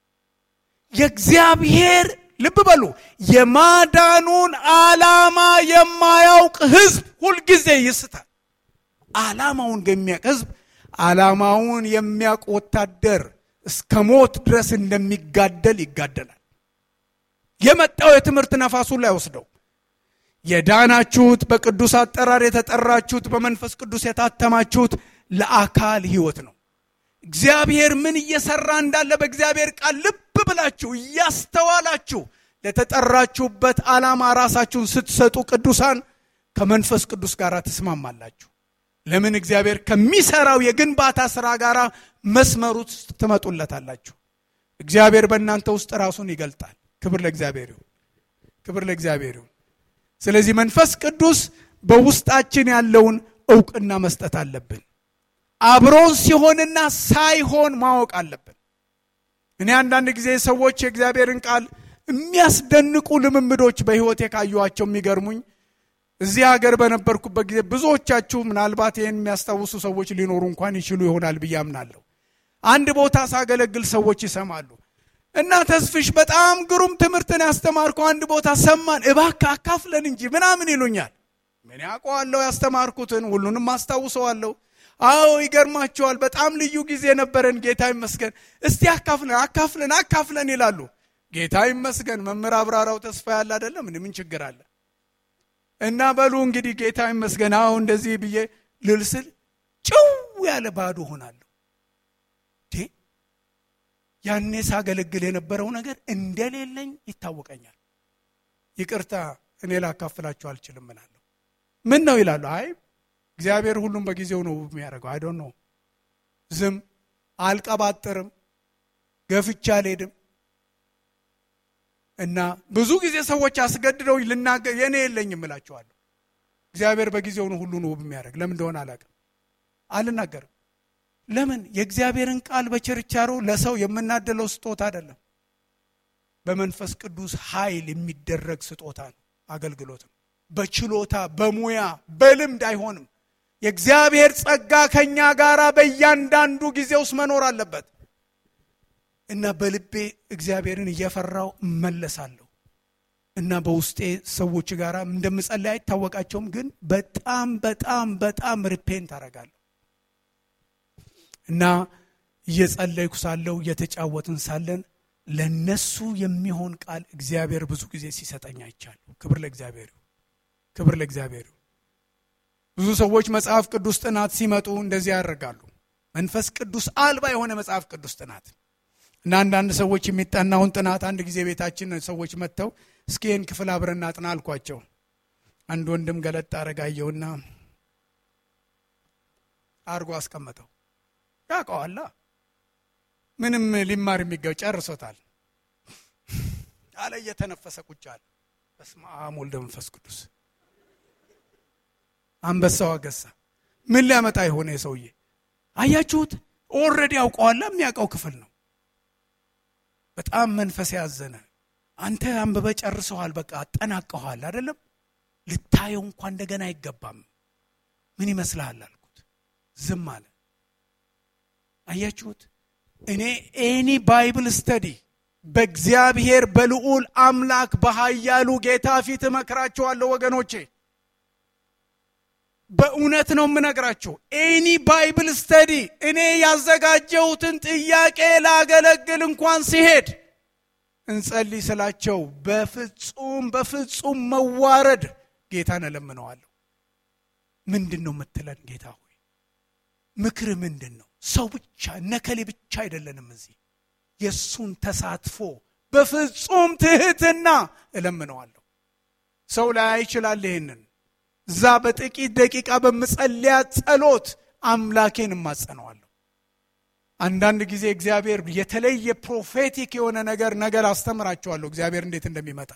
Speaker 1: የእግዚአብሔር ልብ በሉ፣ የማዳኑን ዓላማ የማያውቅ ህዝብ ሁልጊዜ ይስታል። ዓላማውን የሚያውቅ ህዝብ ዓላማውን የሚያውቅ ወታደር እስከ ሞት ድረስ እንደሚጋደል ይጋደላል። የመጣው የትምህርት ነፋሱን ላይ ወስደው የዳናችሁት በቅዱስ አጠራር የተጠራችሁት በመንፈስ ቅዱስ የታተማችሁት ለአካል ህይወት ነው። እግዚአብሔር ምን እየሰራ እንዳለ በእግዚአብሔር ቃል ልብ ብላችሁ እያስተዋላችሁ ለተጠራችሁበት ዓላማ ራሳችሁን ስትሰጡ ቅዱሳን ከመንፈስ ቅዱስ ጋር ትስማማላችሁ። ለምን እግዚአብሔር ከሚሰራው የግንባታ ስራ ጋር መስመር ውስጥ ትመጡለታላችሁ። እግዚአብሔር በእናንተ ውስጥ ራሱን ይገልጣል። ክብር ለእግዚአብሔር ይሁን። ክብር ለእግዚአብሔር ይሁን። ስለዚህ መንፈስ ቅዱስ በውስጣችን ያለውን እውቅና መስጠት አለብን። አብሮን ሲሆንና ሳይሆን ማወቅ አለብን። እኔ አንዳንድ ጊዜ ሰዎች የእግዚአብሔርን ቃል የሚያስደንቁ ልምምዶች በሕይወቴ ካየኋቸው የሚገርሙኝ እዚህ ሀገር በነበርኩበት ጊዜ ብዙዎቻችሁ ምናልባት ይህን የሚያስታውሱ ሰዎች ሊኖሩ እንኳን ይችሉ ይሆናል ብዬ አምናለሁ። አንድ ቦታ ሳገለግል ሰዎች ይሰማሉ እና ተስፍሽ በጣም ግሩም ትምህርትን ያስተማርከው አንድ ቦታ ሰማን፣ እባክህ አካፍለን እንጂ ምናምን ይሉኛል። ምን ያውቀዋለሁ ያስተማርኩትን ሁሉንም አስታውሰዋለሁ። አዎ ይገርማቸዋል። በጣም ልዩ ጊዜ ነበረን፣ ጌታ ይመስገን። እስቲ አካፍለን አካፍለን አካፍለን ይላሉ። ጌታ ይመስገን። መምህር አብራራው ተስፋ ያለ አይደለም ምን ችግር አለ? እና በሉ እንግዲህ ጌታ ይመስገን። አዎ እንደዚህ ብዬ ልልስል ጭው ያለ ባዶ ሆናለሁ። ያኔ ሳገለግል የነበረው ነገር እንደሌለኝ ይታወቀኛል። ይቅርታ እኔ ላካፍላችሁ አልችልም ምናለሁ። ምን ነው ይላሉ። አይ እግዚአብሔር ሁሉም በጊዜው ነው የሚያደርገው። አይ ዶንት ኖ ዝም አልቀባጥርም፣ ገፍቻ አልሄድም። እና ብዙ ጊዜ ሰዎች አስገድደው ልናገር የእኔ የለኝም እላቸዋለሁ። እግዚአብሔር በጊዜው ነው ሁሉን ውብ የሚያደርግ። ለምን እንደሆነ አላውቅም፣ አልናገርም። ለምን የእግዚአብሔርን ቃል በችርቻሮ ለሰው የምናደለው ስጦታ አይደለም። በመንፈስ ቅዱስ ኃይል የሚደረግ ስጦታ ነው፣ አገልግሎት ነው። በችሎታ በሙያ በልምድ አይሆንም። የእግዚአብሔር ጸጋ ከኛ ጋር በእያንዳንዱ ጊዜ ውስጥ መኖር አለበት እና በልቤ እግዚአብሔርን እየፈራው እመለሳለሁ እና በውስጤ ሰዎች ጋር እንደምጸለይ አይታወቃቸውም፣ ግን በጣም በጣም በጣም ሪፔንት አደርጋለሁ እና እየጸለይኩ ሳለሁ እየተጫወትን ሳለን ለነሱ የሚሆን ቃል እግዚአብሔር ብዙ ጊዜ ሲሰጠኝ አይቻለሁ። ክብር ለእግዚአብሔር ክብር ለእግዚአብሔር። ብዙ ሰዎች መጽሐፍ ቅዱስ ጥናት ሲመጡ እንደዚህ ያደርጋሉ። መንፈስ ቅዱስ አልባ የሆነ መጽሐፍ ቅዱስ ጥናት እና አንዳንድ ሰዎች የሚጠናውን ጥናት አንድ ጊዜ ቤታችን ሰዎች መጥተው እስኪ ይህን ክፍል አብረን እናጥና አልኳቸው። አንድ ወንድም ገለጥ አረጋየውና አርጎ አስቀመጠው። ያውቀዋላ ምንም ሊማር የሚገው ጨርሶታል አለ። እየተነፈሰ ቁጭ አለ። በስመ አብ ወልደ መንፈስ ቅዱስ። አንበሳው አገሳ። ምን ሊያመጣ የሆነ የሰውዬ አያችሁት? ኦልሬዲ ያውቀዋላ። የሚያውቀው ክፍል ነው። በጣም መንፈስ ያዘነ አንተ አንብበ ጨርሰዋል፣ በቃ አጠናቀኋል አይደለም ልታየው እንኳ እንደገና አይገባም። ምን ይመስልሃል አልኩት። ዝም አለ። አያችሁት? እኔ ኤኒ ባይብል ስተዲ በእግዚአብሔር በልዑል አምላክ በኃያሉ ጌታ ፊት እመክራችኋለሁ ወገኖቼ፣ በእውነት ነው የምነግራችሁ። ኤኒ ባይብል ስተዲ እኔ ያዘጋጀሁትን ጥያቄ ላገለግል እንኳን ሲሄድ እንጸልይ ስላቸው በፍጹም በፍጹም መዋረድ ጌታን እለምነዋለሁ። ምንድን ነው የምትለን ጌታ ሆይ? ምክር ምንድን ነው? ሰው ብቻ ነከሌ ብቻ አይደለንም። እዚህ የእሱን ተሳትፎ በፍጹም ትህትና እለምነዋለሁ። ሰው ላይ ይችላል። ይህንን እዛ በጥቂት ደቂቃ በምጸልያ ጸሎት አምላኬን እማጸነዋለሁ። አንዳንድ ጊዜ እግዚአብሔር የተለየ ፕሮፌቲክ የሆነ ነገር ነገር አስተምራቸዋለሁ። እግዚአብሔር እንዴት እንደሚመጣ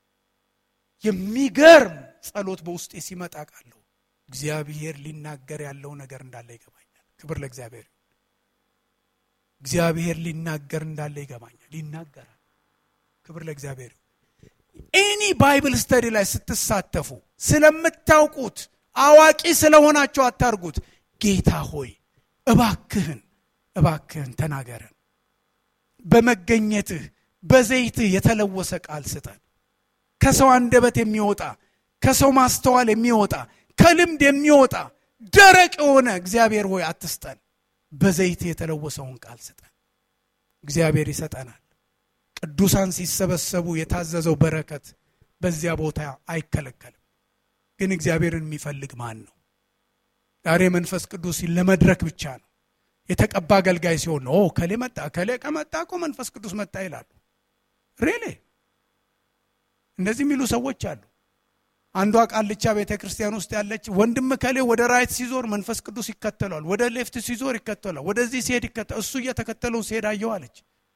Speaker 1: የሚገርም ጸሎት በውስጤ ሲመጣ ቃለሁ እግዚአብሔር ሊናገር ያለው ነገር እንዳለ ይገባኛል። ክብር ለእግዚአብሔር ይሁን። እግዚአብሔር ሊናገር እንዳለ ይገባኛል። ይናገራል። ክብር ለእግዚአብሔር ይሁን። ኤኒ ባይብል ስተዲ ላይ ስትሳተፉ ስለምታውቁት አዋቂ ስለሆናቸው አታርጉት። ጌታ ሆይ እባክህን እባክህን ተናገረን። በመገኘትህ በዘይትህ የተለወሰ ቃል ስጠን። ከሰው አንደበት የሚወጣ ከሰው ማስተዋል የሚወጣ ከልምድ የሚወጣ ደረቅ የሆነ እግዚአብሔር ሆይ አትስጠን። በዘይትህ የተለወሰውን ቃል ስጠን። እግዚአብሔር ይሰጠናል። ቅዱሳን ሲሰበሰቡ የታዘዘው በረከት በዚያ ቦታ አይከለከልም። ግን እግዚአብሔርን የሚፈልግ ማን ነው? ዛሬ መንፈስ ቅዱስ ለመድረክ ብቻ ነው። የተቀባ አገልጋይ ሲሆን ነው ከሌ መጣ ከሌ ከመጣ እኮ መንፈስ ቅዱስ መጣ ይላሉ። ሬሌ እንደዚህ የሚሉ ሰዎች አሉ። አንዷ ቃልቻ ቤተ ክርስቲያን ውስጥ ያለች ወንድም ከሌ ወደ ራይት ሲዞር መንፈስ ቅዱስ ይከተሏል፣ ወደ ሌፍት ሲዞር ይከተሏል፣ ወደዚህ ሲሄድ ይከተል እሱ እየተከተለው ሲሄድ አየው አለች።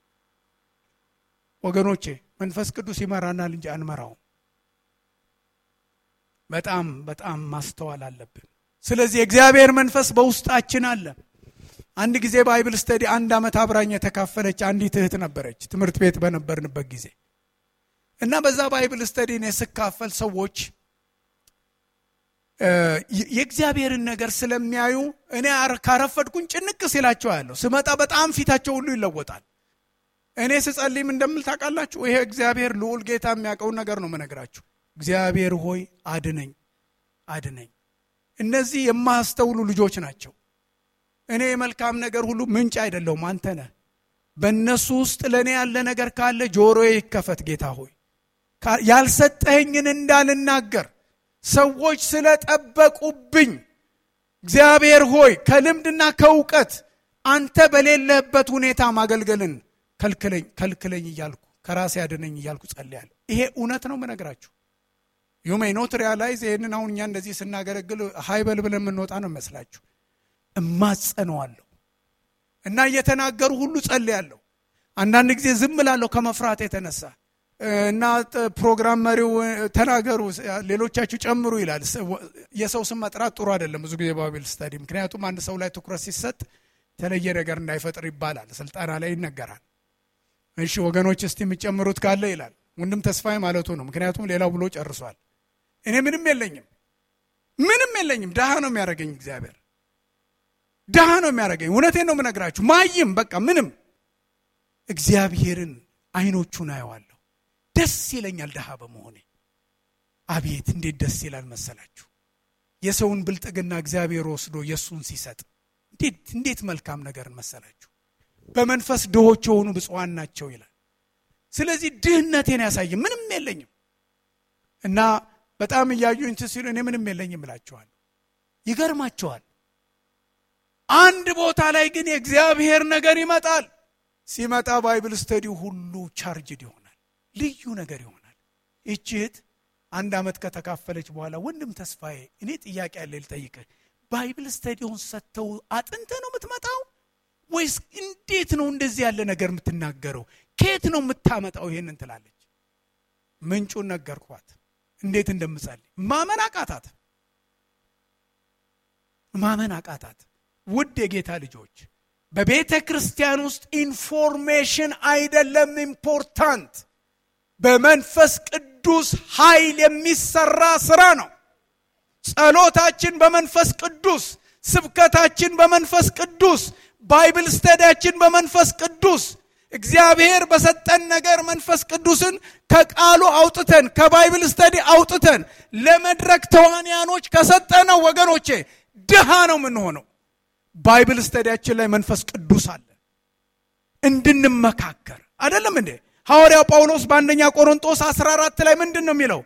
Speaker 1: ወገኖቼ መንፈስ ቅዱስ ይመራናል እንጂ አንመራውም። በጣም በጣም ማስተዋል አለብን። ስለዚህ የእግዚአብሔር መንፈስ በውስጣችን አለ። አንድ ጊዜ ባይብል ስተዲ አንድ ዓመት አብራኝ የተካፈለች አንዲት እህት ነበረች፣ ትምህርት ቤት በነበርንበት ጊዜ እና በዛ ባይብል ስተዲ እኔ ስካፈል ሰዎች የእግዚአብሔርን ነገር ስለሚያዩ እኔ ካረፈድኩኝ ጭንቅ ሲላቸው ያለሁ ስመጣ በጣም ፊታቸው ሁሉ ይለወጣል። እኔ ስጸልይም እንደምል ታውቃላችሁ። ይሄ እግዚአብሔር ልዑል ጌታ የሚያውቀውን ነገር ነው መነግራችሁ። እግዚአብሔር ሆይ አድነኝ፣ አድነኝ። እነዚህ የማያስተውሉ ልጆች ናቸው። እኔ የመልካም ነገር ሁሉ ምንጭ አይደለሁም፣ አንተ ነህ። በእነሱ ውስጥ ለእኔ ያለ ነገር ካለ ጆሮዬ ይከፈት ጌታ ሆይ ያልሰጠኸኝን እንዳልናገር ሰዎች ስለጠበቁብኝ እግዚአብሔር ሆይ ከልምድና ከእውቀት አንተ በሌለህበት ሁኔታ ማገልገልን ከልክለኝ ከልክለኝ እያልኩ ከራሴ ያድነኝ እያልኩ ጸልያለሁ። ይሄ እውነት ነው የምነግራችሁ። ዩ ሜይ ኖት ሪያላይዝ ይህንን አሁን እኛ እንደዚህ ስናገለግል ሀይበል ብለን የምንወጣ ነው ይመስላችሁ። እማጸነዋለሁ እና እየተናገሩ ሁሉ ጸልያለሁ። አንዳንድ ጊዜ ዝም እላለሁ ከመፍራት የተነሳ እና ፕሮግራም መሪው ተናገሩ፣ ሌሎቻችሁ ጨምሩ ይላል። የሰው ስም መጥራት ጥሩ አይደለም ብዙ ጊዜ ባይብል ስታዲ። ምክንያቱም አንድ ሰው ላይ ትኩረት ሲሰጥ የተለየ ነገር እንዳይፈጥር ይባላል፣ ስልጠና ላይ ይነገራል። እሺ ወገኖች እስቲ የሚጨምሩት ካለ ይላል ወንድም ተስፋዬ ማለቱ ነው። ምክንያቱም ሌላው ብሎ ጨርሷል። እኔ ምንም የለኝም፣ ምንም የለኝም። ድሃ ነው የሚያደርገኝ እግዚአብሔር፣ ድሃ ነው የሚያደርገኝ። እውነቴን ነው የምነግራችሁ። ማይም በቃ ምንም እግዚአብሔርን አይኖቹን አየዋለሁ። ደስ ይለኛል ድሃ በመሆኔ። አቤት እንዴት ደስ ይላል መሰላችሁ! የሰውን ብልጥግና እግዚአብሔር ወስዶ የእሱን ሲሰጥ እንዴት እንዴት መልካም ነገርን መሰላችሁ! በመንፈስ ድሆች የሆኑ ብፁዓን ናቸው ይላል። ስለዚህ ድህነቴን ያሳየ ምንም የለኝም እና በጣም እያዩኝ ሲሉ እኔ ምንም የለኝም እላቸዋለሁ። ይገርማቸዋል። አንድ ቦታ ላይ ግን የእግዚአብሔር ነገር ይመጣል። ሲመጣ ባይብል ስተዲ ሁሉ ቻርጅድ ይሆናል። ልዩ ነገር ይሆናል። ይህች እህት አንድ ዓመት ከተካፈለች በኋላ ወንድም ተስፋዬ እኔ ጥያቄ ያለ ልጠይቅህ ባይብል ስተዲውን ሰጥተው አጥንተ ነው የምትመጣው ወይስ እንዴት ነው እንደዚህ ያለ ነገር የምትናገረው ከየት ነው የምታመጣው ይሄንን ትላለች ምንጩን ነገርኳት እንዴት እንደምጸልይ ማመን አቃታት ማመን አቃታት ውድ የጌታ ልጆች በቤተ ክርስቲያን ውስጥ ኢንፎርሜሽን አይደለም ኢምፖርታንት በመንፈስ ቅዱስ ኃይል የሚሰራ ስራ ነው ጸሎታችን በመንፈስ ቅዱስ ስብከታችን በመንፈስ ቅዱስ ባይብል ስተዲያችን በመንፈስ ቅዱስ እግዚአብሔር በሰጠን ነገር መንፈስ ቅዱስን ከቃሉ አውጥተን ከባይብል ስተዲ አውጥተን ለመድረክ ተዋንያኖች ከሰጠነው ወገኖቼ ድሃ ነው የምንሆነው ባይብል ስተዲያችን ላይ መንፈስ ቅዱስ አለ እንድንመካከር አይደለም እንዴ ሐዋርያው ጳውሎስ በአንደኛ ቆሮንጦስ 14 ላይ ምንድን ነው የሚለው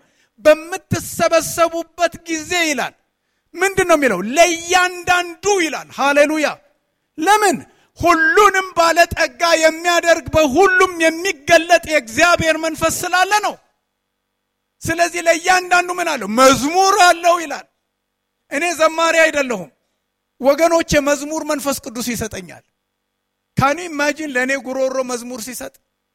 Speaker 1: በምትሰበሰቡበት ጊዜ ይላል ምንድን ነው የሚለው ለእያንዳንዱ ይላል ሃሌሉያ ለምን ሁሉንም ባለጠጋ የሚያደርግ በሁሉም የሚገለጥ የእግዚአብሔር መንፈስ ስላለ ነው ስለዚህ ለእያንዳንዱ ምን አለው መዝሙር አለው ይላል እኔ ዘማሪ አይደለሁም ወገኖች የመዝሙር መንፈስ ቅዱስ ይሰጠኛል ካኒ ኢማጂን ለእኔ ጉሮሮ መዝሙር ሲሰጥ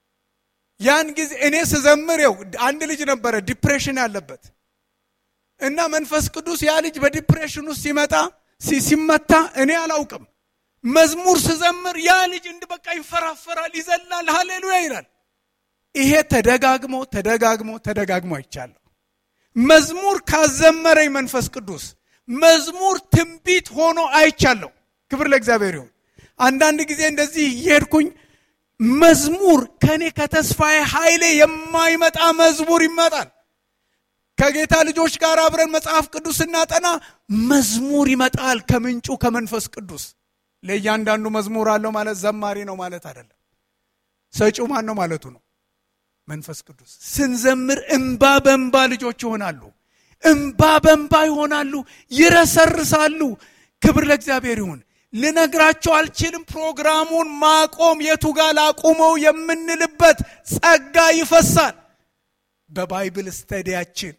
Speaker 1: ያን ጊዜ እኔ ስዘምር ው አንድ ልጅ ነበረ ዲፕሬሽን ያለበት እና መንፈስ ቅዱስ ያ ልጅ በዲፕሬሽን ውስጥ ሲመጣ ሲመታ እኔ አላውቅም መዝሙር ስዘምር ያ ልጅ እንድ በቃ ይንፈራፈራል ይዘላል ሃሌሉያ ይላል ይሄ ተደጋግሞ ተደጋግሞ ተደጋግሞ አይቻለሁ መዝሙር ካዘመረኝ መንፈስ ቅዱስ መዝሙር ትንቢት ሆኖ አይቻለሁ ክብር ለእግዚአብሔር ይሁን አንዳንድ ጊዜ እንደዚህ እየሄድኩኝ መዝሙር ከኔ ከተስፋዬ ኃይሌ የማይመጣ መዝሙር ይመጣል ከጌታ ልጆች ጋር አብረን መጽሐፍ ቅዱስ ስናጠና መዝሙር ይመጣል ከምንጩ ከመንፈስ ቅዱስ ለእያንዳንዱ መዝሙር አለው ማለት ዘማሪ ነው ማለት አይደለም ሰጪው ማን ነው ማለቱ ነው መንፈስ ቅዱስ ስንዘምር እንባ በእንባ ልጆች ይሆናሉ እንባ በእንባ ይሆናሉ ይረሰርሳሉ ክብር ለእግዚአብሔር ይሁን ልነግራቸው አልችልም ፕሮግራሙን ማቆም የቱ ጋር ላቁመው የምንልበት ጸጋ ይፈሳል በባይብል ስተዲያችን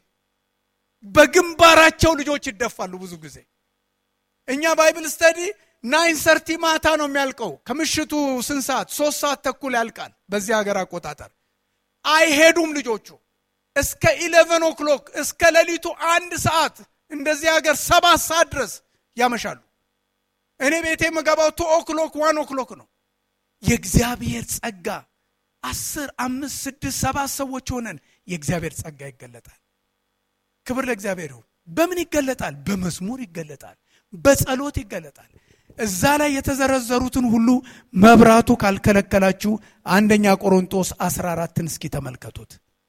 Speaker 1: በግንባራቸው ልጆች ይደፋሉ ብዙ ጊዜ እኛ ባይብል ስተዲ ናይን ሰርቲ ማታ ነው የሚያልቀው ከምሽቱ ስንት ሰዓት ሶስት ሰዓት ተኩል ያልቃል በዚህ ሀገር አቆጣጠር አይሄዱም ልጆቹ እስከ ኢሌቨን ኦክሎክ እስከ ሌሊቱ አንድ ሰዓት እንደዚህ ሀገር ሰባት ሰዓት ድረስ ያመሻሉ እኔ ቤቴ የምገባው ቱ ኦክሎክ ዋን ኦክሎክ ነው የእግዚአብሔር ጸጋ አስር አምስት ስድስት ሰባት ሰዎች ሆነን የእግዚአብሔር ጸጋ ይገለጣል ክብር ለእግዚአብሔር ይሁን በምን ይገለጣል በመዝሙር ይገለጣል በጸሎት ይገለጣል እዛ ላይ የተዘረዘሩትን ሁሉ መብራቱ ካልከለከላችሁ አንደኛ ቆሮንጦስ 14ን እስኪ ተመልከቱት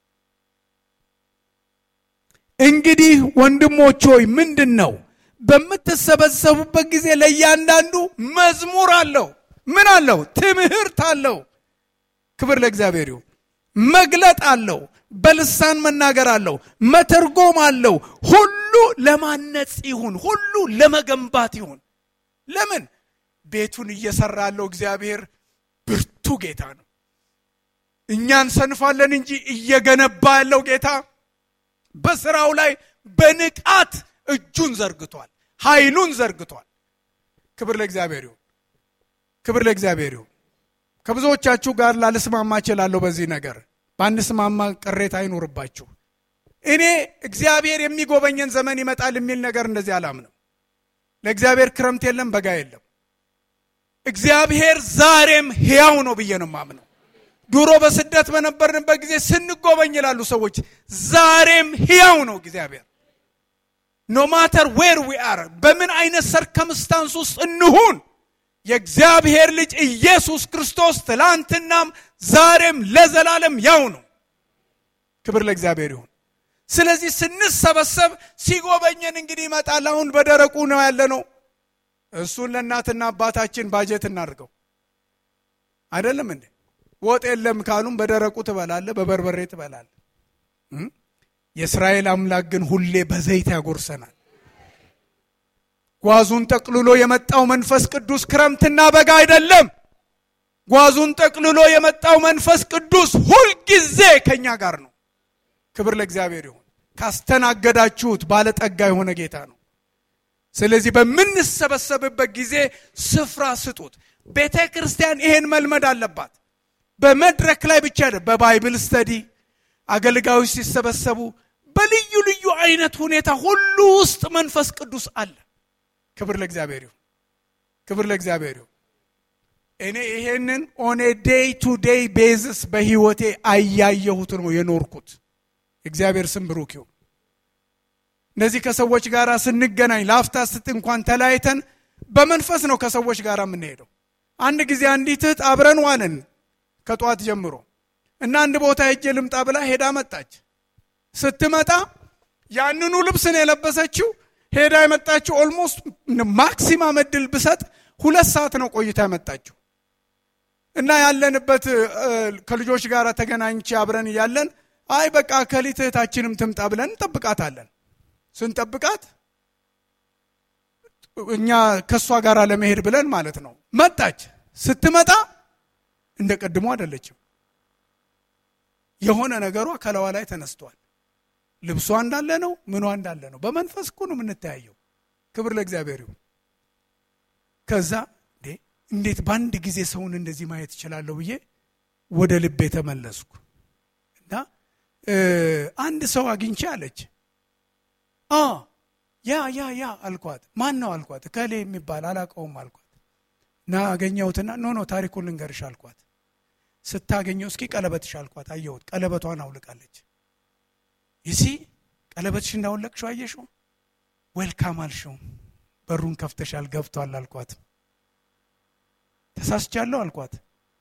Speaker 1: እንግዲህ ወንድሞች ሆይ ምንድን ነው በምትሰበሰቡበት ጊዜ ለእያንዳንዱ መዝሙር አለው ምን አለው ትምህርት አለው ክብር ለእግዚአብሔር ይሁን መግለጥ አለው በልሳን መናገር አለው መተርጎም አለው ሁሉ ለማነጽ ይሁን ሁሉ ለመገንባት ይሁን ለምን ቤቱን እየሰራ ያለው እግዚአብሔር ብርቱ ጌታ ነው እኛ እንሰንፋለን እንጂ እየገነባ ያለው ጌታ በስራው ላይ በንቃት እጁን ዘርግቷል ኃይሉን ዘርግቷል ክብር ለእግዚአብሔር ይሁን ክብር ለእግዚአብሔር ይሁን ከብዙዎቻችሁ ጋር ላልስማማ እችላለሁ በዚህ ነገር በአንስማማ ቅሬታ አይኖርባችሁ እኔ እግዚአብሔር የሚጎበኘን ዘመን ይመጣል የሚል ነገር እንደዚህ አላምንም ለእግዚአብሔር ክረምት የለም በጋ የለም እግዚአብሔር ዛሬም ሕያው ነው ብዬ ነው ማምነው ድሮ በስደት በነበርንበት ጊዜ ስንጎበኝ ይላሉ ሰዎች ዛሬም ሕያው ነው እግዚአብሔር ኖ ማተር ዌር ዊ አር በምን አይነት ሰርከምስታንስ ውስጥ እንሁን የእግዚአብሔር ልጅ ኢየሱስ ክርስቶስ ትላንትናም ዛሬም ለዘላለም ያው ነው ክብር ለእግዚአብሔር ይሁን ስለዚህ ስንሰበሰብ ሲጎበኘን እንግዲህ ይመጣል አሁን በደረቁ ነው ያለ ነው እሱን ለእናትና አባታችን ባጀት እናድርገው አይደለም እንዴ ወጥ የለም ካሉም በደረቁ ትበላለ በበርበሬ ትበላለ የእስራኤል አምላክ ግን ሁሌ በዘይት ያጎርሰናል ጓዙን ጠቅልሎ የመጣው መንፈስ ቅዱስ ክረምትና በጋ አይደለም ጓዙን ጠቅልሎ የመጣው መንፈስ ቅዱስ ሁልጊዜ ከኛ ጋር ነው ክብር ለእግዚአብሔር ይሁን። ካስተናገዳችሁት ባለጠጋ የሆነ ጌታ ነው። ስለዚህ በምንሰበሰብበት ጊዜ ስፍራ ስጡት። ቤተ ክርስቲያን ይሄን መልመድ አለባት። በመድረክ ላይ ብቻ በባይብል ስተዲ አገልጋዮች ሲሰበሰቡ በልዩ ልዩ አይነት ሁኔታ ሁሉ ውስጥ መንፈስ ቅዱስ አለ። ክብር ለእግዚአብሔር ይሁን። ክብር ለእግዚአብሔር ይሁን። እኔ ይሄንን ኦኔ ዴይ ቱ ዴይ ቤዝስ በህይወቴ አያየሁት ነው የኖርኩት። እግዚአብሔር ስም ብሩክ ይሁን። እነዚህ ከሰዎች ጋር ስንገናኝ ለአፍታ ስት እንኳን ተለያይተን በመንፈስ ነው ከሰዎች ጋር የምንሄደው። አንድ ጊዜ አንዲት እህት አብረን ዋልን ከጠዋት ጀምሮ እና አንድ ቦታ ሄጄ ልምጣ ብላ ሄዳ መጣች። ስትመጣ ያንኑ ልብስ ነው የለበሰችው። ሄዳ የመጣችው ኦልሞስት ማክሲማም እድል ብሰጥ ሁለት ሰዓት ነው ቆይታ የመጣችው እና ያለንበት ከልጆች ጋር ተገናኝቼ አብረን እያለን አይ በቃ ከሊት እህታችንም ትምጣ ብለን እንጠብቃታለን። ስንጠብቃት እኛ ከእሷ ጋር ለመሄድ ብለን ማለት ነው መጣች። ስትመጣ እንደ ቀድሞ አይደለችም። የሆነ ነገሯ ከለዋ ላይ ተነስቷል። ልብሷ እንዳለ ነው፣ ምኗ እንዳለ ነው። በመንፈስ እኮ ነው የምንተያየው። ክብር ለእግዚአብሔር ይሁን። ከዛ እንዴት በአንድ ጊዜ ሰውን እንደዚህ ማየት እችላለሁ ብዬ ወደ ልቤ ተመለስኩ እና አንድ ሰው አግኝቼ አለች። ያ ያ ያ አልኳት። ማን ነው አልኳት። ከሌ የሚባል አላውቀውም አልኳት። እና አገኘሁትና ኖ ኖ ታሪኩን ልንገርሽ አልኳት። ስታገኘው እስኪ ቀለበትሽ አልኳት። አየሁት። ቀለበቷን አውልቃለች። ይሲ ቀለበትሽ እንዳወለቅሽው አየሽው? ዌልካም አልሽው። በሩን ከፍተሻል፣ ገብቷል አልኳት። ተሳስቻለሁ አልኳት።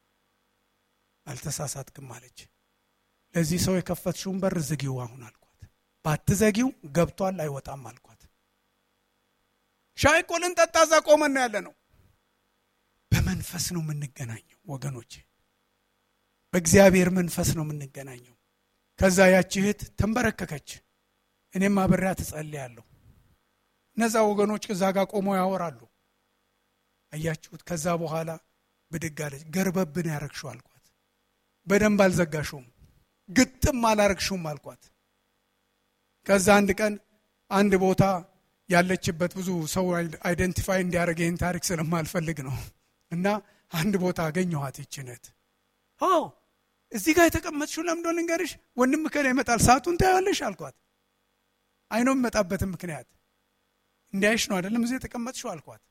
Speaker 1: አልተሳሳትክም አለች። ለዚህ ሰው የከፈትሽውን በር ዝጊው አሁን አልኳት። ባትዘጊው ገብቷል አይወጣም አልኳት። ሻይ እኮ ልንጠጣ እዛ ቆመን ያለ ነው። በመንፈስ ነው የምንገናኘው ወገኖቼ፣ በእግዚአብሔር መንፈስ ነው የምንገናኘው። ከዛ ያቺ እህት ተንበረከከች። እኔም አብሬያት እጸልያለሁ። እነዛ ወገኖች እዛ ጋር ቆመው ያወራሉ። አያችሁት? ከዛ በኋላ ብድግ አለች። ገርበብን ያረግሽው አልኳት። በደንብ አልዘጋሽውም፣ ግጥም አላረግሽውም አልኳት። ከዛ አንድ ቀን አንድ ቦታ ያለችበት ብዙ ሰው አይደንቲፋይ እንዲያደርግ ይህን ታሪክ ስለማልፈልግ ነው እና አንድ ቦታ አገኘኋት ይችነት እዚህ ጋር የተቀመጥሽው ለምዶ ልንገርሽ፣ ወንድም ከላ ይመጣል ሰዓቱን ታያለሽ አልኳት። አይኖ የሚመጣበትን ምክንያት እንዲያይሽ ነው አይደለም እዚህ የተቀመጥሽው አልኳት።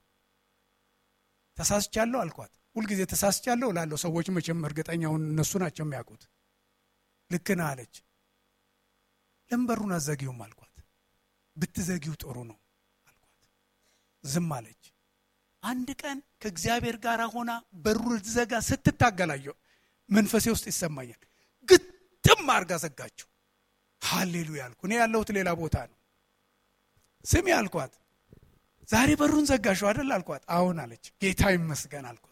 Speaker 1: ተሳስቻለሁ አልኳት። ሁልጊዜ ተሳስቻለሁ ላለው ሰዎች መቼም እርግጠኛውን እነሱ ናቸው የሚያውቁት። ልክ ነህ አለች። ለምን በሩን አዘጊውም አልኳት። ብትዘጊው ጥሩ ነው አልኳት። ዝም አለች። አንድ ቀን ከእግዚአብሔር ጋር ሆና በሩ ልትዘጋ ስትታገላየው መንፈሴ ውስጥ ይሰማኛል። ግጥም አርጋ ዘጋችው። ሃሌሉያ አልኩ። እኔ ያለሁት ሌላ ቦታ ነው። ስሚ አልኳት። ዛሬ በሩን ዘጋሽው አይደል አልኳት። አሁን አለች። ጌታ ይመስገን አልኳት።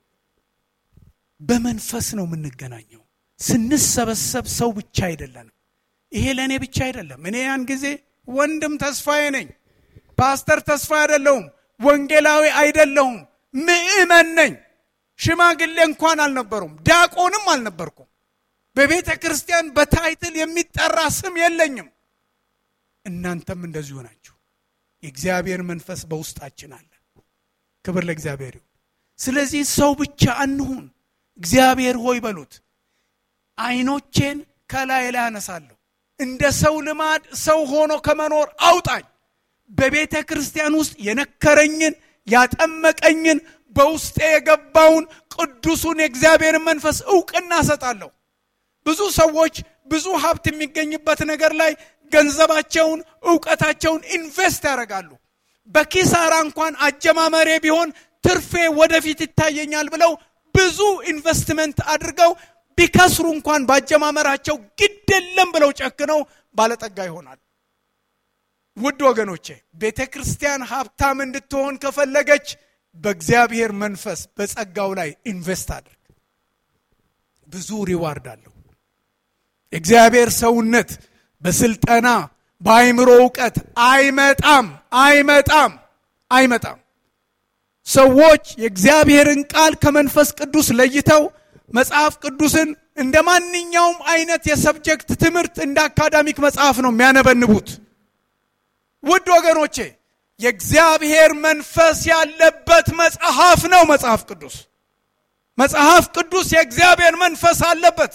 Speaker 1: በመንፈስ ነው የምንገናኘው። ስንሰበሰብ ሰው ብቻ አይደለንም። ይሄ ለእኔ ብቻ አይደለም። እኔ ያን ጊዜ ወንድም ተስፋዬ ነኝ። ፓስተር ተስፋ አይደለሁም። ወንጌላዊ አይደለሁም። ምእመን ነኝ። ሽማግሌ እንኳን አልነበሩም። ዲያቆንም አልነበርኩም። በቤተ ክርስቲያን በታይትል የሚጠራ ስም የለኝም። እናንተም እንደዚሁ ናችሁ። የእግዚአብሔር መንፈስ በውስጣችን አለ። ክብር ለእግዚአብሔር ይሁን። ስለዚህ ሰው ብቻ አንሁን። እግዚአብሔር ሆይ በሉት። አይኖቼን ከላይ ላይ አነሳለሁ። እንደ ሰው ልማድ ሰው ሆኖ ከመኖር አውጣኝ። በቤተ ክርስቲያን ውስጥ የነከረኝን ያጠመቀኝን በውስጤ የገባውን ቅዱሱን የእግዚአብሔርን መንፈስ እውቅና እሰጣለሁ። ብዙ ሰዎች ብዙ ሀብት የሚገኝበት ነገር ላይ ገንዘባቸውን፣ እውቀታቸውን ኢንቨስት ያደርጋሉ። በኪሳራ እንኳን አጀማመሬ ቢሆን ትርፌ ወደፊት ይታየኛል ብለው ብዙ ኢንቨስትመንት አድርገው ቢከስሩ እንኳን ባጀማመራቸው ግድ የለም ብለው ጨክነው ባለጠጋ ይሆናል። ውድ ወገኖቼ ቤተ ክርስቲያን ሀብታም እንድትሆን ከፈለገች በእግዚአብሔር መንፈስ በጸጋው ላይ ኢንቨስት አድርግ። ብዙ ሪዋርድ አለው። የእግዚአብሔር ሰውነት በስልጠና በአይምሮ እውቀት አይመጣም አይመጣም አይመጣም። ሰዎች የእግዚአብሔርን ቃል ከመንፈስ ቅዱስ ለይተው መጽሐፍ ቅዱስን እንደ ማንኛውም አይነት የሰብጀክት ትምህርት እንደ አካዳሚክ መጽሐፍ ነው የሚያነበንቡት። ውድ ወገኖቼ የእግዚአብሔር መንፈስ ያለበት መጽሐፍ ነው መጽሐፍ ቅዱስ። መጽሐፍ ቅዱስ የእግዚአብሔር መንፈስ አለበት።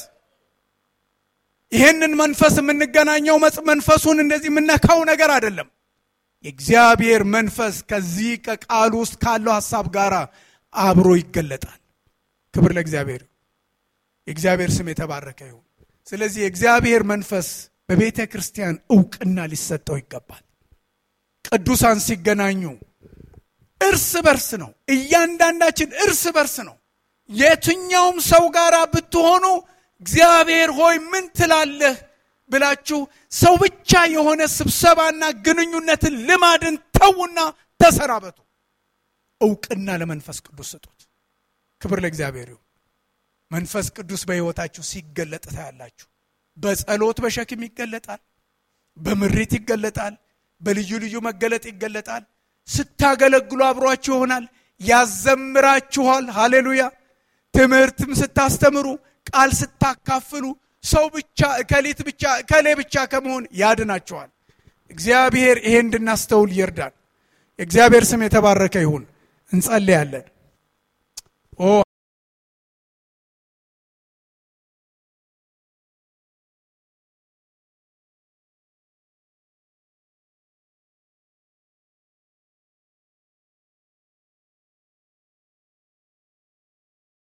Speaker 1: ይህንን መንፈስ የምንገናኘው መንፈሱን እንደዚህ የምነካው ነገር አይደለም። የእግዚአብሔር መንፈስ ከዚህ ከቃሉ ውስጥ ካለው ሀሳብ ጋር አብሮ ይገለጣል። ክብር ለእግዚአብሔር። የእግዚአብሔር ስም የተባረከ ይሁን። ስለዚህ የእግዚአብሔር መንፈስ በቤተ ክርስቲያን እውቅና ሊሰጠው ይገባል። ቅዱሳን ሲገናኙ እርስ በርስ ነው። እያንዳንዳችን እርስ በርስ ነው። የትኛውም ሰው ጋር ብትሆኑ እግዚአብሔር ሆይ ምን ትላለህ ብላችሁ ሰው ብቻ የሆነ ስብሰባና ግንኙነትን ልማድን ተዉና ተሰናበቱ። እውቅና ለመንፈስ ቅዱስ ስጡት። ክብር ለእግዚአብሔር ይሁን። መንፈስ ቅዱስ በሕይወታችሁ ሲገለጥ ታያላችሁ። በጸሎት በሸክም ይገለጣል። በምሪት ይገለጣል። በልዩ ልዩ መገለጥ ይገለጣል። ስታገለግሉ አብሯችሁ ይሆናል። ያዘምራችኋል። ሃሌሉያ። ትምህርትም ስታስተምሩ፣ ቃል ስታካፍሉ ሰው ብቻ እከሊት ብቻ እከሌ ብቻ ከመሆን ያድናችኋል። እግዚአብሔር ይሄ እንድናስተውል ይርዳል። የእግዚአብሔር ስም የተባረከ ይሁን። እንጸልያለን።